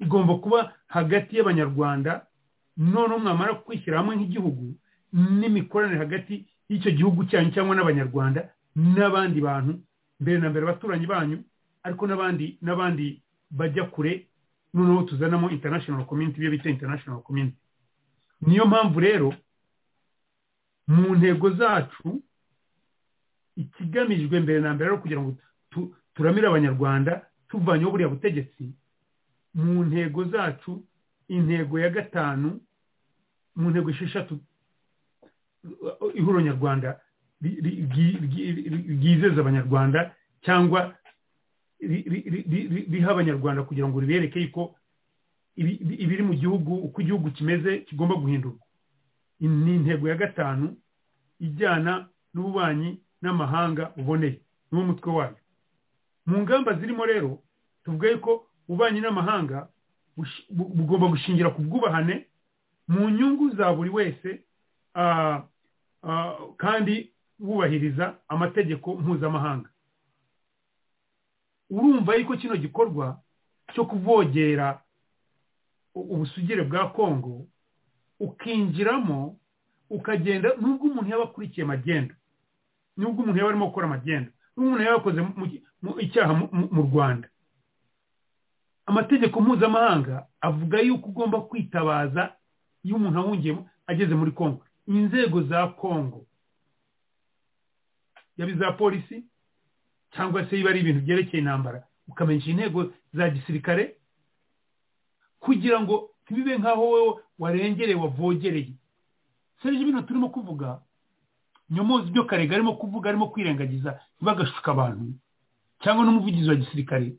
igomba kuba hagati y'abanyarwanda noneho mwamara kwishyira hamwe nk'igihugu n'imikoranire hagati y'icyo gihugu cyanyu cyangwa n'abanyarwanda n'abandi bantu mbere na mbere abaturanyi banyu ariko n'abandi n'abandi bajya kure noneho tuzanamo international community ibyo bita international community niyo mpamvu rero mu ntego zacu ikigamijwe mbere na mbere ari kugira ngo tu- turamire abanyarwanda tuvanyeho buriya butegetsi mu ntego zacu intego ya gatanu mu ntego esheshatu uh, ihuriro nyarwanda ri- ri- ryi- ryi- ryi- ryizeza abanyarwanda cyangwa ri- ri- ri- ri- ri- riha abanyarwanda kugira ngo ribereke yuko ibi- ibi- ibiri mu gihugu uko igihugu kimeze kigomba guhindurwa In- ni intego ya gatanu ijyana n'ububanyi n'amahanga buboneye niwo mutwe wayo mu ngamba zirimo rero tuvuga yuko ububanyi n'amahanga bush- bu- bugomba gushingira ku bwubahane mu nyungu za buri wese ah, ah, kandi wubahiriza amategeko mpuzamahanga urumva yuko kino gikorwa cyo kuvogera ubusugire bwa kongo ukinjiramo ukagenda nubwo umuntu yaba akurikiye magendu nubwo umuntu yaba arimo gukora magendu nubwo umuntu yaba yakoze mu- mu- icyaha mu- mu- mu rwanda amategeko mpuzamahanga avuga yuko ugomba kwitabaza iyo umuntu awungiyemo ageze muri kongo inzego za kongo yaba iza polisi cyangwa se biba ari ibintu byerekeye intambara ukamenyesha intego za gisirikare kugira ngo ntibibe nk'aho wowe warengereye wavogereye serije ibintu turimo kuvuga nyomuzi ibyo karega arimo kuvuga arimo kwirengagiza ntibagashuka abantu cyangwa n'umuvugizi wa gisirikare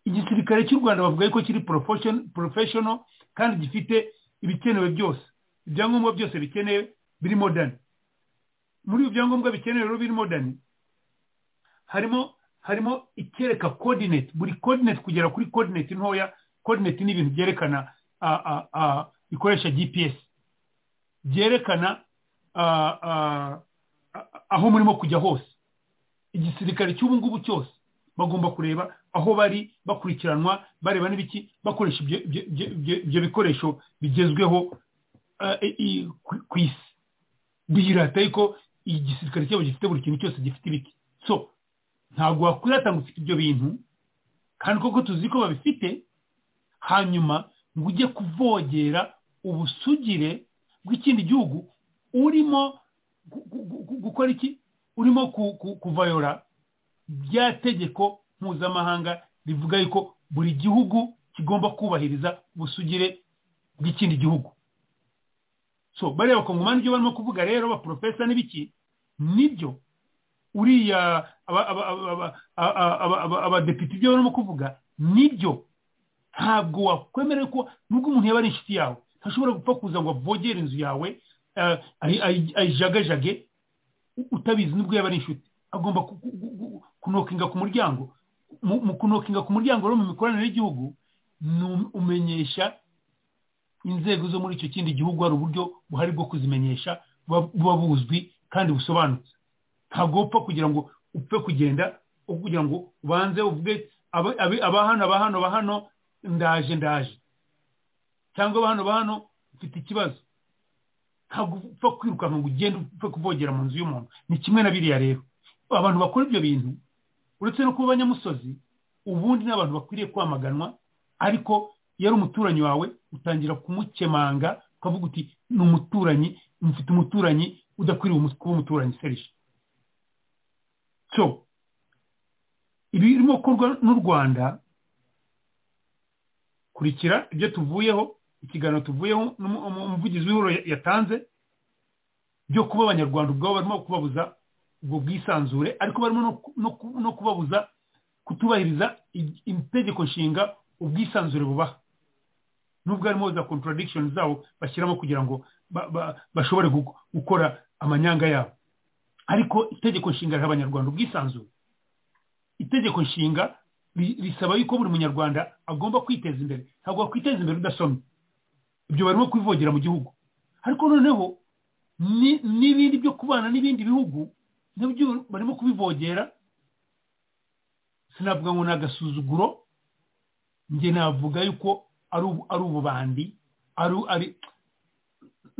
igisirikare cy'u rwanda bavuga yuko kiri porofeshono kandi gifite ibikenewe byose ibyangombwa byose bikenewe biri modani muri ibi byangombwa bikenewe rero biri modani harimo harimo ikereka kodineti buri kodineti kugera kuri kodineti ntoya kodineti ni ibintu byerekana ah, ah, ah, bikoresha gps byerekana ah, ah, ah, aho murimo kujya hose igisirikare cy'ubu ngubu cyose bagomba kureba aho bari bakurikiranwa bareba n'ibiki bakoresha ibyo- ibyo- ibyo- ibyo- ibyo bikoresho bigezweho ah, i- i- ku- ku isi bihirata yuko igisirikare cyabo gifite buri kintu cyose gifite ibiki so ntabwo wakwirata ngo ufite ibyo bintu kandi koko tuzi ko babifite hanyuma ngo ujye kuvogera ubusugire bw'ikindi gihugu urimo gu- gu- gu- gu- gukora iki urimo ku- ku- kuvayora bya tegeko mpuzamahanga rivuga yuko buri gihugu kigomba kubahiriza ubusugire bw'ikindi gihugu so bariya bakongomani ibyo barimo kuvuga rero abaporofesa n'ibiki nibyo uriya aba- aba- aba- aba- aba- aba- aba- abadepite ibyo barimo kuvuga nibyo ntabwo wakwemera ko nubwo umuntu yaba ari inshuti yawe ntashobora gupfa kuza ngo avogere inzu yawe eh, ayi- ayi- ayijagajage u- utabizi nubwo yaba ari inshuti agomba ku- ku- ku- ku- kunokinga ku muryango Mu- mu kunokinga ku muryango rero mu mikoranire y'igihugu ni um- umenyesha inzego zo muri icyo kindi gihugu hari uburyo buhari bwo kuzimenyesha buba- buba buzwi kandi busobanutse ntabwo upfa kugira ngo upfe kugenda upfa kugira ngo ubanze uvuge aba abi- aba hano aba hano aba hano ndaje ndaje cyangwa aba hano aba hano mfite ikibazo ntabwo upfa kwirukanka ngo ugende upfe kuvogera mu nzu y'umuntu ni kimwe na biriya rero abantu bakora ibyo bintu uretse no kuba abanyamusozi ubundi ni abantu bakwiriye kwamaganwa ariko iyo ari umuturanyi wawe utangira kumukemanga ukavuga uti ni umuturanyi mfite umuturanyi udakwiriye umu- kuba umuturanyi serije so ibirimo gukorwa n'u rwanda kurikira ibyo tuvuyeho ikiganiro tuvuyeho n'umu- umu- umuvugizi w'ihuriro ya- yatanze byo kuba abanyarwanda ubwabo barimo kubabuza ubwo bwisanzure ariko barimo no ku- no ku- no kubabuza kutubahiriza i- itegeko nshinga ubwisanzure bubaha nubwo harimo za contradiction zabo bashyiramo kugira ngo ba- ba- bashobore gu- gukora amanyanga yabo ariko itegeko nshinga riha abanyarwanda ubwisanzure itegeko nshinga ri- risaba yuko buri munyarwanda agomba kwiteza imbere ntabwo wakwiteza imbere udasomye ibyo barimo kwivogera mu gihugu ariko noneho ni- n'ibindi byo kubana n'ibindi bihugu nabyo barimo kubivogera sinavuga ngo ni agasuzuguro njye navuga yuko ari ubu- ari ububandi ari ari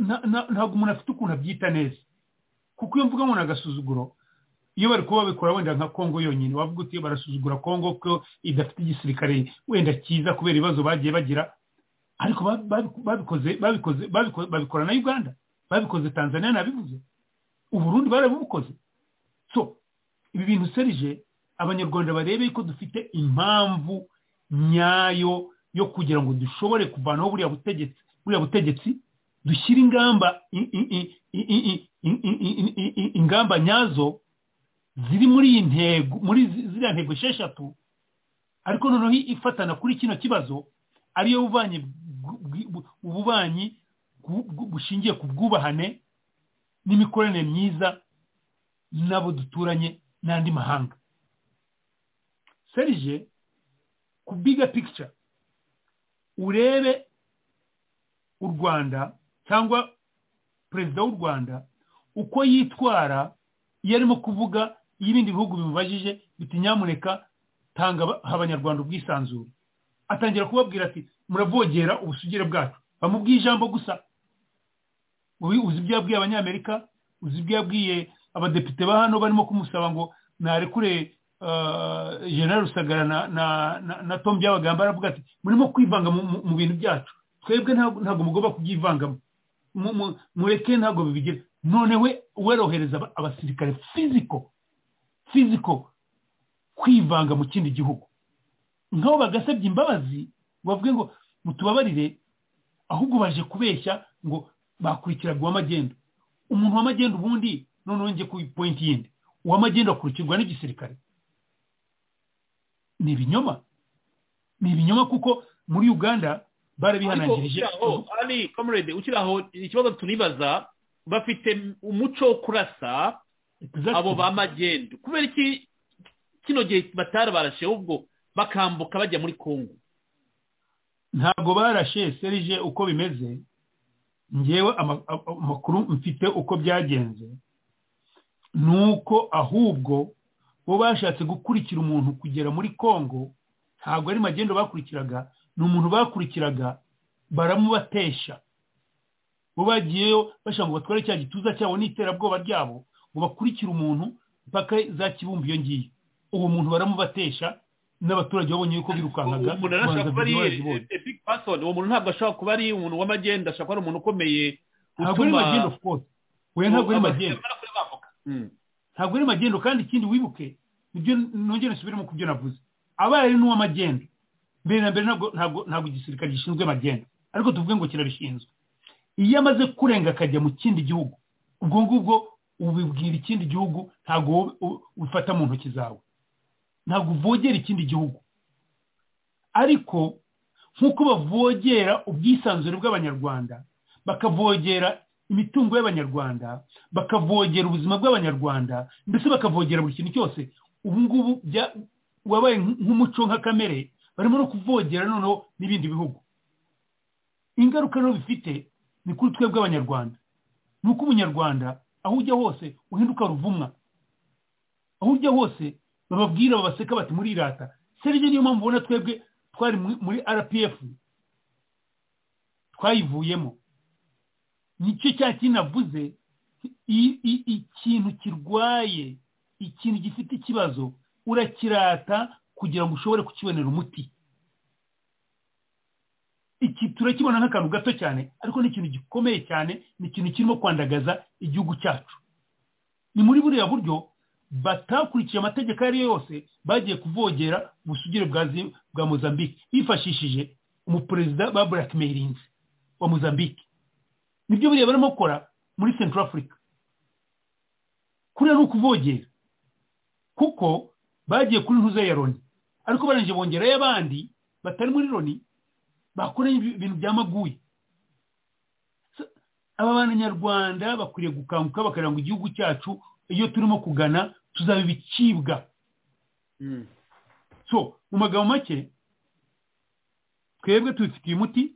nta- nta- ntabwo umuntu afite ukuntu abyita neza kuko iyo mvuga ngo ni agasuzuguro iyo bari kuba babikora wenda nka kongo yonyine wavuga uti barasuzugura kongo ko idafite igisirikare wenda cyiza kubera ibibazo bagiye bagira ariko ba- babi- babikoze babikoze babiko- babikora na uganda babikoze tanzania nabivuze uburundi barabukoze so ibi bintu serije abanyarwanda barebe ko dufite impamvu nyayo yo kugira ngo dushobore kuvanaho buriya butegetsi buriya butegetsi dushyire ingamba i- i- i- i- i- i- i- i- i- i- i- ingamba nyazo ziri muri iyi ntego muri zi- ziriya ntego esheshatu ariko noneho ifatana kuri kino kibazo ariyo bubanyi bw- bw- ububanyi bw- bw- bushingiye ku bwubahane n'imikoranire myiza n'abo duturanye n'andi mahanga serije ku biga pikica urebe u rwanda cyangwa perezida w'u rwanda uko yitwara iyo arimo kuvuga iyo ibindi bihugu bimubajije biti nyamuneka tanga aba- abanyarwanda ubwisanzure atangira kubabwira ati muravogera ubusugire bwacu bamubwiye ijambo gusa Uyu uzi ibyo yabwiye abanyamerika uzi ibyo yabwiye abadepite ba hano barimo kumusaba ngo narekure ah, general rusagara na na na- na tom byabagamba aravuga ati murimo kwivanga mu- mu- mu bintu byacu twebwe ntabwo ntabwo mugomba kubyivangamo Mu- mu- mureke ntabwo bibigira none we werohereza aba- abasirikare fiziko fiziko kwivanga mu kindi gihugu nk'aho bagasabye imbabazi bavuge ngo mutubabarire ahubwo baje kubeshya ngo bakurikirwa uw'amagendo umuntu w'amagendo ubundi noneho njye ku ipointi yindi uw'amagendo akurikirwa n'igisirikare ni ibinyoma ni ibinyoma kuko muri uganda barabihanangirije Ariko ukiri aho, ari comrade ukiri aho ikibazo turibaza bafite umuco wo kurasa abo ba magendu kubera iki kino gihe batari barashe ahubwo bakambuka bajya muri kongo ntabwo barashe serije uko bimeze ngewe ama- a- amakuru mfite uko byagenze ni uko ahubwo bo bashatse gukurikira umuntu kugera muri kongo ntabwo ari magendo bakurikiraga ni umuntu bakurikiraga baramubatesha bo bagiyeyo bashaka ngo batware cya gituza cyabo n'iterabwoba ryabo ngo bakurikire umuntu mpaka za kibumbu iyo ngiyo uwo muntu baramubatesha n'abaturage babonye yuko birukankaga umuntu arashaka babanza kuba ari Biryohe Zibonye. a big person uwo muntu ntabwo ashobora kuba ari umuntu w'amagenda ashaka kuba ari umuntu ukomeye ntabwo ari utuma- magendo of course we ntabwo ari Aba- magendo ntabwo ari magendo kandi ikindi wibuke nibyo nongere nsubiremo ku byo navuze abaye ari n'uw'amagendo mbere na mbere ntabwo ntabwo ntabwo igisirikare gishinzwe magendo ariko tuvuge ngo kirabishinzwe iyo amaze kurenga akajya mu kindi gihugu ubwo ngubwo ubibwira ikindi gihugu ntabwo wowe u- ubifata mu ntoki zawe ntabwo uvogera ikindi gihugu ariko nk'uko bavogera ubwisanzure bw'abanyarwanda bakavogera imitungo y'abanyarwanda bakavogera ubuzima bw'abanyarwanda ndetse bakavogera buri kintu cyose ubu ngubu bya- wabaye nk- nk'umuco nka kamere barimo no kuvogera noneho n'ibindi bihugu ingaruka rero bifite ni kuri twebwe abanyarwanda ni uko umunyarwanda aho ujya hose uhinduka ruvumwa aho ujya hose bababwira babaseka bati murirata serije niyo mpamvu ubona twebwe twari muri- muri rpf twayivuyemo nicyo cya kintu navuze i- i- ikintu kirwaye ikintu gifite ikibazo urakirata kugira ngo ushobore kukibonera umuti iki turakibona nk'akantu gato cyane ariko ni ikintu gikomeye cyane ni ikintu kirimo kwandagaza igihugu cyacu ni muri buriya buryo batakurikiye amategeko ayo ari yo yose bagiye kuvogera ubusugire bwa Zi- bwa mozambique bifashishije umuperezida ba blackmailinze wa mozambique nibyo buriya barimo gukora muri central africa kuriya ni ukuvogera kuko bagiye kuri ntuze ya loni ariko barangije bongerayo abandi batari muri loni bakoranye ibi- ibintu byamaguye aba banyarwanda bakwiriye gukanguka bakaranga igihugu cyacu iyo turimo kugana tuzaba ibicibwa so mu magambo make twebwe tubifitiye umuti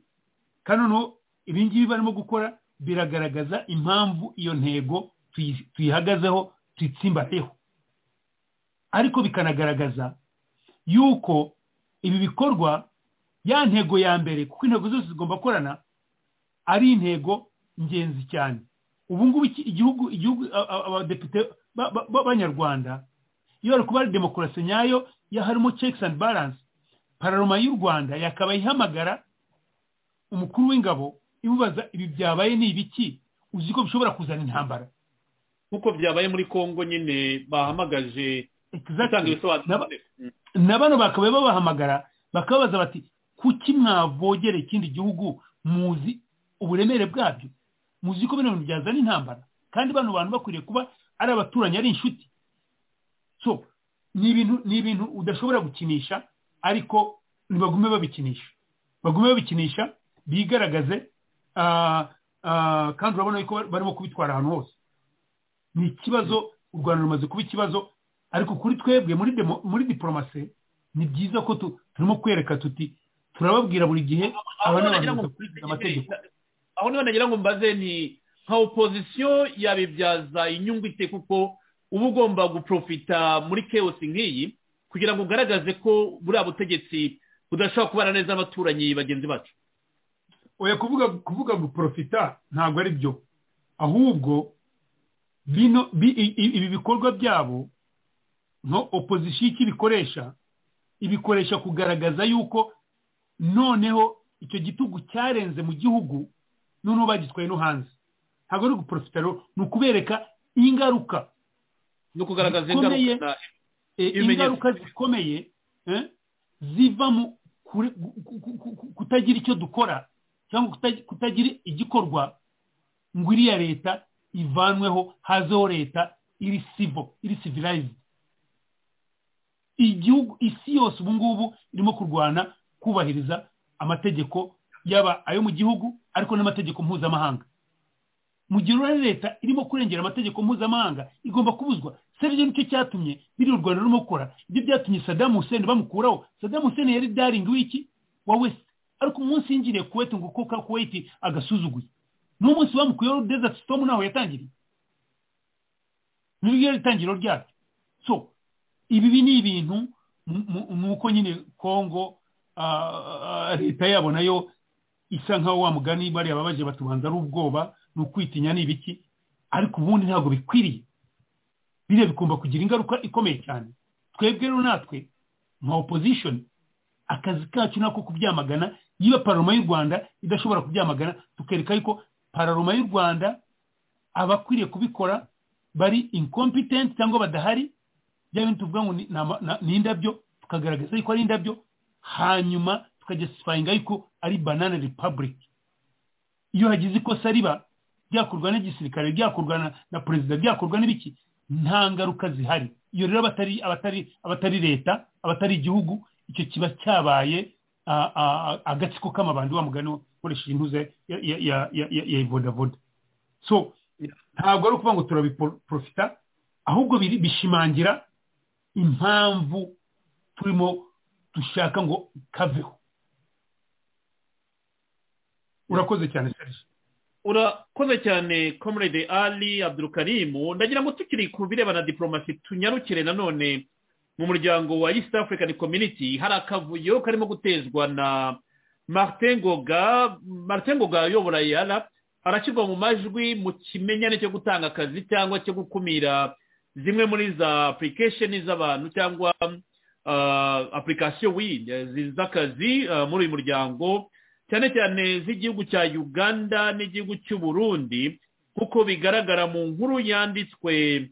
kandi noneho ibi ngibi barimo gukora biragaragaza impamvu iyo ntego tuyi- tuyihagazeho tuyitsimbateho ariko bikanagaragaza yuko ibi bikorwa ya ntego ya mbere kuko intego zose zigomba gukorana ari intego ngenzi cyane ubu ngubu iki- igihugu igihugu a- a- abadepite ba- ba- b'abanyarwanda iyo bari kuba ari demokarasi nyayo ya harimo checks and balance pararoma y'u rwanda yakabaye ihamagara umukuru w'ingabo imubaza ibi byabaye ni ibiki uzi ko bishobora kuzana intambara nk'uko byabaye muri kongo nyine bahamagaje gutanga Naba- ibisobanuro na bano bakaba babahamagara bakababaza bati kuki mwavogera ikindi gihugu muzi uburemere bwabyo muzi ko bino bintu byazana intambara kandi bano bantu bakwiriye kuba ari abaturanyi ari inshuti so ni ibintu ni ibintu udashobora gukinisha ariko nibagume babikinisha bagume babikinisha bigaragaze ah, ah, kandi urabona yuko barimo kubitwara ahantu hose ni ikibazo u rwanda rumaze kuba ikibazo ariko kuri twebwe muri demo- muri diporomasi ni byiza ko tu- turimo kwereka tuti turababwira buri gihe aba ni abantu bakurikiza amategeko aho niba nagira ngo mbaze ni nka opozisiyo yabibyaza inyungu ite kuko uba ugomba guprofita muri chaos nk'iyi kugira ngo ugaragaze ko buriya butegetsi budashobora kubana neza n'abaturanyi bagenzi bacu oya kuvuga kuvuga ngo porofita ntabwo ari byo ahubwo bino bi- i- i- ibi bikorwa byabo nka opozisiyo icyo ibikoresha ibikoresha kugaragaza yuko noneho icyo gitugu cyarenze mu gihugu noneho bagitwaye no hanze ntabwo ari uguporofita rero ni ukubereka ingaruka ni ukugaragaza zikomeye, ingaruka eh, ibimenyetso. ingaruka zikomeye eh, ziva mu kure- ku- ku- ku- ku- kutagira icyo dukora cyangwa kuta- kutagira igikorwa ngo iriya leta ivanweho hazeho leta iri sivo iri civilized igihugu isi yose ubu ngubu irimo kurwana kubahiriza amategeko yaba ayo mu gihugu ariko n'amategeko mpuzamahanga mu gihe rero leta irimo kurengera amategeko mpuzamahanga igomba kubuzwa serivisi nicyo cyatumye biri u rwanda rurimo gukora ibyo byatumye sadamu hussein bamukuraho sadamu hussein yari daringi w'iki wa wese ariko umunsi yinjiriye kuweti ngo kuko kuweti agasuzuguye n'umunsi bamukuyeho desert storm ntaho yatangiriye niryo yari itangiriro ryaryo so ibi ni ibintu mu- mu- ni uko nyine kongo ah, ah, leta yabo nayo isa nkaho wa mugani bariya babaje batubanza ari ubwoba ni ukwitinya ni ibiki ariko ubundi ntabwo bikwiriye biriya bigomba kugira ingaruka ikomeye cyane twebwe rero natwe nka opposition akazi kacu nako kubyamagana yiba pararoma y'u rwanda idashobora kubyamagana tukereka yuko pararoma y'u rwanda abakwiriye kubikora bari incompetent cyangwa badahari bya bintu tuvuga ngo ni- ni ama- na- ni indabyo tukagaragaza yuko ari indabyo hanyuma tukagesifayinga yuko ari banana republic iyo hagize ikosa riba byakorwa n'igisirikare byakorwa na, na perezida byakorwa n'ibiki nta ngaruka zihari iyo rero abatari abatari abatari leta abatari igihugu icyo kiba cyabaye ah, ah, agatsiko k'amabandi wa mugani ukoresheje intuza ya ya ya ya- ya- ya ivodavoda so ntabwo ari ukuvuga ngo turabiporofita ahubwo biri- bishimangira impamvu turimo dushaka ngo kaveho urakoze cyane serge urakoze cyane comrade ali abdurukarimu ndagira ngo tukiri ku birebana na diporomasi tunyarukire nanone mu muryango wa east african community hari akavuyo karimo gutezwa na martin ngoga martin ngoga ayobora yara arashyirwa mu majwi mu kimenyane cyo gutanga akazi cyangwa cyo gukumira zimwe muri za application z'abantu cyangwa ah, application we z'akazi ah, muri uyu muryango cyane cyane z'igihugu cya uganda n'igihugu cy'u burundi nk'uko bigaragara mu nkuru yanditswe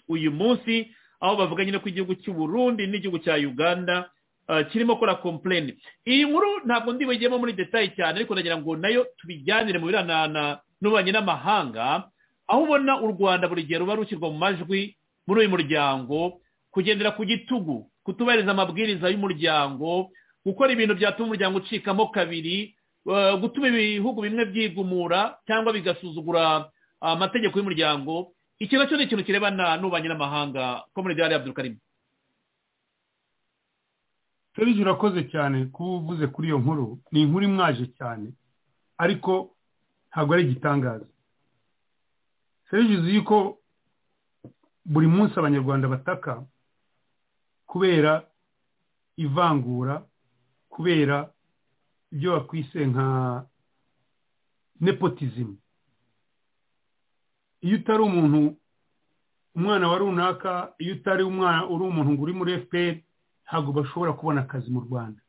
uyu munsi aho bavuga nyine ko igihugu cy'u burundi n'igihugu cya uganda ah, kirimo kora kompleni iyi nkuru ntabwo ndibugiyemo muri detaye cyane ariko nagira ngo nayo tubijyanire mu biranana n'ububanyi n'amahanga aho ubona u rwanda buri gihe ruba rushyirwa mu majwi muri uyu muryango kugendera ku gitugu kutubahiriza amabwiriza y'umuryango gukora ibintu byatuma umuryango ucikamo kabiri eh, gutuma ibihugu bimwe byigumura cyangwa bigasuzugura ah, amategeko y'umuryango iki nacyo ni ikintu kirebana n'ububanyi n'amahanga komuniti ya abdurukarimu serge urakoze cyane kuba uvuze kuri iyo nkuru ni inkuru imwaje cyane ariko ntabwo ari igitangaza serge uzi yuko buri munsi abanyarwanda bataka kubera ivangura kubera ibyo bakwise nka nepotizimu iyo utari umuntu umwana wa runaka iyo utari umwana uri umuntu ngo uri muri fpr ntabwo bashobora kubona akazi mu rwanda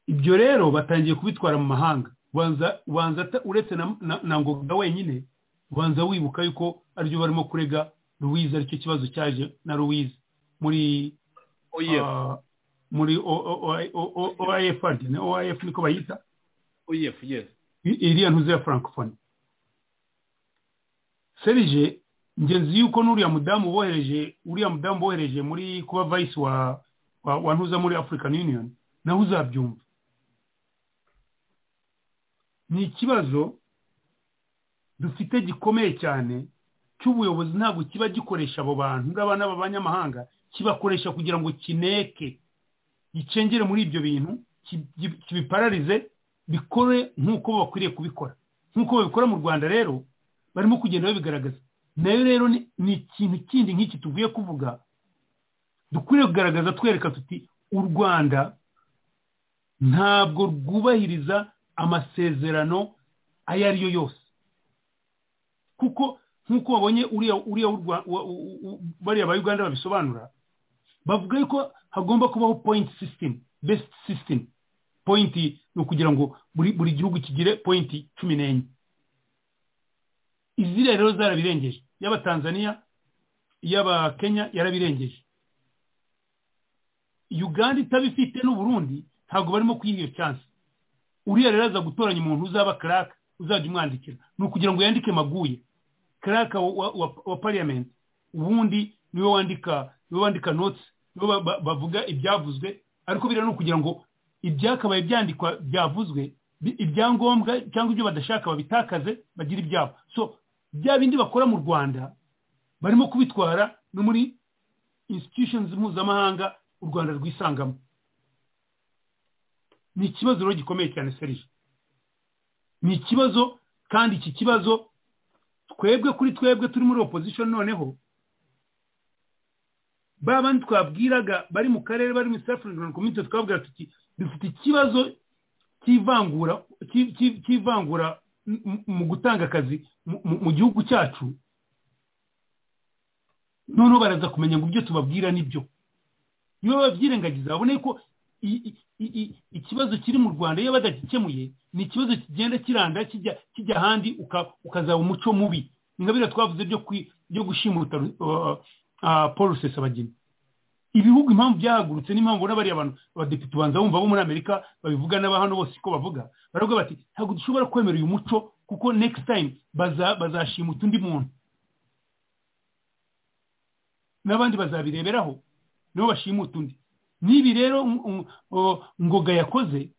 ibyo rero batangiye kubitwara mu mahanga ubanza ubanza ata- uretse na- na- na ngoga wenyine ubanza wibuka yuko aribyo barimo kurega louise aricyo kibazo cyaje na louise muri OIF. ah, muri oaf oaf niko bayita oyefu yesi I- iriya ntuze ya francophonie serge ngenzi yuko n'uriya mudamu bohereje uriya mudamu bohereje muri kuba vice wa wa, wa ntuza muri african union nawe uzabyumva ni ikibazo dufite gikomeye cyane cy'ubuyobozi ntabwo kiba gikoresha abo bantu ngaba n'aba banyamahanga kibakoresha kugira ngo kineke gicengere muri ibyo bintu ki- ki- kibipararize bikore nk'uko bakwiriye kubikora nk'uko babikora mu rwanda rero barimo kugenda babigaragaza nayo rero ni ni ikintu kindi nk'iki tuvuye kuvuga dukwiriye kugaragaza twereka tuti u rwanda ntabwo rwubahiriza amasezerano ayo ari yo yose kuko nk'uko wabonye uriya uriya w'u Rwa- wa- u- u- bariya ba uganda babisobanura bavuga yuko hagomba kubaho point system best system point ni ukugira ngo buri buri gihugu kigire point cumi n'enye iziriya rero zarabirengeje iy'aba tanzania iy'aba kenya yarabirengeje uganda itabifite n'uburundi ntabwo barimo kwiha iyo chance uriya rero aza gutoranya umuntu uzaba karaka uzajya umwandikira ni ukugira ngo yandike maguye karaka wa, wa, wa, wa parliament ubundi niwe wandika niwe wandika notes niwe ba- ba- bavuga ibyavuzwe ariko biriya ni ukugira ngo ibyakabaye byandikwa byavuzwe bi- ibyangombwa cyangwa ibyo badashaka babitakaze bagire ibyabo so bya bindi bakora mu rwanda barimo kubitwara no muri institutions mpuzamahanga u rwanda rwisangamo ni ikibazo rero gikomeye cyane serije ni ikibazo kandi iki kibazo twebwe kuri twebwe turi muri opposition noneho ba bandi twabwiraga bari mu karere bari mu South African Community twabwira tuti dufite ikibazo cy'ivangura cy- cy- cy'ivangura mu- mu- mu gutanga akazi mu- mu- mu gihugu cyacu noneho baraza kumenya ngo ibyo tubabwira nibyo niba babyirengagiza babone ko i- i- i- i- ikibazo kiri mu rwanda iyo badagikemuye ni ikibazo kigenda kiranda kijya kijya ahandi uka- ukazaba umuco mubi ni nka biriya twavuze byo kwi- byo gushimuta uh, uh, paul rusesabagina ibihugu impamvu byahagurutse n'impamvu ubona bariya abantu abadepite ubanza bumva bo muri amerika babivuga n'aba hano bose uko bavuga baravuga bati ntabwo dushobora kwemera uyu muco kuko next time baza- bazashimuta undi muntu n'abandi bazabireberaho nibo bashimuta undi n'ibi rero um, um, o, ngoga yakoze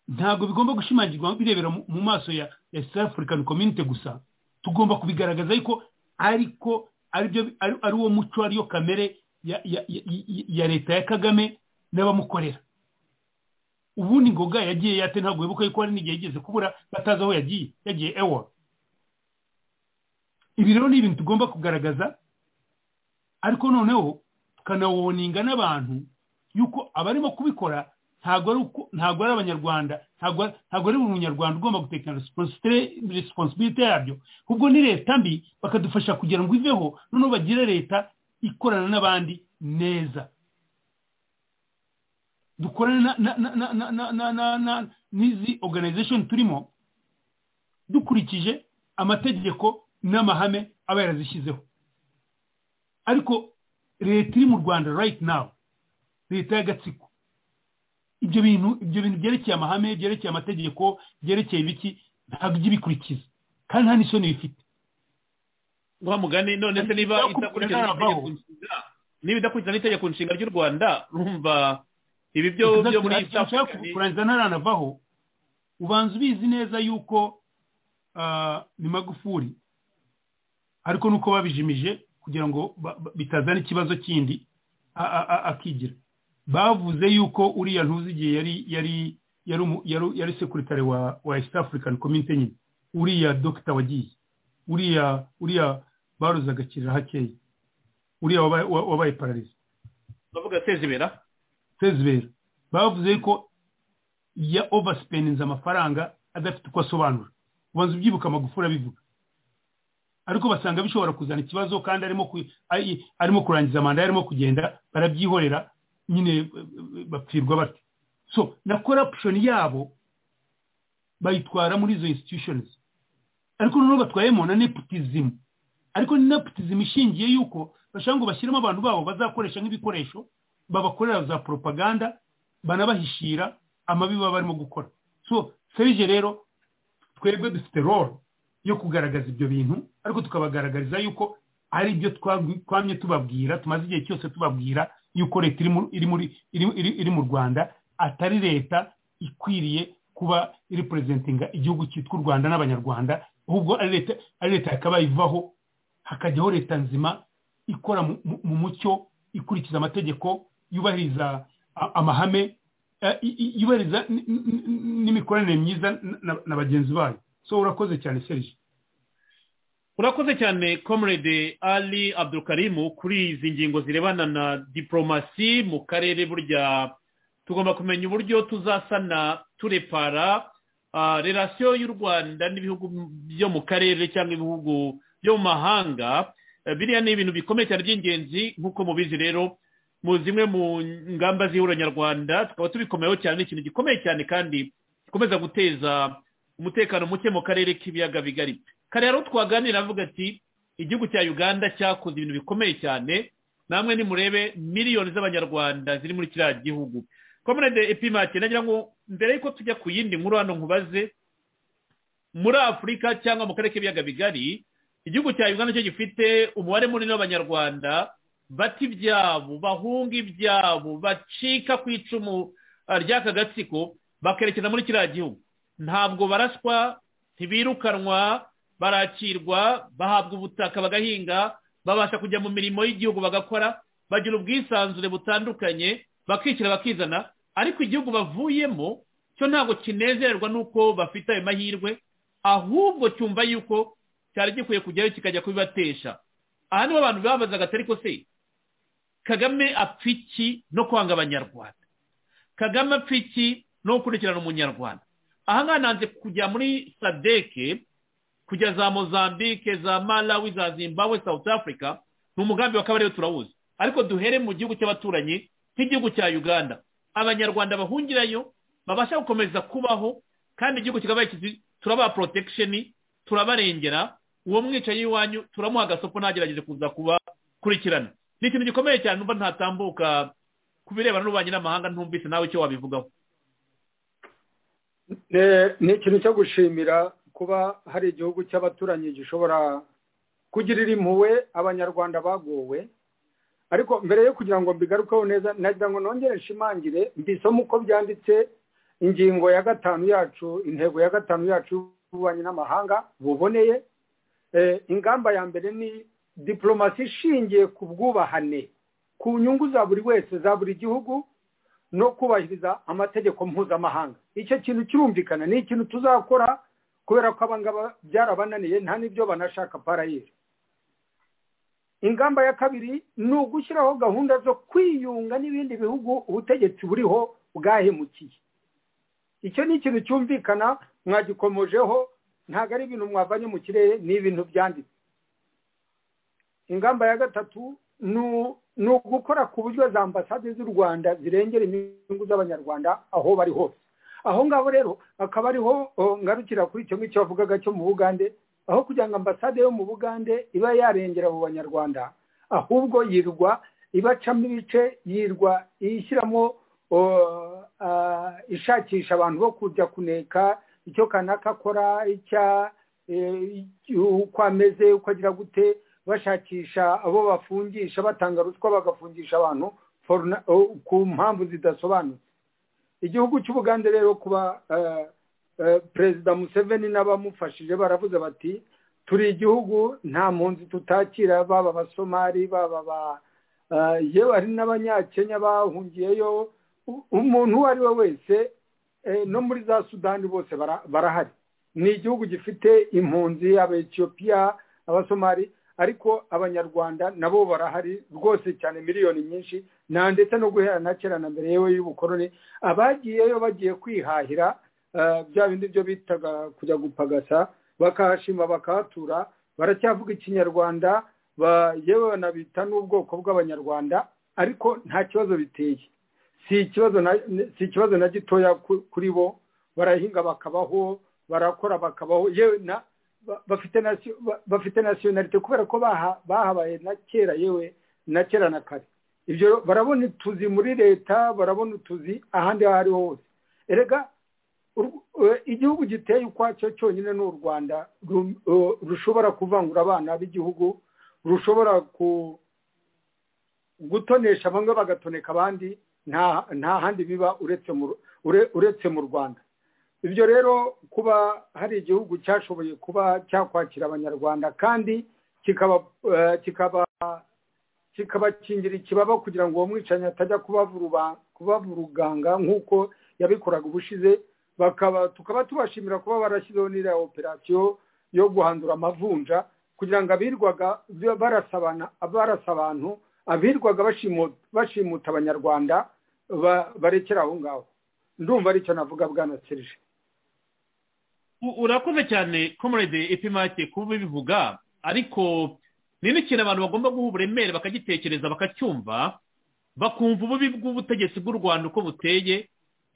ntabwo bigomba gushimangirwa birebera mu- mu maso ya ya South African Community gusa tugomba kubigaragaza ariko ariko aribyo ari- ari uwo muco ariyo kamere ya- ya- ya- ya- ya leta ya kagame n'abamukorera ubundi ngoga yagiye yate ntabwo wibuka yuko hari n'igihe yigeze kubura batazi aho yagiye yagiye ewa ibi rero ni ibintu tugomba kugaragaza ariko noneho tukanawoninga n'abantu yuko abarimo kubikora ntabwo ari uko ntabwo ari abanyarwanda ntabwo ari- ntabwo ari buri munyarwanda ugomba gutekana responsibility yabyo ahubwo ni leta mbi bakadufasha kugira ngo iveho noneho bagire leta ikorana n'abandi neza dukorane na- na- na- na- na- na- na- na- na- n'izi organization turimo dukurikije amategeko n'amahame aba yarazishyizeho ariko leta iri mu rwanda right now leta y'agatsiko ibyo bintu ibyo bintu byerekeye amahame byerekeye amategeko byerekeye ibiki ntabwo ijya ibikurikiza kandi nta n'isoni bifite wa mugani none se niba idakurikiza itegeko nshinga niba idakurikiza n'itegeko nshinga ry'u rwanda urumva ibi byo byo muri East nshaka Africa ni- kurangiza ntaranavaho ubanza ubizi neza yuko ah, ni magufuri ariko nuko babijimije kugira ngo ba- ba- bitazana ikibazo kindi a- a- a- akigira bavuze yuko uriya ntuzigiye yari yari yari umu- yari- yari sekuritare wa wa East African Community nyine uriya dogita wagiye uriya uriya baruze agakirira hakeya uriya wabaye- wa- wabaye pararize bavuga sezibera sezibera bavuze ko ya overspeninze amafaranga adafite uko asobanura ubanza ubyibuka amagufuri abivuga ariko basanga bishobora kuzana ikibazo kandi arimo ku- ari- arimo kurangiza manda arimo kugenda barabyihorera nyine eh, eh, bapfirwa bate so na corruption yabo bayitwara muri izo institutions ariko noneho batwayemo na nepotism ariko ni nepotism ishingiye yuko bashaka ngo bashyiremo abantu babo bazakoresha nk'ibikoresho babakorera za propaganda banabahishira amabi baba barimo gukora so serije rero twebwe dufite role yo kugaragaza ibyo bintu ariko tukabagaragariza yuko ari ibyo twabwi- twamye tubabwira tumaze igihe cyose tubabwira yuko leta iri mu- iri muri iri- iri- iri mu rwanda atari leta ikwiriye kuba iripurezentinga igihugu cyitwa u rwanda n'abanyarwanda ahubwo ari leta ari leta yakabaye ivaho hakajyaho leta nzima ikora mu- mu- mu mucyo ikurikiza amategeko yubahiriza a- amahame eh, i- i- yubahiriza n- n- n- n'imikoranire myiza na- na- na bagenzi bayo so urakoze cyane serije urakoze cyane comrade ali abdulkarimu kuri izi ngingo zirebana na diporomasi mu karere burya tugomba kumenya uburyo tuzasana turepara ah, relasiyo y'u rwanda n'ibihugu byo mu karere cyangwa ibihugu byo mu mahanga Eh, biriya ni ibintu bikomeye cyane by'ingenzi nk'uko mubizi rero mu zimwe mu ngamba z'ihuriro nyarwanda tukaba tubikomeyeho cyane ni ikintu gikomeye cyane kandi gikomeza guteza umutekano muke mu karere k'ibiyaga bigari kare rero twaganira avuga ati igihugu cya uganda cyakoze ibintu bikomeye cyane namwe nimurebe miliyoni z'abanyarwanda ziri muri kiriya gihugu komerede epimake nagira ngo mbere y'uko tujya ku yindi nkuru hano nkubaze muri afurika cyangwa mu karere k'ibiyaga bigari igihugu cya uganda cyo gifite umubare munini w'abanyarwanda bata ibyabo bahunga ibyabo bacika ku icumu ah, ry'aka gatsiko bakerekeza muri kiriya gihugu ntabwo baraswa ntibirukanwa barakirwa bahabwa ubutaka bagahinga babasha kujya mu mirimo y'igihugu bagakora bagira ubwisanzure butandukanye bakishyira bakizana ariko igihugu bavuyemo cyo ntabwo kinezerwa n'uko bafite ayo mahirwe ahubwo cyumva yuko cyari gikwiye kujyayo kikajya kubibatesha aha niho abantu babazaga atari ko se kagame apfa iki no kwanga abanyarwanda kagame apfa iki no gukurikirana umunyarwanda aha ngaha nanze kujya muri sadeke kujya za mozambique za malawi za zimbabwe south africa ni umugambi wa kabarebe turawuzi ariko duhere mu gihugu cy'abaturanyi nk'igihugu cya uganda abanyarwanda bahungirayo babasha gukomeza kubaho kandi igihugu kikaba kizi turabaha porotekisheni turabarengera uwo mwicaye iwanyu turamuha agasopo ntagerageze kuza kubakurikirana ni ikintu gikomeye cyane numva ntatambuka ku birebana n'ububanyi n'amahanga ntumvise nawe icyo wabivugaho Eh, ni ikintu cyo gushimira kuba hari igihugu cy'abaturanyi gishobora kugirira impuhwe abanyarwanda bagowe ariko mbere yo kugira ngo mbigarukeho neza nagira ngo nongere nshimangire mbisome uko byanditse ingingo ya gatanu yacu intego ya gatanu yacu y'ububanyi n'amahanga buboneye Eh, ingamba ya mbere ni diporomasi ishingiye ku bwubahane ku nyungu za buri wese za buri gihugu no kubahiriza amategeko mpuzamahanga icyo kintu kirumvikana ni ikintu tuzakora kubera ko abangaba byarabananiye nta n'ibyo banashaka parayeri ingamba ya kabiri ni ugushyiraho gahunda zo kwiyunga n'ibindi bihugu ubutegetsi buriho bwahemukiye icyo ni ikintu cyumvikana mwagikomojeho ntabwo ari ibintu mwavanye mu kirere ni ibintu byanditse ingamba ya gatatu ni u- ni ugukora ku buryo za ambasade z'u rwanda zirengera inyungu z'abanyarwanda aho bari hose aho ngaho rero akaba ariho oh, ngarukira kuri icyo ngicyo wavugaga cyo mu bugande aho kugira ngo ambasade yo mu bugande iba yarengera abo banyarwanda ahubwo yirwa ibacamo ibice yirwa ishyiramo oh, ah, ishakisha abantu bo kujya kuneka icyo kanaka akora icya eh, uko ameze uko agira gute bashakisha abo bafungisha batanga ruswa bagafungisha abantu for na- oh, ku mpamvu zidasobanutse igihugu cy'ubugande rero kuba eh, eh, perezida museveni n'abamufashije baravuze bati turi igihugu nta mpunzi tutakira baba abasomali baba ba eh, yewe hari n'abanyakenya bahungiyeyo U- umuntu uwo ari we wese eh, no muri za sudani bose bara- barahari ni igihugu gifite impunzi abaetiyopiya abasomali ariko abanyarwanda nabo barahari rwose cyane miliyoni nyinshi na ndetse no guhera na kera na mbere yewe y'ubukoroni abagiyeyo bagiye kwihahira eh, bya bindi byo bitaga kujya gupagasa bakahashima bakahatura baracyavuga ikinyarwanda ba- yewe banabita n'ubwoko bw'abanyarwanda ariko nta kibazo biteye si ikibazo na si ikibazo na gitoya ku- kuri bo barahinga bakabaho barakora bakabaho yewe na ba- bafite nasi- ba- bafite nasiyonalite kubera ko baha- bahabaye na kera yewe na kera na kare ibyo barabona utuzi muri leta barabona utuzi ahandi aho ariho hose erega u- e, igihugu giteye ukwacyo cyonyine ni u rwanda ru- e, rushobora kuvangura abana b'igihugu rushobora ku gutonesha bamwe bagatoneka abandi nta nta handi biba uretse mu ure- uretse mu rwanda ibyo rero kuba hari igihugu cyashoboye kuba cyakwakira abanyarwanda kandi kikaba eh, kikaba kikabakingira ikibaba kugira ngo uwo mwicanyi atajya kubavuruba- kubavuruganga nk'uko yabikoraga ubushize bakaba tukaba tubashimira kuba barashyizeho n'iriya operasiyo yo guhandura amavunja kugira ngo abirwaga barasabana barasa abantu abirwaga bashimu- bashimuta abanyarwanda ba- barekera aho ngaho ndumva aricyo navuga bwana serije U- urakoze cyane comrade epimake kuba bivuga ariko ni n'ikintu abantu bagomba guha uburemere bakagitekereza bakacyumva bakumva ububi bw'ubutegetsi bw'u rwanda uko buteye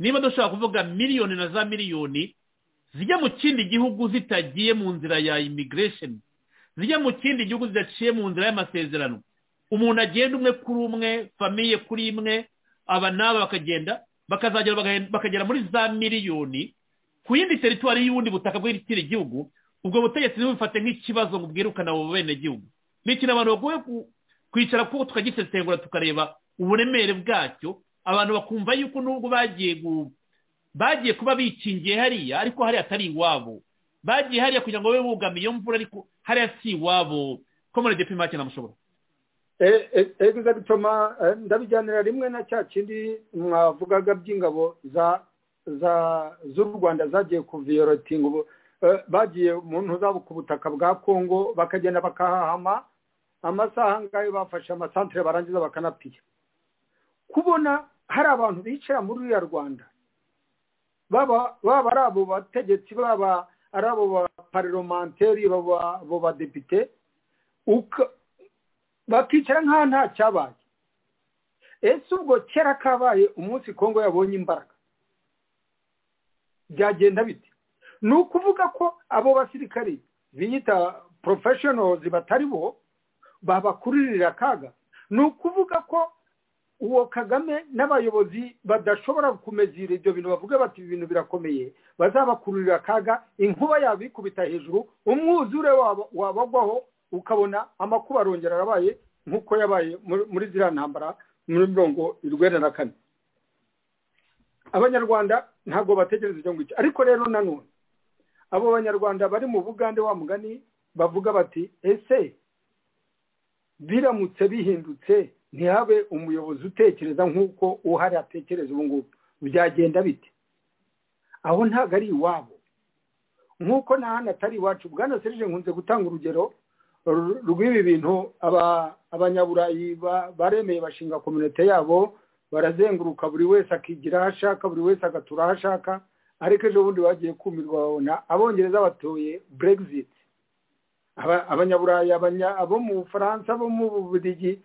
niba dushobora kuvuga miliyoni na za miliyoni zijya mu kindi gihugu zitagiye mu nzira ya immigration zijya mu kindi gihugu zidaciye mu nzira y'amasezerano umuntu agenda umwe kuri umwe famiye kuri imwe aba n'aba bakagenda bakazagera bagahe- bakagera muri za miliyoni ku yindi teritwari y'ubundi butaka bw'ikindi gihugu ubwo butegetsi ntibufate nk'ikibazo ngo bwirukane abo benegihugu ni ikintu abantu bagoye ku- kwicara kuko tukagisesengura tukareba uburemere bwacyo abantu bakumva yuko nubwo bagiye gu- bagiye kuba bikingiye hariya ariko hariya atari iwabo bagiye hariya kugira ngo babe bugama iyo mvura ariko hariya si iwabo komerede pimake namushobora E- e- ego bituma eh, ndabijyanira rimwe na cya kindi mwavugaga by'ingabo za za z'u rwanda zagiye kuviyorotinga ubu eh, bagiye mu ntuza ku butaka bwa kongo bakagenda bakahahama amasaha ngayo bafashe amasantere barangiza bakanapiya kubona hari abantu bicara muri uriya rwanda baba baba ari abo bategetsi baba ari abo ba parlementeri baba abo badepite uka- bakicara nk'aho nta cyabaye ese ubwo kera kabaye umunsi kongo yabonye imbaraga byagenda bite ni ukuvuga ko abo basirikari biyita porofeshonozi batari bo babakuririra akaga ni ukuvuga ko uwo kagame n'abayobozi badashobora kumezira ibyo bintu bavuga bati ibi bintu birakomeye bazabakururira akaga inkuba yabo ikubita hejuru umwuzure waba- wabagwaho ukabona amakuba arongera arabaye nk'uko yabaye muri- muri ziriya ntambara muri mirongo irwenda na kane abanyarwanda ntabwo bategereza icyo ngicyo ariko rero nanone abo banyarwanda bari mu bugande wa mugani bavuga bati ese biramutse bihindutse ntihabe umuyobozi utekereza nk'uko uhari atekereza ubu ngubu byagenda bite aho ntabwo ari iwabo nk'uko nta handi atari iwacu bwana serije nkunze gutanga urugero ru- rw'ibi bintu aba- abanyaburayi ba- baremeye bashinga kominite yabo barazenguruka buri wese akigira aho ashaka buri wese agatura aho ashaka ariko ejo bundi bagiye kumirwa babona abongereza batoye brexit Aba- abanyaburayi abanya- abo mu bufaransa abo mu bubirigi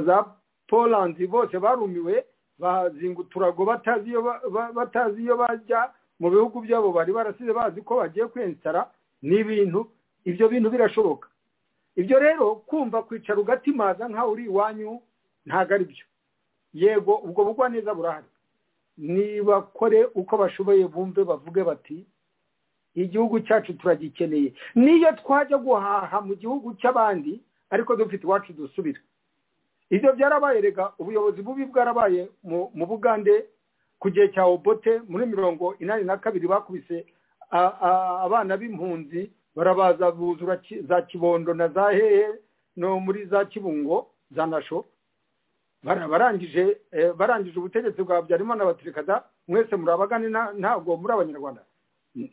za poland bose barumiwe bazinga uturago batazi iyo ba- ba- batazi iyo bajya mu bihugu byabo bari barasize bazi ko bagiye kwensitara ni ibintu ibyo bintu birashoboka ibyo rero kumva kwicara ugatimaza nkaho uri iwanyu ntabwo ari byo yego ubwo bugwa neza burahari nibakore uko bashoboye bumve bavuge bati igihugu cyacu turagikeneye niyo twajya guhaha mu gihugu cy'abandi ariko dufite iwacu dusubira ibyo byarabaye rega ubuyobozi bubi bwarabaye mu- mu bugande ku gihe cya obote muri mirongo inani na kabiri bakubise a- a- abana b'impunzi barabaza buzura ki- za kibondo na za hehe no muri za kibungo za nasho bara- barangije eh, barangije ubutegetsi bwa habyarimana baturikada mwese muri abagani nta- ntabwo muri abanyarwanda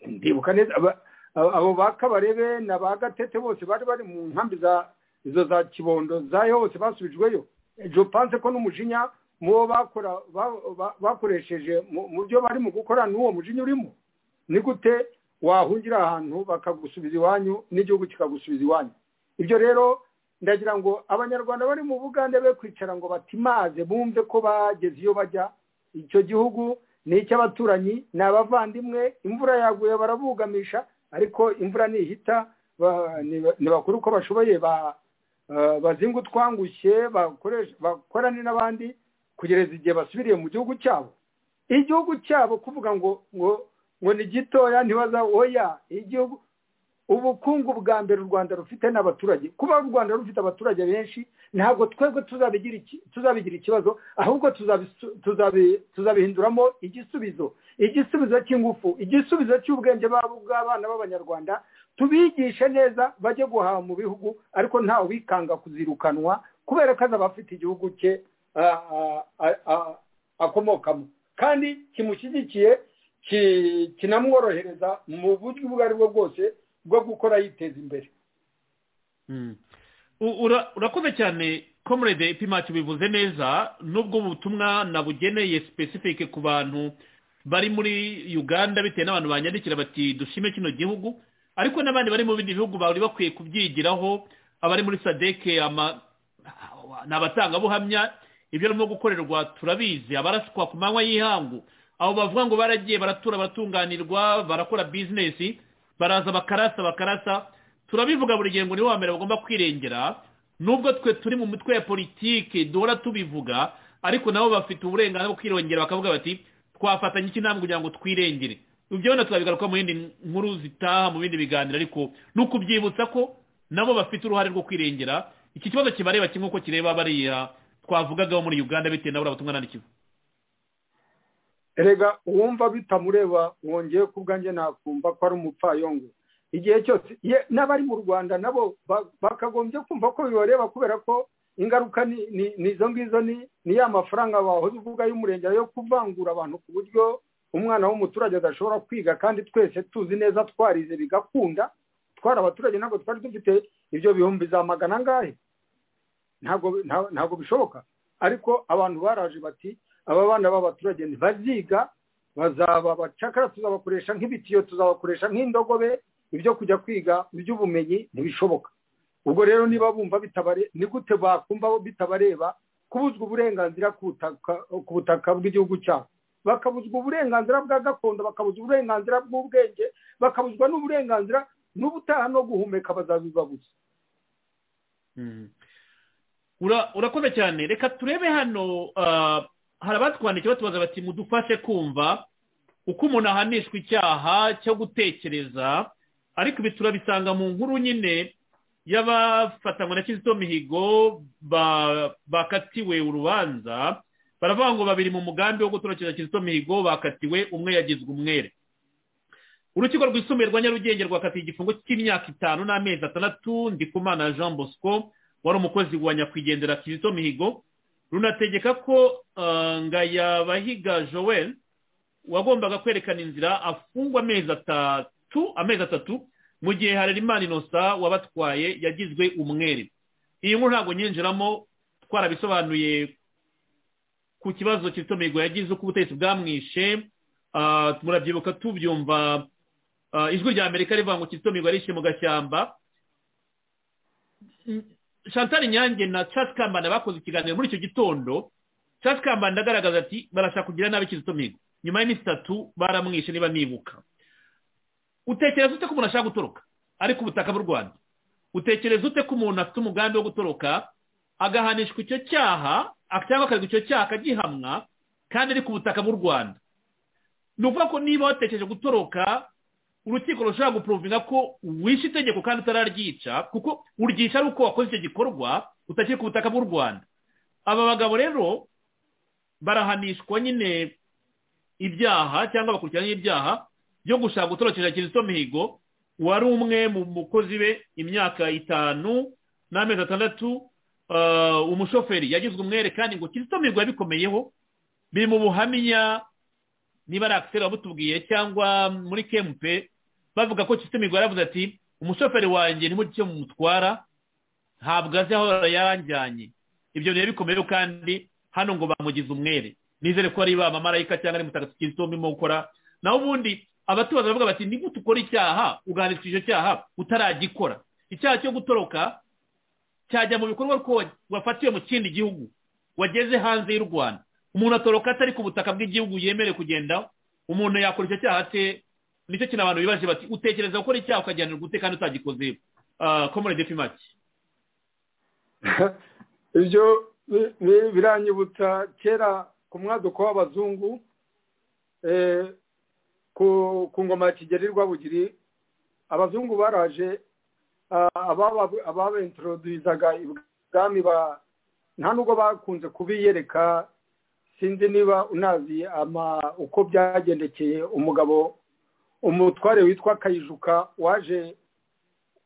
ndibuka neza aba- aba- abo ba kabarebe na ba gatete bose bari bari mu nkambi za izo za kibondo zayo hose basubijweyo ejo panse ko n'umujinya mu bo bakora ba- ba- bakoresheje mu mu byo barimo gukora n'uwo mujinya urimo ni gute wahungira ahantu bakagusubiza iwanyu n'igihugu kikagusubiza iwanyu ibyo rero ndagira ngo abanyarwanda bari mu bugande be kwicara ngo batimaze bumve ko bageze iyo bajya icyo gihugu ni icy'abaturanyi ni abavandimwe imvura yaguye barabugamisha ariko imvura nihita ba- ni- nibakora uko bashoboye ba- eh, bazinga utwangushye bakoreshe- bakorane n'abandi kugeza igihe basubiriye mu gihugu cyabo igihugu cyabo kuvuga ngo ngo ngo ni gitoya ntibaza oya igihugu ubukungu bwa mbere u rwanda rufite ni abaturage kuba u rwanda rufite abaturage benshi ntabwo twebwe tuzabigira iki- tuzabigira ikibazo ahubwo tuzabisu- tuzabi- tuzabihinduramo igisubizo igisubizo cy'ingufu igisubizo cy'ubwenge bw'abo- bw'abana b'abanyarwanda tubigishe neza bajye guhaha mu bihugu ariko ntawe wikanga kuzirukanwa kubera ko azaba afite igihugu cye ah, ah, ah, ah, akomokamo kandi kimushyigikiye ki- kinamworohereza mu buryo ubwo ari bwo bwose bwo gukora yiteza imbere U- ura- urakoze cyane comrade ipimacu bivuze neza nubwo ubu butumwa nabugeneye specific ku bantu bari muri uganda bitewe n'abantu banyandikira bati dushime kino gihugu ariko n'abandi bari mu bindi bihugu bari bakwiye kubyigiraho abari muri sadeke ama ni abatangabuhamya ibyo arimo gukorerwa turabizi abaraswa ku manywa y'ihangu abo bavuga ngo baragiye baratura baratunganirwa barakora bizinesi baraza bakarasa bakarasa turabivuga buri gihe ngo nibo mbere bagomba kwirengera nubwo twe turi mu mitwe ya politiki duhora tubivuga ariko nabo bafite uburenganzira bwo kwirengera bakavuga bati twafatanya iki ntabwo kugira ngo twirengere ibyo wenda tuzabigaruka mu yindi nkuru zitaha mu bindi biganiro ariko ni ukubyibutsa ko nabo bafite uruhare rwo kwirengera iki kibazo kibareba kimwe uko kireba bariya twavugagaho muri uganda bitewe n'abura butumwa nandikiwe erega uwumva bitamureba wongeye ku bwanjye nakumva ko ari umupfayongo igihe cyose ye- n'abari mu rwanda nabo ba- bakagombye kumva ko bibareba kubera ko ingaruka ni ni- ni izo ngizo ni ni ya mafaranga wahoze uvuga y'umurenge yo kuvangura abantu ku buryo umwana w'umuturage adashobora kwiga kandi twese tuzi neza twarize bigakunda twari abaturage ntabwo twari dufite ibyo bihumbi za magana angahe ntabwo nta- ntabwo bishoboka ariko abantu baraje bati aba bana b'abaturage ntibaziga bazaba abacakara tuzabakoresha nk'ibitiyo tuzabakoresha nk'indogobe ibyo kujya kwiga iby'ubumenyi ntibishoboka ubwo rero niba bumva bitabare ni gute bakumva bitabareba kubuzwa uburenganzira ku butaka ku butaka bw'igihugu cyabo bakabuzwa uburenganzira bwa gakondo bakabuzwa uburenganzira bw'ubwenge bakabuzwa n'uburenganzira n'ubutaha no guhumeka bazabibabuza Ura- urakoze cyane reka turebe hano ah, hari abatwandikiye batubaza bati mudufashe kumva uko umuntu ahanishwa icyaha cyo gutekereza ariko ibi turabisanga mu nkuru nyine y'abafatanywa na kizito mihigo ba- bakatiwe urubanza baravuga ngo babiri mu mugambi wo gutorokeza kizito mihigo bakatiwe umwe yagizwe umwere urukiko rwisumbuye rwa nyarugenge rwakatiye igifungo cy'imyaka itanu n'amezi atandatu ndikumana jean bosco wari umukozi wa nyakwigendera kizito mihigo runategeka ko ah, ngayabahiga joel wagombaga kwerekana inzira afungwa amezi atatu amezi atatu mu gihe harerimana inosa wabatwaye yagizwe umwere iyi nkuru ntabwo nyinjiramo twarabisobanuye ku kibazo kizito mihigo yagize uko ubutegetsi bwamwishe Ah, murabyibuka tubyumva ah, ijwi rya amerika rivuga ngo kizito mihigo yarishe mu gashyamba chantal nyange na charles kambanda bakoze ikiganiro muri icyo gitondo charles kambanda agaragaza ati barashaka kugira nabi kizito mihigo nyuma y'iminsi itatu baramwishe niba nibuka utekereza ute ko umuntu ashaka gutoroka ari ku butaka bw'u rwanda utekereza ute ko umuntu afite umugambi wo gutoroka agahanishwa icyo cyaha cyangwa akaregwa icyo cyaha akagihamwa kandi ari ku butaka bw'u rwanda ni ukuvuga ko niba watekereje gutoroka urukiko rushobora guprovinga ko wishe itegeko kandi utararyica kuko uryisha ari uko wakoze icyo gikorwa utakiri ku butaka bw'u rwanda aba bagabo rero barahanishwa nyine ibyaha cyangwa bakurikirana ibyaha byo gushaka gutorokeza kizito mihigo wari umwe mu mukozi be imyaka itanu n'amezi atandatu ah, umushoferi yagizwe umwere kandi ngo kizito mihigo yabikomeyeho biri mu buhamya niba ari akiseri wabutubwiye cyangwa muri kempe bavuga ko kizito mihigo yaravuze ati umushoferi wanjye ni cyo mumutwara ntabwo azi aho yaranjyanye ibyo bihe bikomeyeho kandi hano ngo bamugize umwere nizere ko ari ba mamarayika cyangwa ari mutagatifu kizito urimo gukora naho ubundi abatubaza baravuga bati ni gute ukora icyaha ugahanishwa icyo cyaha utaragikora icyaha cyo gutoroka cyajya mu bikorwa ko wa- wafatiwe mu kindi gihugu wageze hanze y'u rwanda umuntu atoroka atari ku butaka bw'igihugu yemerewe kugenda umuntu yakora icyo cyaha ate nicyo kintu abantu bibaje bati utekereza gukora icyaha ukajyanirwa ute kandi utagikoze komore defimaki ibyo bi- bi- biranyibutsa kera ku mwaduko w'abazungu eh, ku ku ngoma ya kigeli rwabugiri abazungu baraje ah, ababa- ababentroduyizaga ibwami ba- nta nubwo bakunze kubiyereka sinzi niba unazi ama uko byagendekeye umugabo umutware witwa kayijuka waje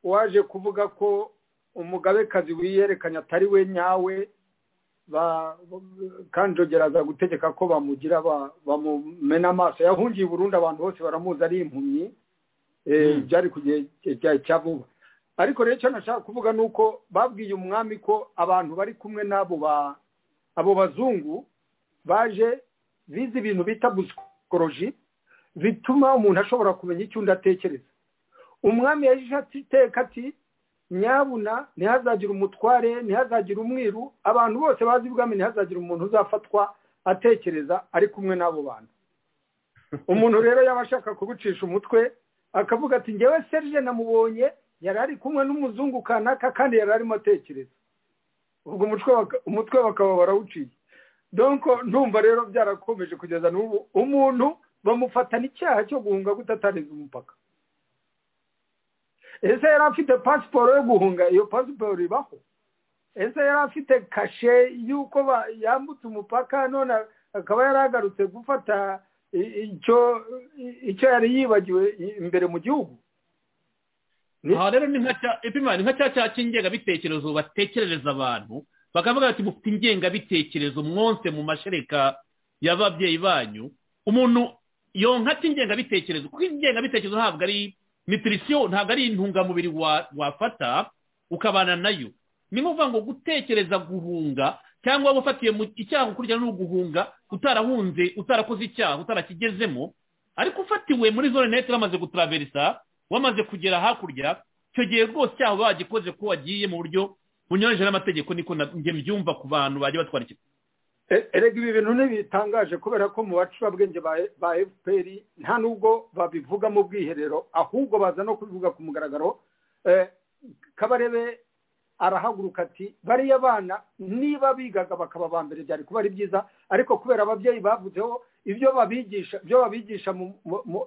waje kuvuga ko umugabekazi wiyerekanye atari we nyawe ba- kanjogera aza gutegeka ko bamugira ba- bamumena amaso yahungiye i burundi abantu bose baramuzi ari impumyi eh, byari ku gihe cya- cya vuba ariko rero icyo nashaka kuvuga ni uko babwiye umwami ko abantu bari kumwe n'abo ba abo bazungu baje bize ibintu bita busikoroji bituma umuntu ashobora kumenya icyo undi atekereza umwami yaje atiteka ati nyabuna ntihazagire umutware ntihazagire umwiru abantu bose bazi ubwami ntihazagire umuntu uzafatwa atekereza ari kumwe n'abo bantu umuntu rero yaba ashaka kugucisha umutwe akavuga ati ngewe serije namubonye yari ari kumwe n'umuzungu kanaka kandi yari arimo atekereza ubwo umutwe bakaba barawuciye donko ndumva rero byarakomeje kugeza n'ubu umuntu bamufatana icyaha cyo guhunga gutatarenza umupaka ese yari afite pasiporo yo guhunga iyo pasiporo ibaho ese yari afite kashe y'uko yambutse umupaka none akaba yari agarutse gufata icyo yari yibagiwe imbere mu gihugu aha rero ni nka cya cya cy'ingengabitekerezo batekerereza abantu bakavuga ati mufite ingengabitekerezo mwonse mu mashereka y'ababyeyi banyu umuntu yonka ati ingengabitekerezo kuko ingengabitekerezo ntabwo ari nitirisiyo ntabwo ari intungamubiri wafata ukabana nayo ni ngombwa ngo gutekereza guhunga cyangwa wafatiye mu icyaha ukurikirana ni uguhunga utarahunze utarakoze icyaha utarakigezemo ariko ufatiwe muri zone neti uramaze gutaraverisa wamaze kugera hakurya icyo gihe rwose cyaho bagikoze ko wagiye mu buryo bunyuranyije n'amategeko niko njye mbyumva ku bantu bajya batwara ikigo erega ibi bintu ntibitangaje kubera ko mu bacurabwenge ba fpr nta nubwo babivuga mu bwiherero ahubwo baza no kubivuga ku mugaragaro kabarebe arahaguruka ati bariya bana niba bigaga bakaba ba mbere byari kuba ari byiza ariko kubera ababyeyi bavuzeho ibyo babigisha ibyo babigisha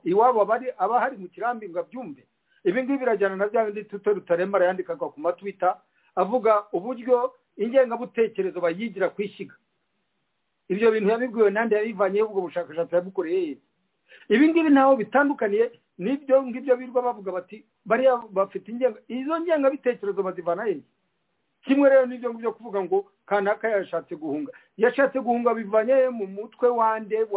iwabo aba hari mu kirambi ngo abyumve ibi ngibi birajyana na bya bindi tuto rutaremba arayandikaga ku matwita avuga uburyo ingengabutekerezo bayigira ku ishyiga ibyo bintu yabibwiwe n'andi yabivanyeho ubwo bushakashatsi yabukoreye ye ibi ngibi ntaho bitandukaniye n'ibyo ngibyo birwa bavuga bati bariya bafite ingenga izo ngengabitekerezo bazivana he kimwe rero n'ibyo ngibyo kuvuga ngo kanaka yashatse guhunga yashatse guhunga bivanye mu mutwe wande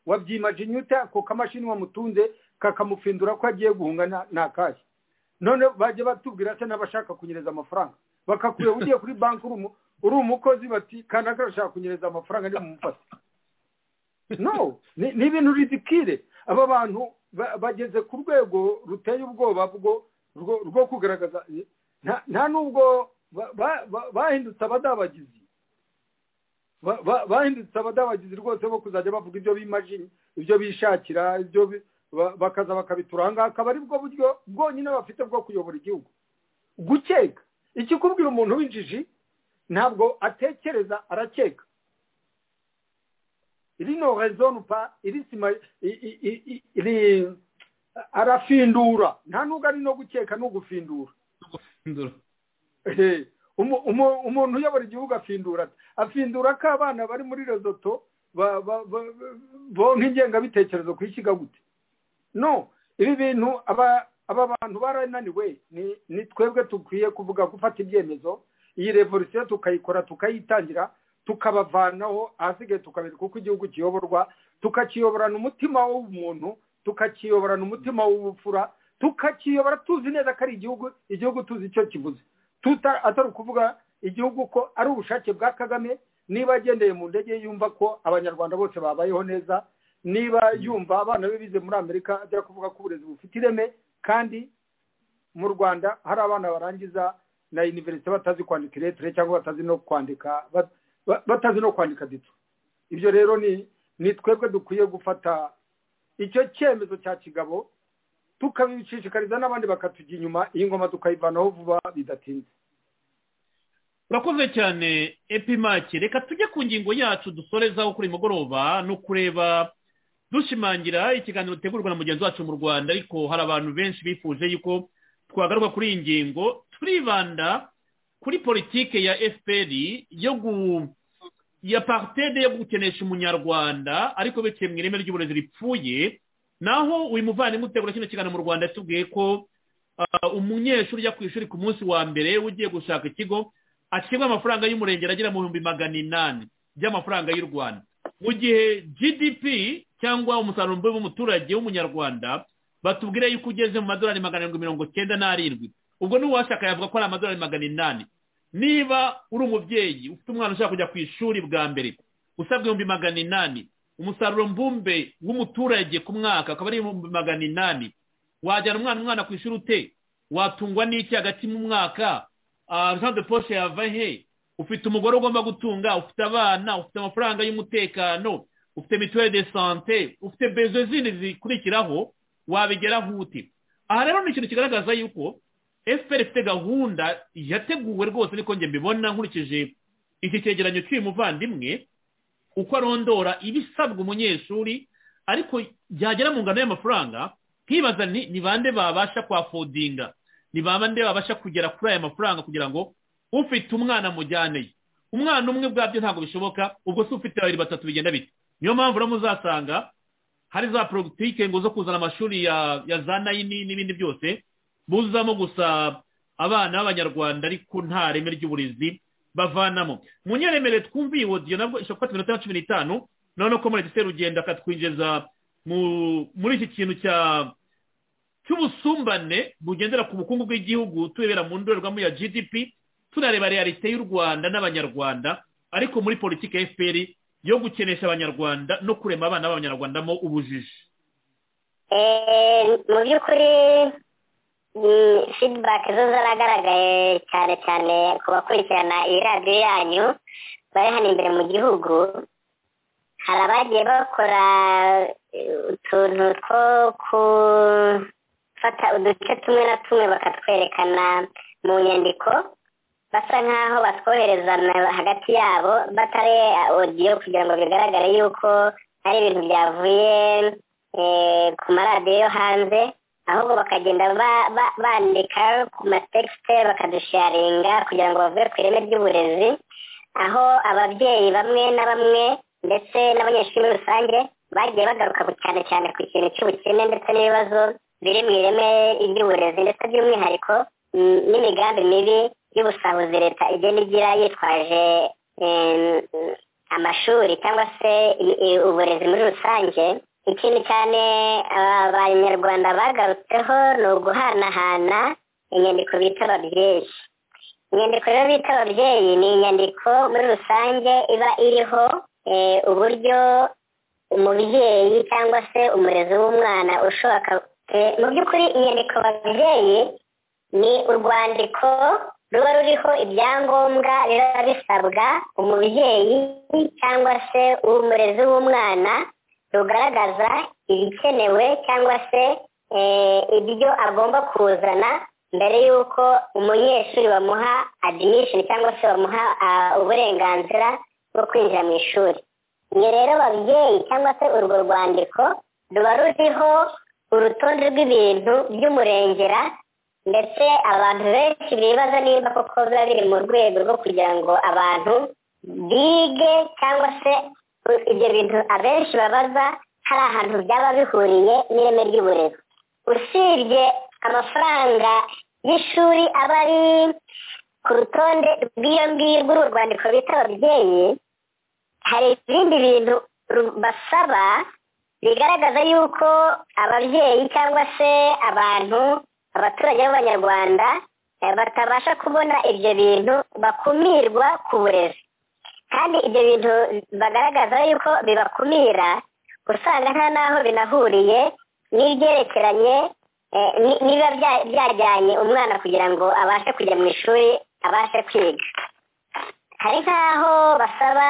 wa byimajinyuta ako kamashini wamutunze kakamufindura ko agiye guhunga ntakashye none bajya batubwira se n'abashaka kunyereza amafaranga bakakureba ugiye kuri banki uri umukozi bati kanaka arashaka kunyereza amafaranga ntibumufate no ni ibintu ridikire aba bantu bageze ku rwego ruteye ubwoba rwo kugaragaza nta nubwo bahindutse abadabagizi bahindutse abadabagizi rwose bo kuzajya bavuga ibyo bimajini ibyo bishakira ibyo bakaza bakabitura ahangaha akaba ari bwo buryo bwonyine bafite bwo kuyobora igihugu gukeka ikikubwira umuntu w'injiji ntabwo atekereza arakeka rino rezonupa irisima iri arafindura nta nubwo ari no gukeka no gufindura umuntu uyobora igihugu afindura afindura ko abana bari muri rezoto bonka ingengabitekerezo ku ishyiga gute no ibi bintu aba bantu barananiwe ni twebwe dukwiye kuvuga gufata ibyemezo iyi revolisiyo tukayikora tukayitangira tukabavanaho ahasigaye tukabereka uko igihugu kiyoborwa tukakiyoborana umutima w'umuntu tukakiyoborana umutima w'ubupfura tukakiyobora tuzi neza ko ari igihugu igihugu tuzi icyo kivuze atari ukuvuga igihugu ko ari ubushake bwa kagame niba agendeye mu ndege yumva ko abanyarwanda bose babayeho neza niba yumva abana be bize muri amerika ajya kuvuga ko uburezi bufite ireme kandi mu rwanda hari abana barangiza na univerisite batazi kwandika iretire cyangwa batazi no kwandika batazi no kwandika dito ibyo rero ni ni twebwe dukwiye gufata icyo cyemezo cya kigabo tukabishishikariza n'abandi bakatujya inyuma iyi ngoma tukayivanaho vuba bidatinze urakoze cyane epimake reka tujye ku ngingo yacu dusorezaho kuri mugoroba no kureba dushimangira ikiganiro gitegurwa na mugenzi wacu mu rwanda ariko hari abantu benshi bifuje yuko twagaruka kuri iyi ngingo turibanda kuri politike ya fpr yo gu ya partede yo gukenesha umunyarwanda ariko biciye mu ireme ry'uburezi ripfuye naho uyu muvandimwe utegura kino kiganiro mu rwanda yatubwiye ko umunyeshuri ujya ku ishuri ku munsi wa mbere ugiye gushaka ikigo acibwa amafaranga y'umurengera agera mu bihumbi magana inani by'amafaranga y'u rwanda mu gihe gdp cyangwa umusaruro w'umuturage w'umunyarwanda batubwira yuko ugeze mu madolari magana arindwi mirongo cyenda n'arindwi ubwo n'uwashaka yavuga ko ari amadolari magana inani niba uri umubyeyi ufite umwana ushaka kujya ku ishuri bwa mbere usabwa ibihumbi magana inani umusaruro mbumbe w'umuturage ku mwaka akaba ari ibihumbi magana inani wajyana umwana umwana ku ishuri ute watungwa n'iki hagati mu mwaka jean de poshe yava he ufite umugore ugomba gutunga ufite abana ufite amafaranga y'umutekano ufite mituweli de sante ufite bezo zindi zikurikiraho wabigeraho ute aha rero ni ikintu kigaragaza yuko fpr ifite gahunda yateguwe rwose niko njye mbibona nkurikije iki cyegeranyo cy'uyu muvandimwe uko arondora ibisabwa umunyeshuri ariko byagera mu ngano y'amafaranga nkibaza ni bande babasha kwafodinga ni bande babasha kugera kuri aya mafaranga kugira ngo ufite umwana mujyane ye umwana umwe ubwabyo ntabwo bishoboka ubwo se ufite babiri batatu bigenda bite niyo mpamvu rero muzasanga hari za porogitike ngo zo kuzana amashuri ya ya za nayini n'ibindi byose buzamo gusa abana b'abanyarwanda ariko nta reme ry'uburezi bavanamo mu nyeremere twumviye wodiyo nabwo ishobora gufata iminota na cumi n'itanu noneho ko muri giseri ugenda akatwinjiza muri iki kintu cya cy'ubusumbane bugendera ku bukungu bw'igihugu tubera mu ndorerwamo ya gdp tunareba realite y'u rwanda n'abanyarwanda ariko muri politiki ya fpr yo gukenesha abanyarwanda no kurema abana b'abanyarwanda mo ubujiji mu by'ukuri feedback zo zaragaragaye cyane cyane ku bakurikirana iyi radiyo yanyu bari hano imbere mu gihugu hari abagiye bakora utuntu two ku bafata uduce tumwe na tumwe bakatwerekana mu nyandiko basa nk'aho batwohereza hagati yabo batari odiyo kugira ngo bigaragare yuko hari ibintu byavuye ku maradiyo yo hanze ahubwo bakagenda bandika ku matekisite bakadusharinga kugira ngo bavuge ku ireme ry'uburezi aho ababyeyi bamwe na bamwe ndetse n'abanyeshuri muri rusange bagiye bagaruka cyane cyane ku kintu cy'ubukene ndetse n'ibibazo biri mu ireme ry'uburezi ndetse by'umwihariko n'imigambi mibi y'ubusahuzi leta igenda igira yitwaje amashuri cyangwa se uburezi muri rusange ikindi cyane abanyarwanda bagarutseho ni uguhanahana inyandiko bita ababyeyi inyandiko rero bita ababyeyi ni inyandiko muri rusange iba iriho uburyo umubyeyi cyangwa se umurezi w'umwana ushobora mu by'ukuri inyandiko babyeyi ni urwandiko ruba ruriho ibyangombwa biba bisabwa umubyeyi cyangwa se umurezi w'umwana rugaragaza ibikenewe cyangwa se ibyo agomba kuzana mbere y'uko umunyeshuri bamuha adimishoni cyangwa se bamuha uburenganzira bwo kwinjira mu ishuri iyo rero babyeyi cyangwa se urwo rwandiko ruba ruriho urutonde rw'ibintu by'umurengera ndetse abantu benshi bibaza niba koko biba biri mu rwego rwo kugira ngo abantu bige cyangwa se ibyo bintu abenshi babaza hari ahantu byaba bihuriye n'ireme ry'uburezi usibye amafaranga y'ishuri aba ari ku rutonde rw'iyo ngiyo rw'uru rwandiko bita ababyeyi hari ibindi bintu basaba bigaragaza yuko ababyeyi cyangwa se abantu abaturage b'abanyarwanda batabasha kubona ibyo bintu bakumirwa ku burezi kandi ibyo bintu bagaragaza yuko bibakumira usanga nta n'aho binahuriye n'ibyerekeranye niba byajyanye umwana kugira ngo abashe kujya mu ishuri abashe kwiga hari nk'aho basaba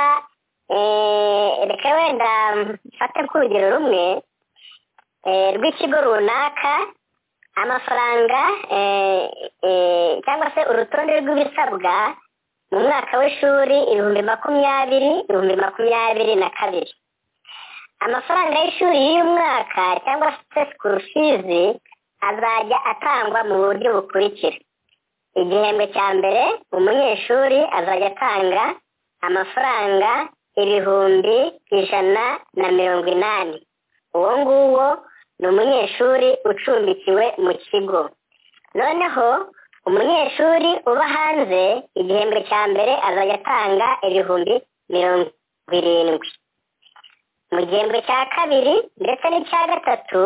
reka wenda mfate nk'urugero rumwe rw'ikigo runaka amafaranga cyangwa se urutonde rw'ibisabwa mu mwaka w'ishuri ibihumbi makumyabiri ibihumbi makumyabiri na kabiri amafaranga y'ishuri y'uyu mwaka cyangwa se sikuru fizi azajya atangwa mu buryo bukurikira igihembwe cya mbere umunyeshuri azajya atanga amafaranga ibihumbi ijana na mirongo inani uwo nguwo ni umunyeshuri ucumbikiwe mu kigo noneho umunyeshuri uba hanze igihembwe cya mbere azajya atanga ibihumbi mirongo irindwi mu gihembwe cya kabiri ndetse n'icya gatatu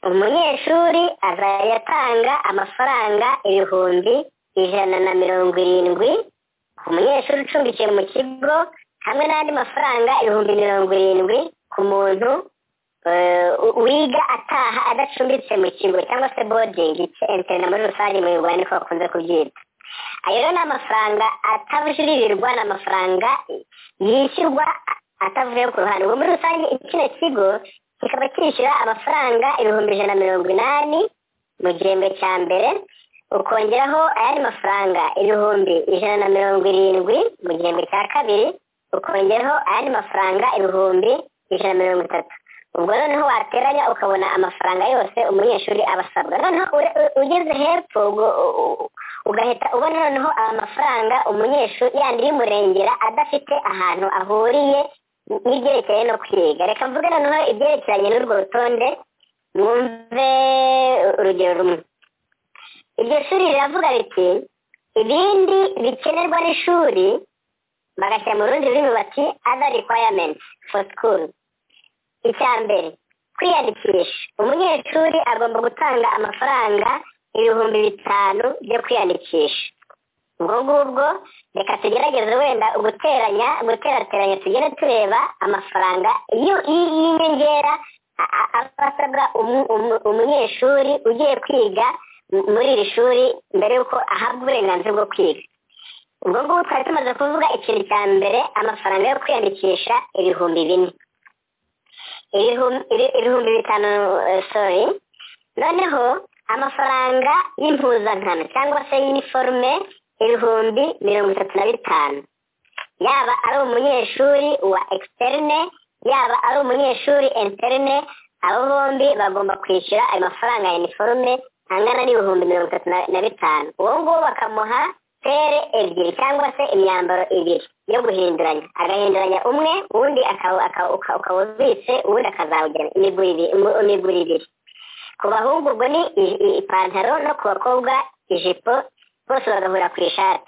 umunyeshuri azajya atanga amafaranga ibihumbi ijana na mirongo irindwi ku munyeshuri ucumbikiye mu kigo hamwe n'andi mafaranga ibihumbi mirongo irindwi ku muntu eh, u- wiga ataha adacumbitse mu kigo cyangwa se bodingi interina muri rusange mu rwanda niko bakunze kubyita ayo rero ni amafaranga atabujuririrwa ni amafaranga yishyurwa atavuye ku ruhande ubu muri rusange kino kigo kikaba cyishyura amafaranga ibihumbi ijana na mirongo inani mu gihembwe cya mbere ukongeraho ayandi mafaranga ibihumbi ijana na mirongo irindwi mu gihembwe cya kabiri ukongeraho ayandi mafaranga ibihumbi ijana na mirongo itatu ubwo noneho wateranya ukabona amafaranga yose umunyeshuri aba asabwa noneho ure- u- ugeze hepfo ugo- u- u- ugahita ubona noneho amafaranga umunyeshuri yandi y'umurengera adafite ahantu ahuriye n'ibyerekeye no kwiga reka mvuge noneho ibyerekeranye n'urwo rutonde mwumve urugero rumwe iryo shuri riravuga riti ibindi bikenerwa n'ishuri bagashyira mu rundi rurimi bati other requirements for school icya mbere kwiyandikisha umunyeshuri agomba gutanga amafaranga ibihumbi bitanu byo kwiyandikisha ubwo ngubwo reka tugerageze wenda guteranya guterateranya tugende tureba amafaranga y'u- y'i- y'inyongera a- a- aba asabwa umu- umu- umunyeshuri ugiye kwiga m- muri iri shuri mbere y'uko ahabwa uburenganzira bwo kwiga ubwo ngubwo twari tumaze kuvuga ikintu cya mbere amafaranga yo kwiyandikisha ibihumbi bine ibihumbi ibi- ibihumbi bitanu eh, sorry noneho amafaranga y'impuzankano cyangwa se y'iniforume ibihumbi mirongo itatu na bitanu yaba ari umunyeshuri wa externe yaba ari umunyeshuri interne abo bombi bagomba kwishyura ayo mafaranga ya iniforume angana n'ibihumbi mirongo itatu na- na bitanu uwo nguwo bakamuha pere ebyiri cyangwa se imyambaro ibiri yo guhinduranya agahinduranya umwe uwundi akaba- akaba- uka- ukaba ubitse uwundi akazawugena imigura ibiri imu- imigura ibiri ku bahungu ubwo ni i- i- ipantaro no ku bakobwa ijipo bose bagahura ku ishati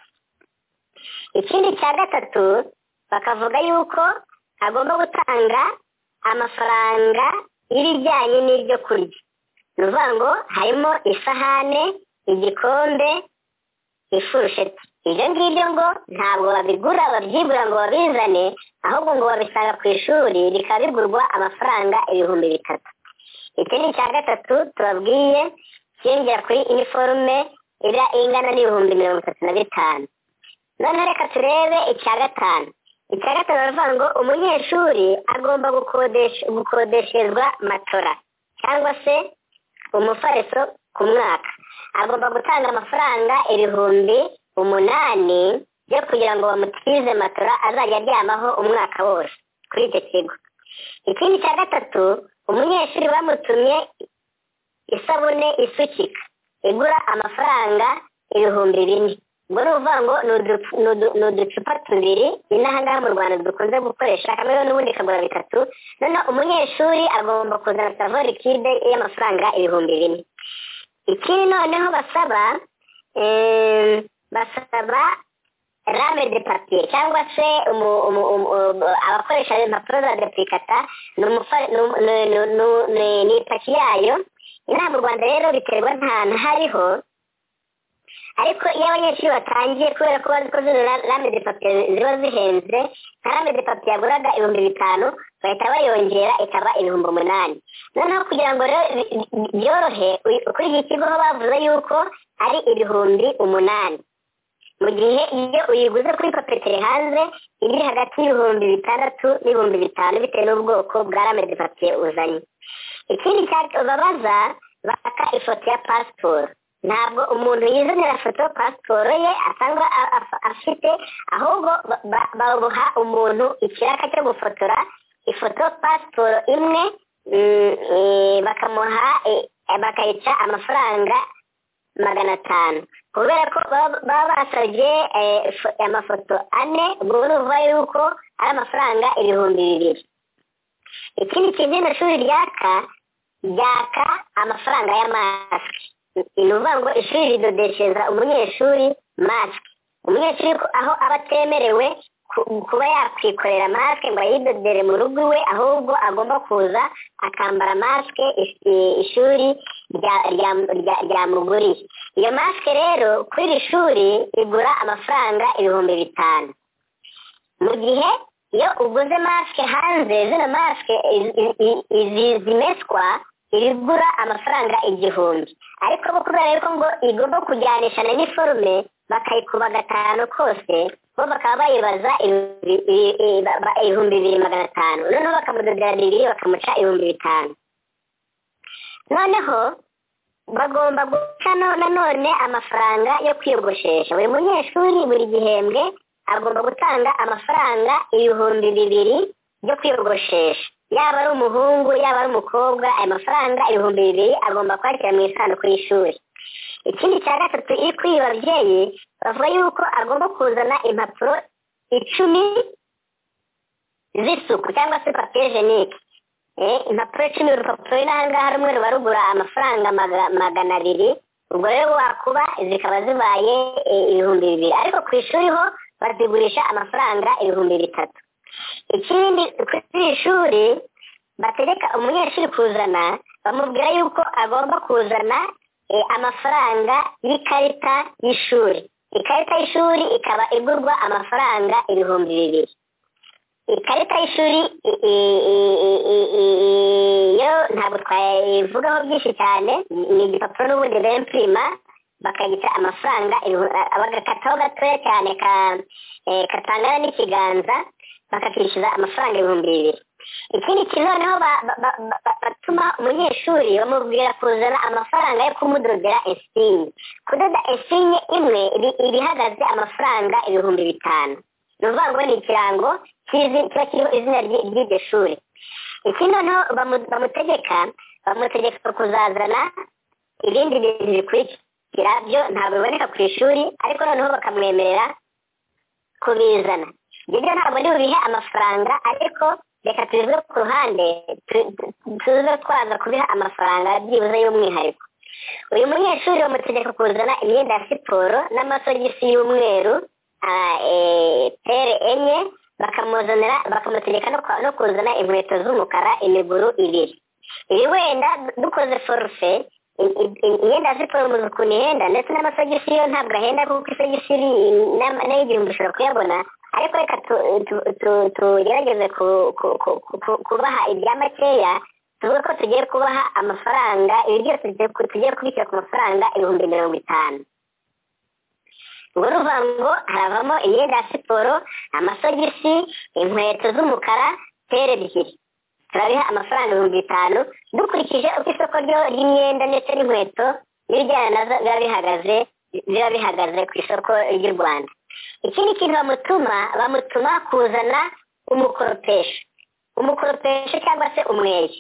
ikindi cya gatatu bakavuga yuko agomba gutanga amafaranga y'ibijyanye n'ibyo kurya ni ukuvuga ngo harimo isahane igikombe ifurusheti ibyo ngibyo ngo ntabwo babigura babyigura ngo babizane ahubwo ngo babisanga ku ishuri bikaba bigurwa amafaranga ibihumbi bitatu iki ni icya gatatu tubabwiye kiyongera kuri iniforume iba ingana n'ibihumbi mirongo itatu na bitanu noneho reka turebe icya gatanu icya gatanu baravuga ngo umunyeshuri agomba gukodesha gukodesherezwa matora cyangwa se umufariso ku mwaka agomba gutanga amafaranga ibihumbi umunani byo kugira ngo bamutwize matora azajya aryamaho umwaka wose kuri icyo kigo ikindi cya gatatu umunyeshuri bamutumye isabune isukika igura amafaranga ibihumbi bine ubwo ni ukuvuga ngo ni udu- ni udu- ni uducupa tubiri ni n'ahangaha mu rwanda dukunze gukoresha kamwe n'ubundi kagura bitatu noneho umunyeshuri agomba kuzana savorikide y'amafaranga ibihumbi bine ikindi noneho basaba eh, basaba rame de papier cyangwa se umu- umu- umu- umu- abakoresha impapuro za depulikata ni umufari- ni umu- ni- ni- ni- ni- ni ipaki yayo inaha mu rwanda rero biterwa ntahantu hariho ariko iyo abanyeshuri batangiye kubera ko bazi ko zino ra- rame de papier ziba zihenze nka rame de papier yaguraga ibihumbi bitanu bahita bayongera ikaba ibihumbi umunani noneho kugira ngo rero bi- bi- byorohe uyu- kuri iki kigo ho bavuze yuko ari ibihumbi umunani mu gihe iyo uyiguze kuri papeteri hanze iba iri hagati y'ibihumbi bitandatu n'ibihumbi bitanu bitewe n'ubwoko bwa rame de papier uzanye ikindi cya- babaza baka ifoto ya pasiporo ntabwo umuntu yizanira foto pasiporo ye asanga a- a- afite ahubwo ba- ba- babuha umuntu ikiraka cyo gufotora ifoto pasiporo imwe mm, eh, bakamuha eh, bakayica amafaranga magana atanu kubera ko baba baba basabye eh, fo- amafoto ane ubwo urumva yuko ari amafaranga ibihumbi bibiri ikindi kintu ino shuri ryaka ryaka amafaranga ya masike ni ukuvuga ngo ishuri ridodeshereza umunyeshuri masike umunyeshuri ko- aho aba atemerewe ku ku- kuba yakwikorera masike ngo ayidodere mu rugo iwe ahubwo agomba kuza akambara masike is- i- ishuri rya- rya- rya- ryamuguriye iyo masike rero kuri iri shuri igura amafaranga ibihumbi bitanu mu gihe iyo uguze masike hanze zino masike i- i- i- izi- zimeswa igura amafaranga igihumbi ariko bo kubera yuko ngo igomba kujyanisha na niforume bakayikuba gatanu kose bo bakaba bayibaza ibihumbi- ibi- ibi- ba- ba- ibihumbi bibiri magana atanu noneho bakamudodera bibiri bakamuca ibihumbi bitanu noneho bagomba guca no- nanone amafaranga yo kwiyogoshesha buri munyeshuri buri gihembwe agomba gutanga amafaranga ibihumbi bibiri byo kwiyogoshesha yaba ari umuhungu yaba ari umukobwa ayo mafaranga ibihumbi bibiri agomba kwakira mu isanduku y'ishuri ikindi cya gatatu iri kuri ibi babyeyi bavuga yuko agomba kuzana impapuro icumi z'isuku cyangwa se papiye jenike Eh, impapuro icumi urupapuro ruri ahangaha rumwe ruba rugura amafaranga maga- magana abiri ubwo rero wakuba zikaba zibaye eh, ibihumbi bibiri ariko ku ishuri ho bazigurisha amafaranga ibihumbi bitatu ikindi kuri iri shuri bategeka umunyeshuri kuzana bamubwira yuko agomba kuzana eh, amafaranga y'ikarita y'ishuri ikarita y'ishuri ikaba igurwa amafaranga ibihumbi bibiri ikarita y'ishuri i- i- i- i- i- i- i- yo ntabwo twayivugaho byinshi cyane ni igipapuro n'ubundi bempirima bakagita amafaranga ihu- a- bagakataho gatoya cyane ka- eh, katangana n'ikiganza bakakishyuza amafaranga ibihumbi bibiri ikindi kintu noneho ba- ba- ba- ba- batuma umunyeshuri bamubwira kuzana amafaranga yo kumudodera esinye kudoda esinye imwe ibi- iba ihagaze amafaranga ibihumbi bitanu ni ukuvuga ngo ni ikirango kizi kiba kiriho izina ry'i- ry'iryo shuri ikindi noneho bamu- bamutegeka bamutegeka kuzazana ibindi bintu bikurikira byo ntabwo biboneka ku ishuri ariko noneho bakamwemerera kubizana ibyo byo ntabwo ndi bubihe amafaranga ariko reka tubivuge ku ruhande tu- tu- tuze twaza kubiha amafaranga byibuze y'umwihariko uyu munyeshuri bamutegeka kuzana imyenda ya siporo n'amasogisi y'umweru ah, eh, pere enye bakamuzanira bakamutegeka no kwa- no kuzana inkweto z'umukara imiguru ibiri ibi wenda dukoze forufe i- i- i- imyenda ya siporo muzi ukuntu ihenda ndetse n'amasogisi yo ntabwo ahenda kuko isogisi iri- n'ama- nayo igihumbi ushobora kuyabona ariko reka tu- tu- tu- tugerageze ku- ku- ku- ku- kubaha ibya makeya tuvuge ko tugiye kubaha amafaranga ibi byose tugiye ku- tugiye kubishyira ku mafaranga ibihumbi mirongo itanu ngo ruvuga ngo haravamo imyenda ya siporo amasogisi inkweto z'umukara pere ebyiri turabiha amafaranga ibihumbi bitanu dukurikije uko isoko ryo- ry'imyenda ndetse n'inkweto n'ibijyana nazo biba bihagaze biba bihagaze ku isoko ry'u rwanda ikindi kintu bamutuma bamutuma kuzana umukoropesho umukoropesho cyangwa se umweyo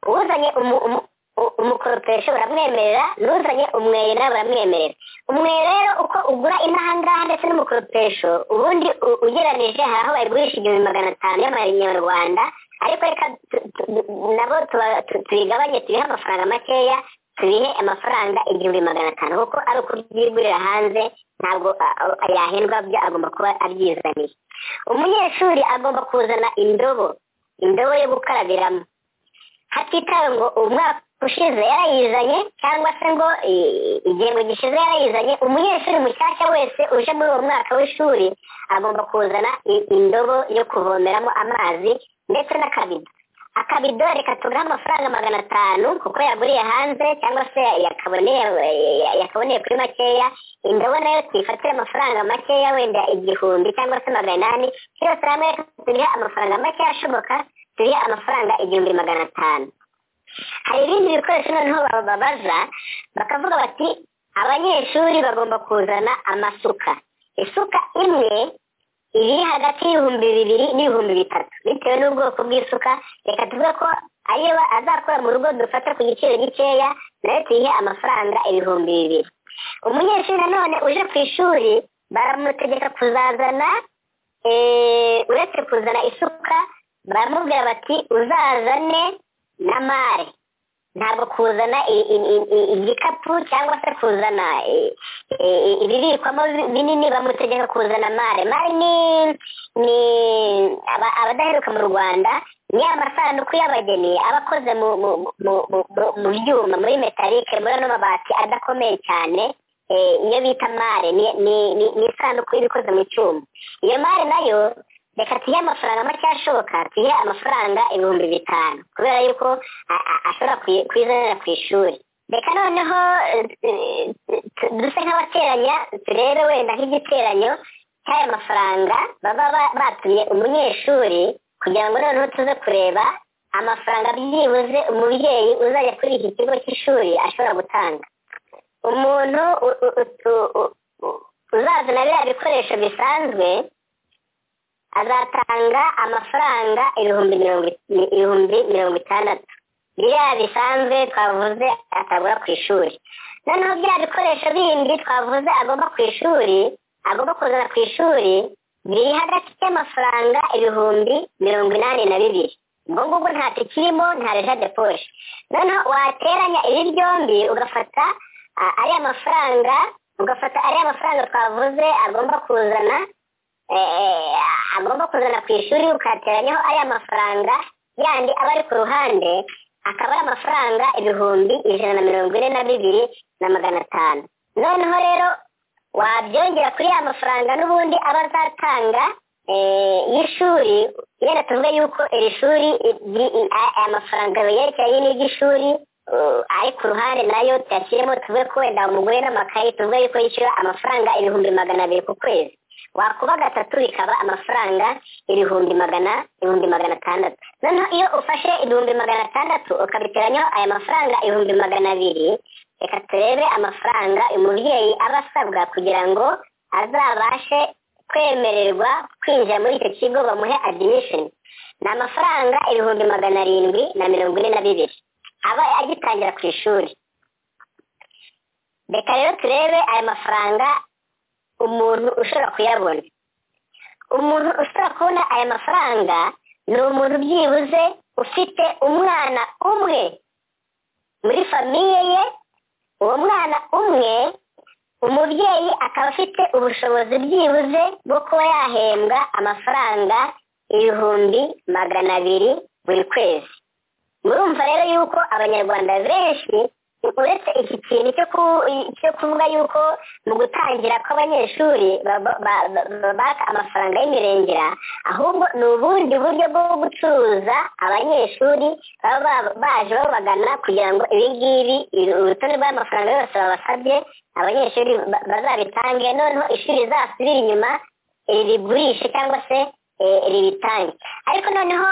uzanye umu- umu- u- umukoropesho baramwemerera n'uzanye umweyo nawe baramwemerera umweyo rero uko ugura inaha ngaha ndetse n'umukoropesho ubundi u- ugereranije hari aho bayigurisha igihumbi magana atanu y'amanyarwanda ariko reka tu- tu- tu- nabo tuba- tu- tubigabanye tubihe amafaranga makeya tubihe amafaranga igihumbi magana atanu kuko ari ukubyigurira hanze ntabwo a- a- yahendwa byo agomba kuba abyizaniye umunyeshuri agomba kuzana indobo indobo yo gukarabiramo hatitawe ngo umwaka ushize yarayizanye cyangwa se ngo i- igihembwe gishize yarayizanye umunyeshuri mushyashya wese uje muri uwo mwaka w'ishuri agomba kuzana i- indobo yo kuvomeramo amazi ndetse n'akabido akabido reka tugahe amafaranga magana atanu kuko yaguriye hanze cyangwa se yakaboneye ya- yakaboneye kuri makeya indobo nayo tuyifatire amafaranga makeya wenda igihumbi cyangwa se magana inani cyose hamwe reka tubihe amafaranga makeya ashoboka tubihe amafaranga igihumbi magana atanu hari ibindi bikoresho noneho bababaza bakavuga bati abanyeshuri bagomba kuzana amasuka isuka imwe iri hagati y'ibihumbi bibiri n'ibihumbi bitatu bitewe n'ubwoko bw'isuka reka tuvuge ko ariyo ba- azakora mu rugo dufata ku giciro gikeya nayo tuyihe amafaranga ibihumbi bibiri umunyeshuri nanone uje ku ishuri baramutegeka kuzazana eh, uretse kuzana isuka baramubwira bati uzazane na mare ntabwo kuzana i- i- i- i- igikapu cyangwa se kuzana i- i- ibibikwamo bi- binini bamutegeka kuzana mare mare ni ni aba- abadaheruka mu rwanda ni amasanduku y'abageni aba akoze mu mu- mu- mu- mu- mu byuma muri metalike muri ano mabati adakomeye cyane eh, iyo bita mare ni- ni ni- ni isanduku iba ikoze mu cyuma iyo mare nayo reka tuyihe amafaranga make ashoboka tuyihe amafaranga ibihumbi bitanu kubera yuko a- a- ashobora kuyi- kuyizanira ku ishuri reka noneho eh, eh, tu- duse nk'abateranya turebe wenda nk'igiteranyo cy'aya mafaranga baba ba- batumye umunyeshuri kugira ngo noneho tuze kureba amafaranga byibuze umubyeyi uzajya kuri iki kigo cy'ishuri ashobora gutanga umuntu u- u- u- u- u- uzazana biriya bikoresho bisanzwe azatanga amafaranga ibihumbi mirongo i- ibihumbi mirongo itandatu biriya bisanzwe twavuze atagura ku ishuri noneho biriya bikoresho bindi twavuze agomba ku ishuri agomba kuzana ku ishuri biri hagati y'amafaranga ibihumbi mirongo inani na bibiri ubwo ngubwo nta tukirimo nta reja de poshe noneho wateranya ibi byombi ugafata a- ariya mafaranga ugafata ariya mafaranga twavuze agomba kuzana eh, agomba kuzana ku ishuri ukateranyaho ariya mafaranga yandi aba ari ku ruhande akaba ari amafaranga ibihumbi ijana na mirongo ine na bibiri na magana atanu noneho rero wabyongera kuri ya mafaranga n'ubundi aba azatanga eh, y'ishuri yenda tuvuge yuko iri shuri i- ri- i- a- aya mafaranga yerekeranye n'iry'ishuri uh, ari ku ruhande nayo tuyashyiremo tuvuge ko wenda umugore n'amakayi tuvuge yuko yishyura amafaranga ibihumbi magana abiri ku kwezi wakuba gatatu bikaba amafaranga ibihumbi magana ibihumbi magana atandatu noneho iyo ufashe ibihumbi magana atandatu ukabiteranyaho aya mafaranga ibihumbi magana abiri reka turebe amafaranga umubyeyi aba asabwa kugira ngo azabashe kwemererwa kwinjira muri icyo kigo bamuhe admission ni amafaranga ibihumbi magana arindwi na mirongo ine na bibiri aba agitangira ku ishuri reka rero turebe aya mafaranga umuntu ushobora kuyabona umuntu ushobora kubona aya mafaranga ni umuntu byibuze ufite umwana umwe muri famiye ye uwo mwana umwe umubyeyi akaba afite ubushobozi byibuze bwo kuba yahembwa amafaranga ibihumbi magana abiri buri kwezi murumva rero yuko abanyarwanda benshi uretse iki kintu cyo ku- cyo kuvuga yuko mu gutangira kw'abanyeshuri ba- ba- ba- baka amafaranga y'imirengera ahubwo ni ubundi buryo bwo gucuruza abanyeshuri baba ba- baje babagana kugira ngo ibi ngibi iri- urutonde rw'amafaranga yose babasabye abanyeshuri ba- bazabitange noneho ishuri rizasubire inyuma eh, rigurishe cyangwa se eh, ribitange ariko noneho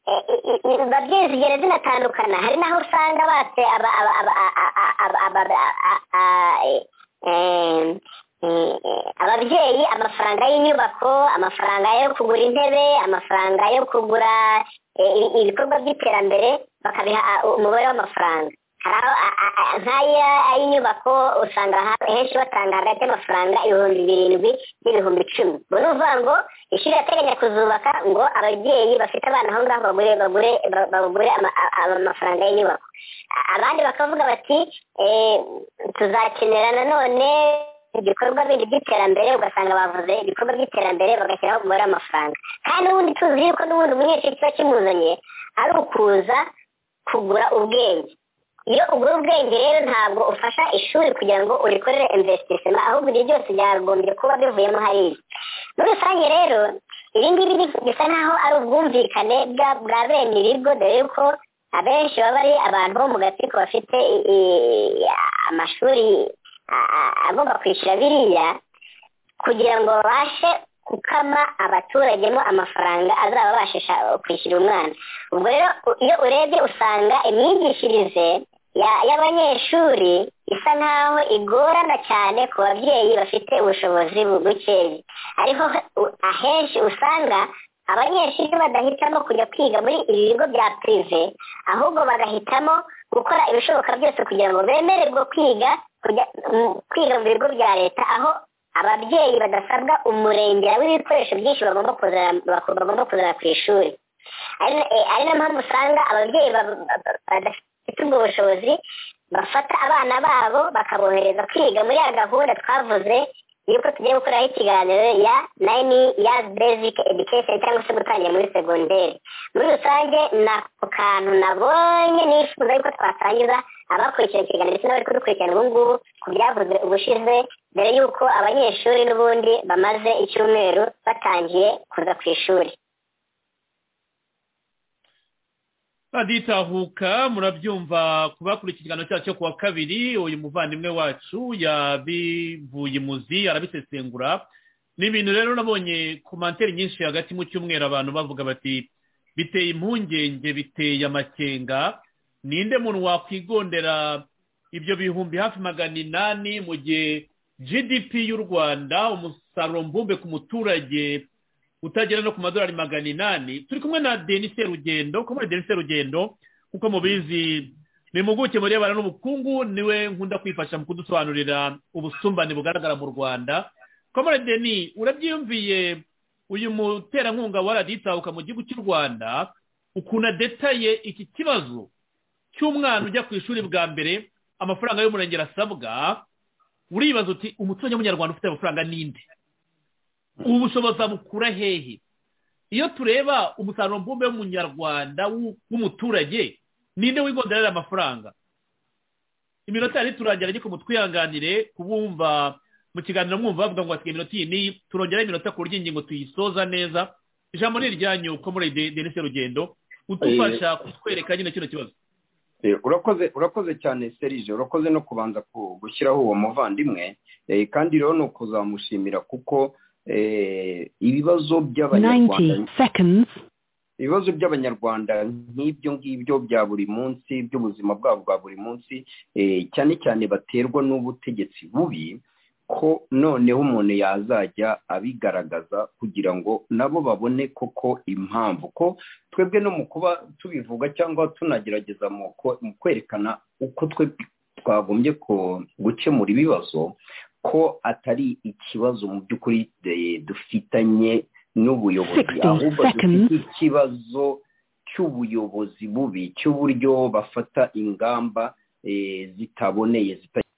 eh, i- i- i- babyeyi zigera zinatandukana hari n'aho usanga batse aba- aba- aba- a- a- a- aba- aba- a- a- a- eh, eh, eh, eh, ababyeyi amafaranga y'inyubako amafaranga yo kugura intebe amafaranga yo kugura eh, i- ibikorwa by'iterambere bakabiha ah, umubare w'amafaranga hari aho a- a- a- nk'aya y'inyubako usanga ha- henshi batanga hagati y'amafaranga ibihumbi birindwi n'ibihumbi icumi ubwo ni ukuvuga ngo ishuri irateganya kuzubaka ngo ababyeyi bafite abana aho ngaho bagure bagure ba- bagure ama- a- a- amafaranga y'inyubako A- abandi bakavuga bati eh, tuzakenera nanone ibikorwa bindi by'iterambere ugasanga bavuze ibikorwa by'iterambere bagashyiraho umubare w'amafaranga kandi n'ubundi tuzi yuko n'ubundi umunyeshuri kiba kimuzanye ari ukuza kugura ubwenge iyo ugura ubwenge rero ntabwo ufasha ishuri kugira ngo urikorere investissement ahubwo ibyo byose byagombye kuba bivuyemo hariya muri rusange rero ibi ngibi ni- bisa nk'aho ari ubwumvikane bwa- bwa bene ibigo dore yuko abenshi baba ari abantu bo mu gatsiko bafite i- i- amashuri a- a- agomba kwishyura biriya kugira ngo babashe gukama abaturagemo amafaranga azababashisha kwishyura umwana ubwo rero u- iyo urebye usanga imyigishirize ya- y'abanyeshuri isa nk'aho igorana cyane ku babyeyi bafite ubushobozi bugukeya ariko u- ahenshi usanga abanyeshuri badahitamo kujya kwiga muri ibi bigo bya pirive ahubwo bagahitamo gukora ibishoboka byose kugira ngo bemererwe kwiga kujya mu- kwiga mu bigo bya leta aho ababyeyi badasabwa umurengera w'ibikoresho byinshi bagomba kuzana bagomba kuzana ku ishuri ari ari na mpamvu usanga ababyeyi ba- ba- ba- badafite ifite ubwo bushobozi bafata abana babo bakabohereza kwiga muri ya gahunda twavuze y'uko tugiye gukoreraho ikiganiro ya nine years basic education cyangwa se gutangira muri segonderi muri rusange ni ako kantu nabonye nifuza yuko twasangiza abakurikirana ikiganiro ndetse n'abari kudukurikirana ubu ngubu ku byavuzwe ubushize mbere y'uko abanyeshuri n'ubundi bamaze icyumweru batangiye kuza ku ishuri baditahuka murabyumva kubakurikiranira ikiganiro cyacu cyo kuwa kabiri uyu muvandimwe wacu yabivuye imuzi arabisesengura ni ibintu rero nabonye ku manteri nyinshi hagati mu cyumweru abantu bavuga bati biteye impungenge biteye amakenga ninde muntu wakwigondera ibyo bihumbi hafi magana inani mu gihe gdp y'u rwanda umusaruro mbumbe ku muturage utagera no ku madolari magana inani turi kumwe na denise rugendo kumwe na denise rugendo kuko mubizi ni impuguke mu birebana n'ubukungu niwe nkunda kwifasha mu kudusobanurira ubusumbane bugaragara mu rwanda komore deni urabyiyumviye uyu muterankunga waraditahuka mu gihugu cy'u rwanda ukuntu adetaye iki kibazo cy'umwana ujya ku ishuri bwa mbere amafaranga y'umurengera asabwa uribaza uti umuturage w'umunyarwanda ufite amafaranga n'indi ubu bushobozi bukura hehe iyo tureba umusaruro mbumbe w'umunyarwanda w'umuturage ninde wigonderera amafaranga iminota yari turangira ariko mutwihanganire kubumva mu kiganiro mwumva bavuga ngo basigaye iminota iyi n'iyi turongeraho iminota ku buryo ingingo tuyisoza neza ijambo ni iryanyu ko muri denise rugendo utufasha kutwereka nyine kino kibazo urakoze urakoze cyane serije urakoze no kubanza gushyiraho uwo muvandimwe kandi rero ni ukuzamushimira kuko ibibazo by'abanyarwanda ibibazo by'abanyarwanda nk'ibyo ngibyo bya buri munsi by'ubuzima bwabo bwa buri munsi cyane cyane baterwa n'ubutegetsi bubi ko noneho umuntu yazajya abigaragaza kugira ngo nabo babone koko impamvu ko twebwe no mu kuba tubivuga cyangwa tunagerageza mu kwerekana uko twe twagombye gukemura ibibazo ko atari ikibazo mu by'ukuri dufitanye n'ubuyobozi ahubwo dufite ikibazo cy'ubuyobozi bubi cy'uburyo bafata ingamba zitaboneye zitagira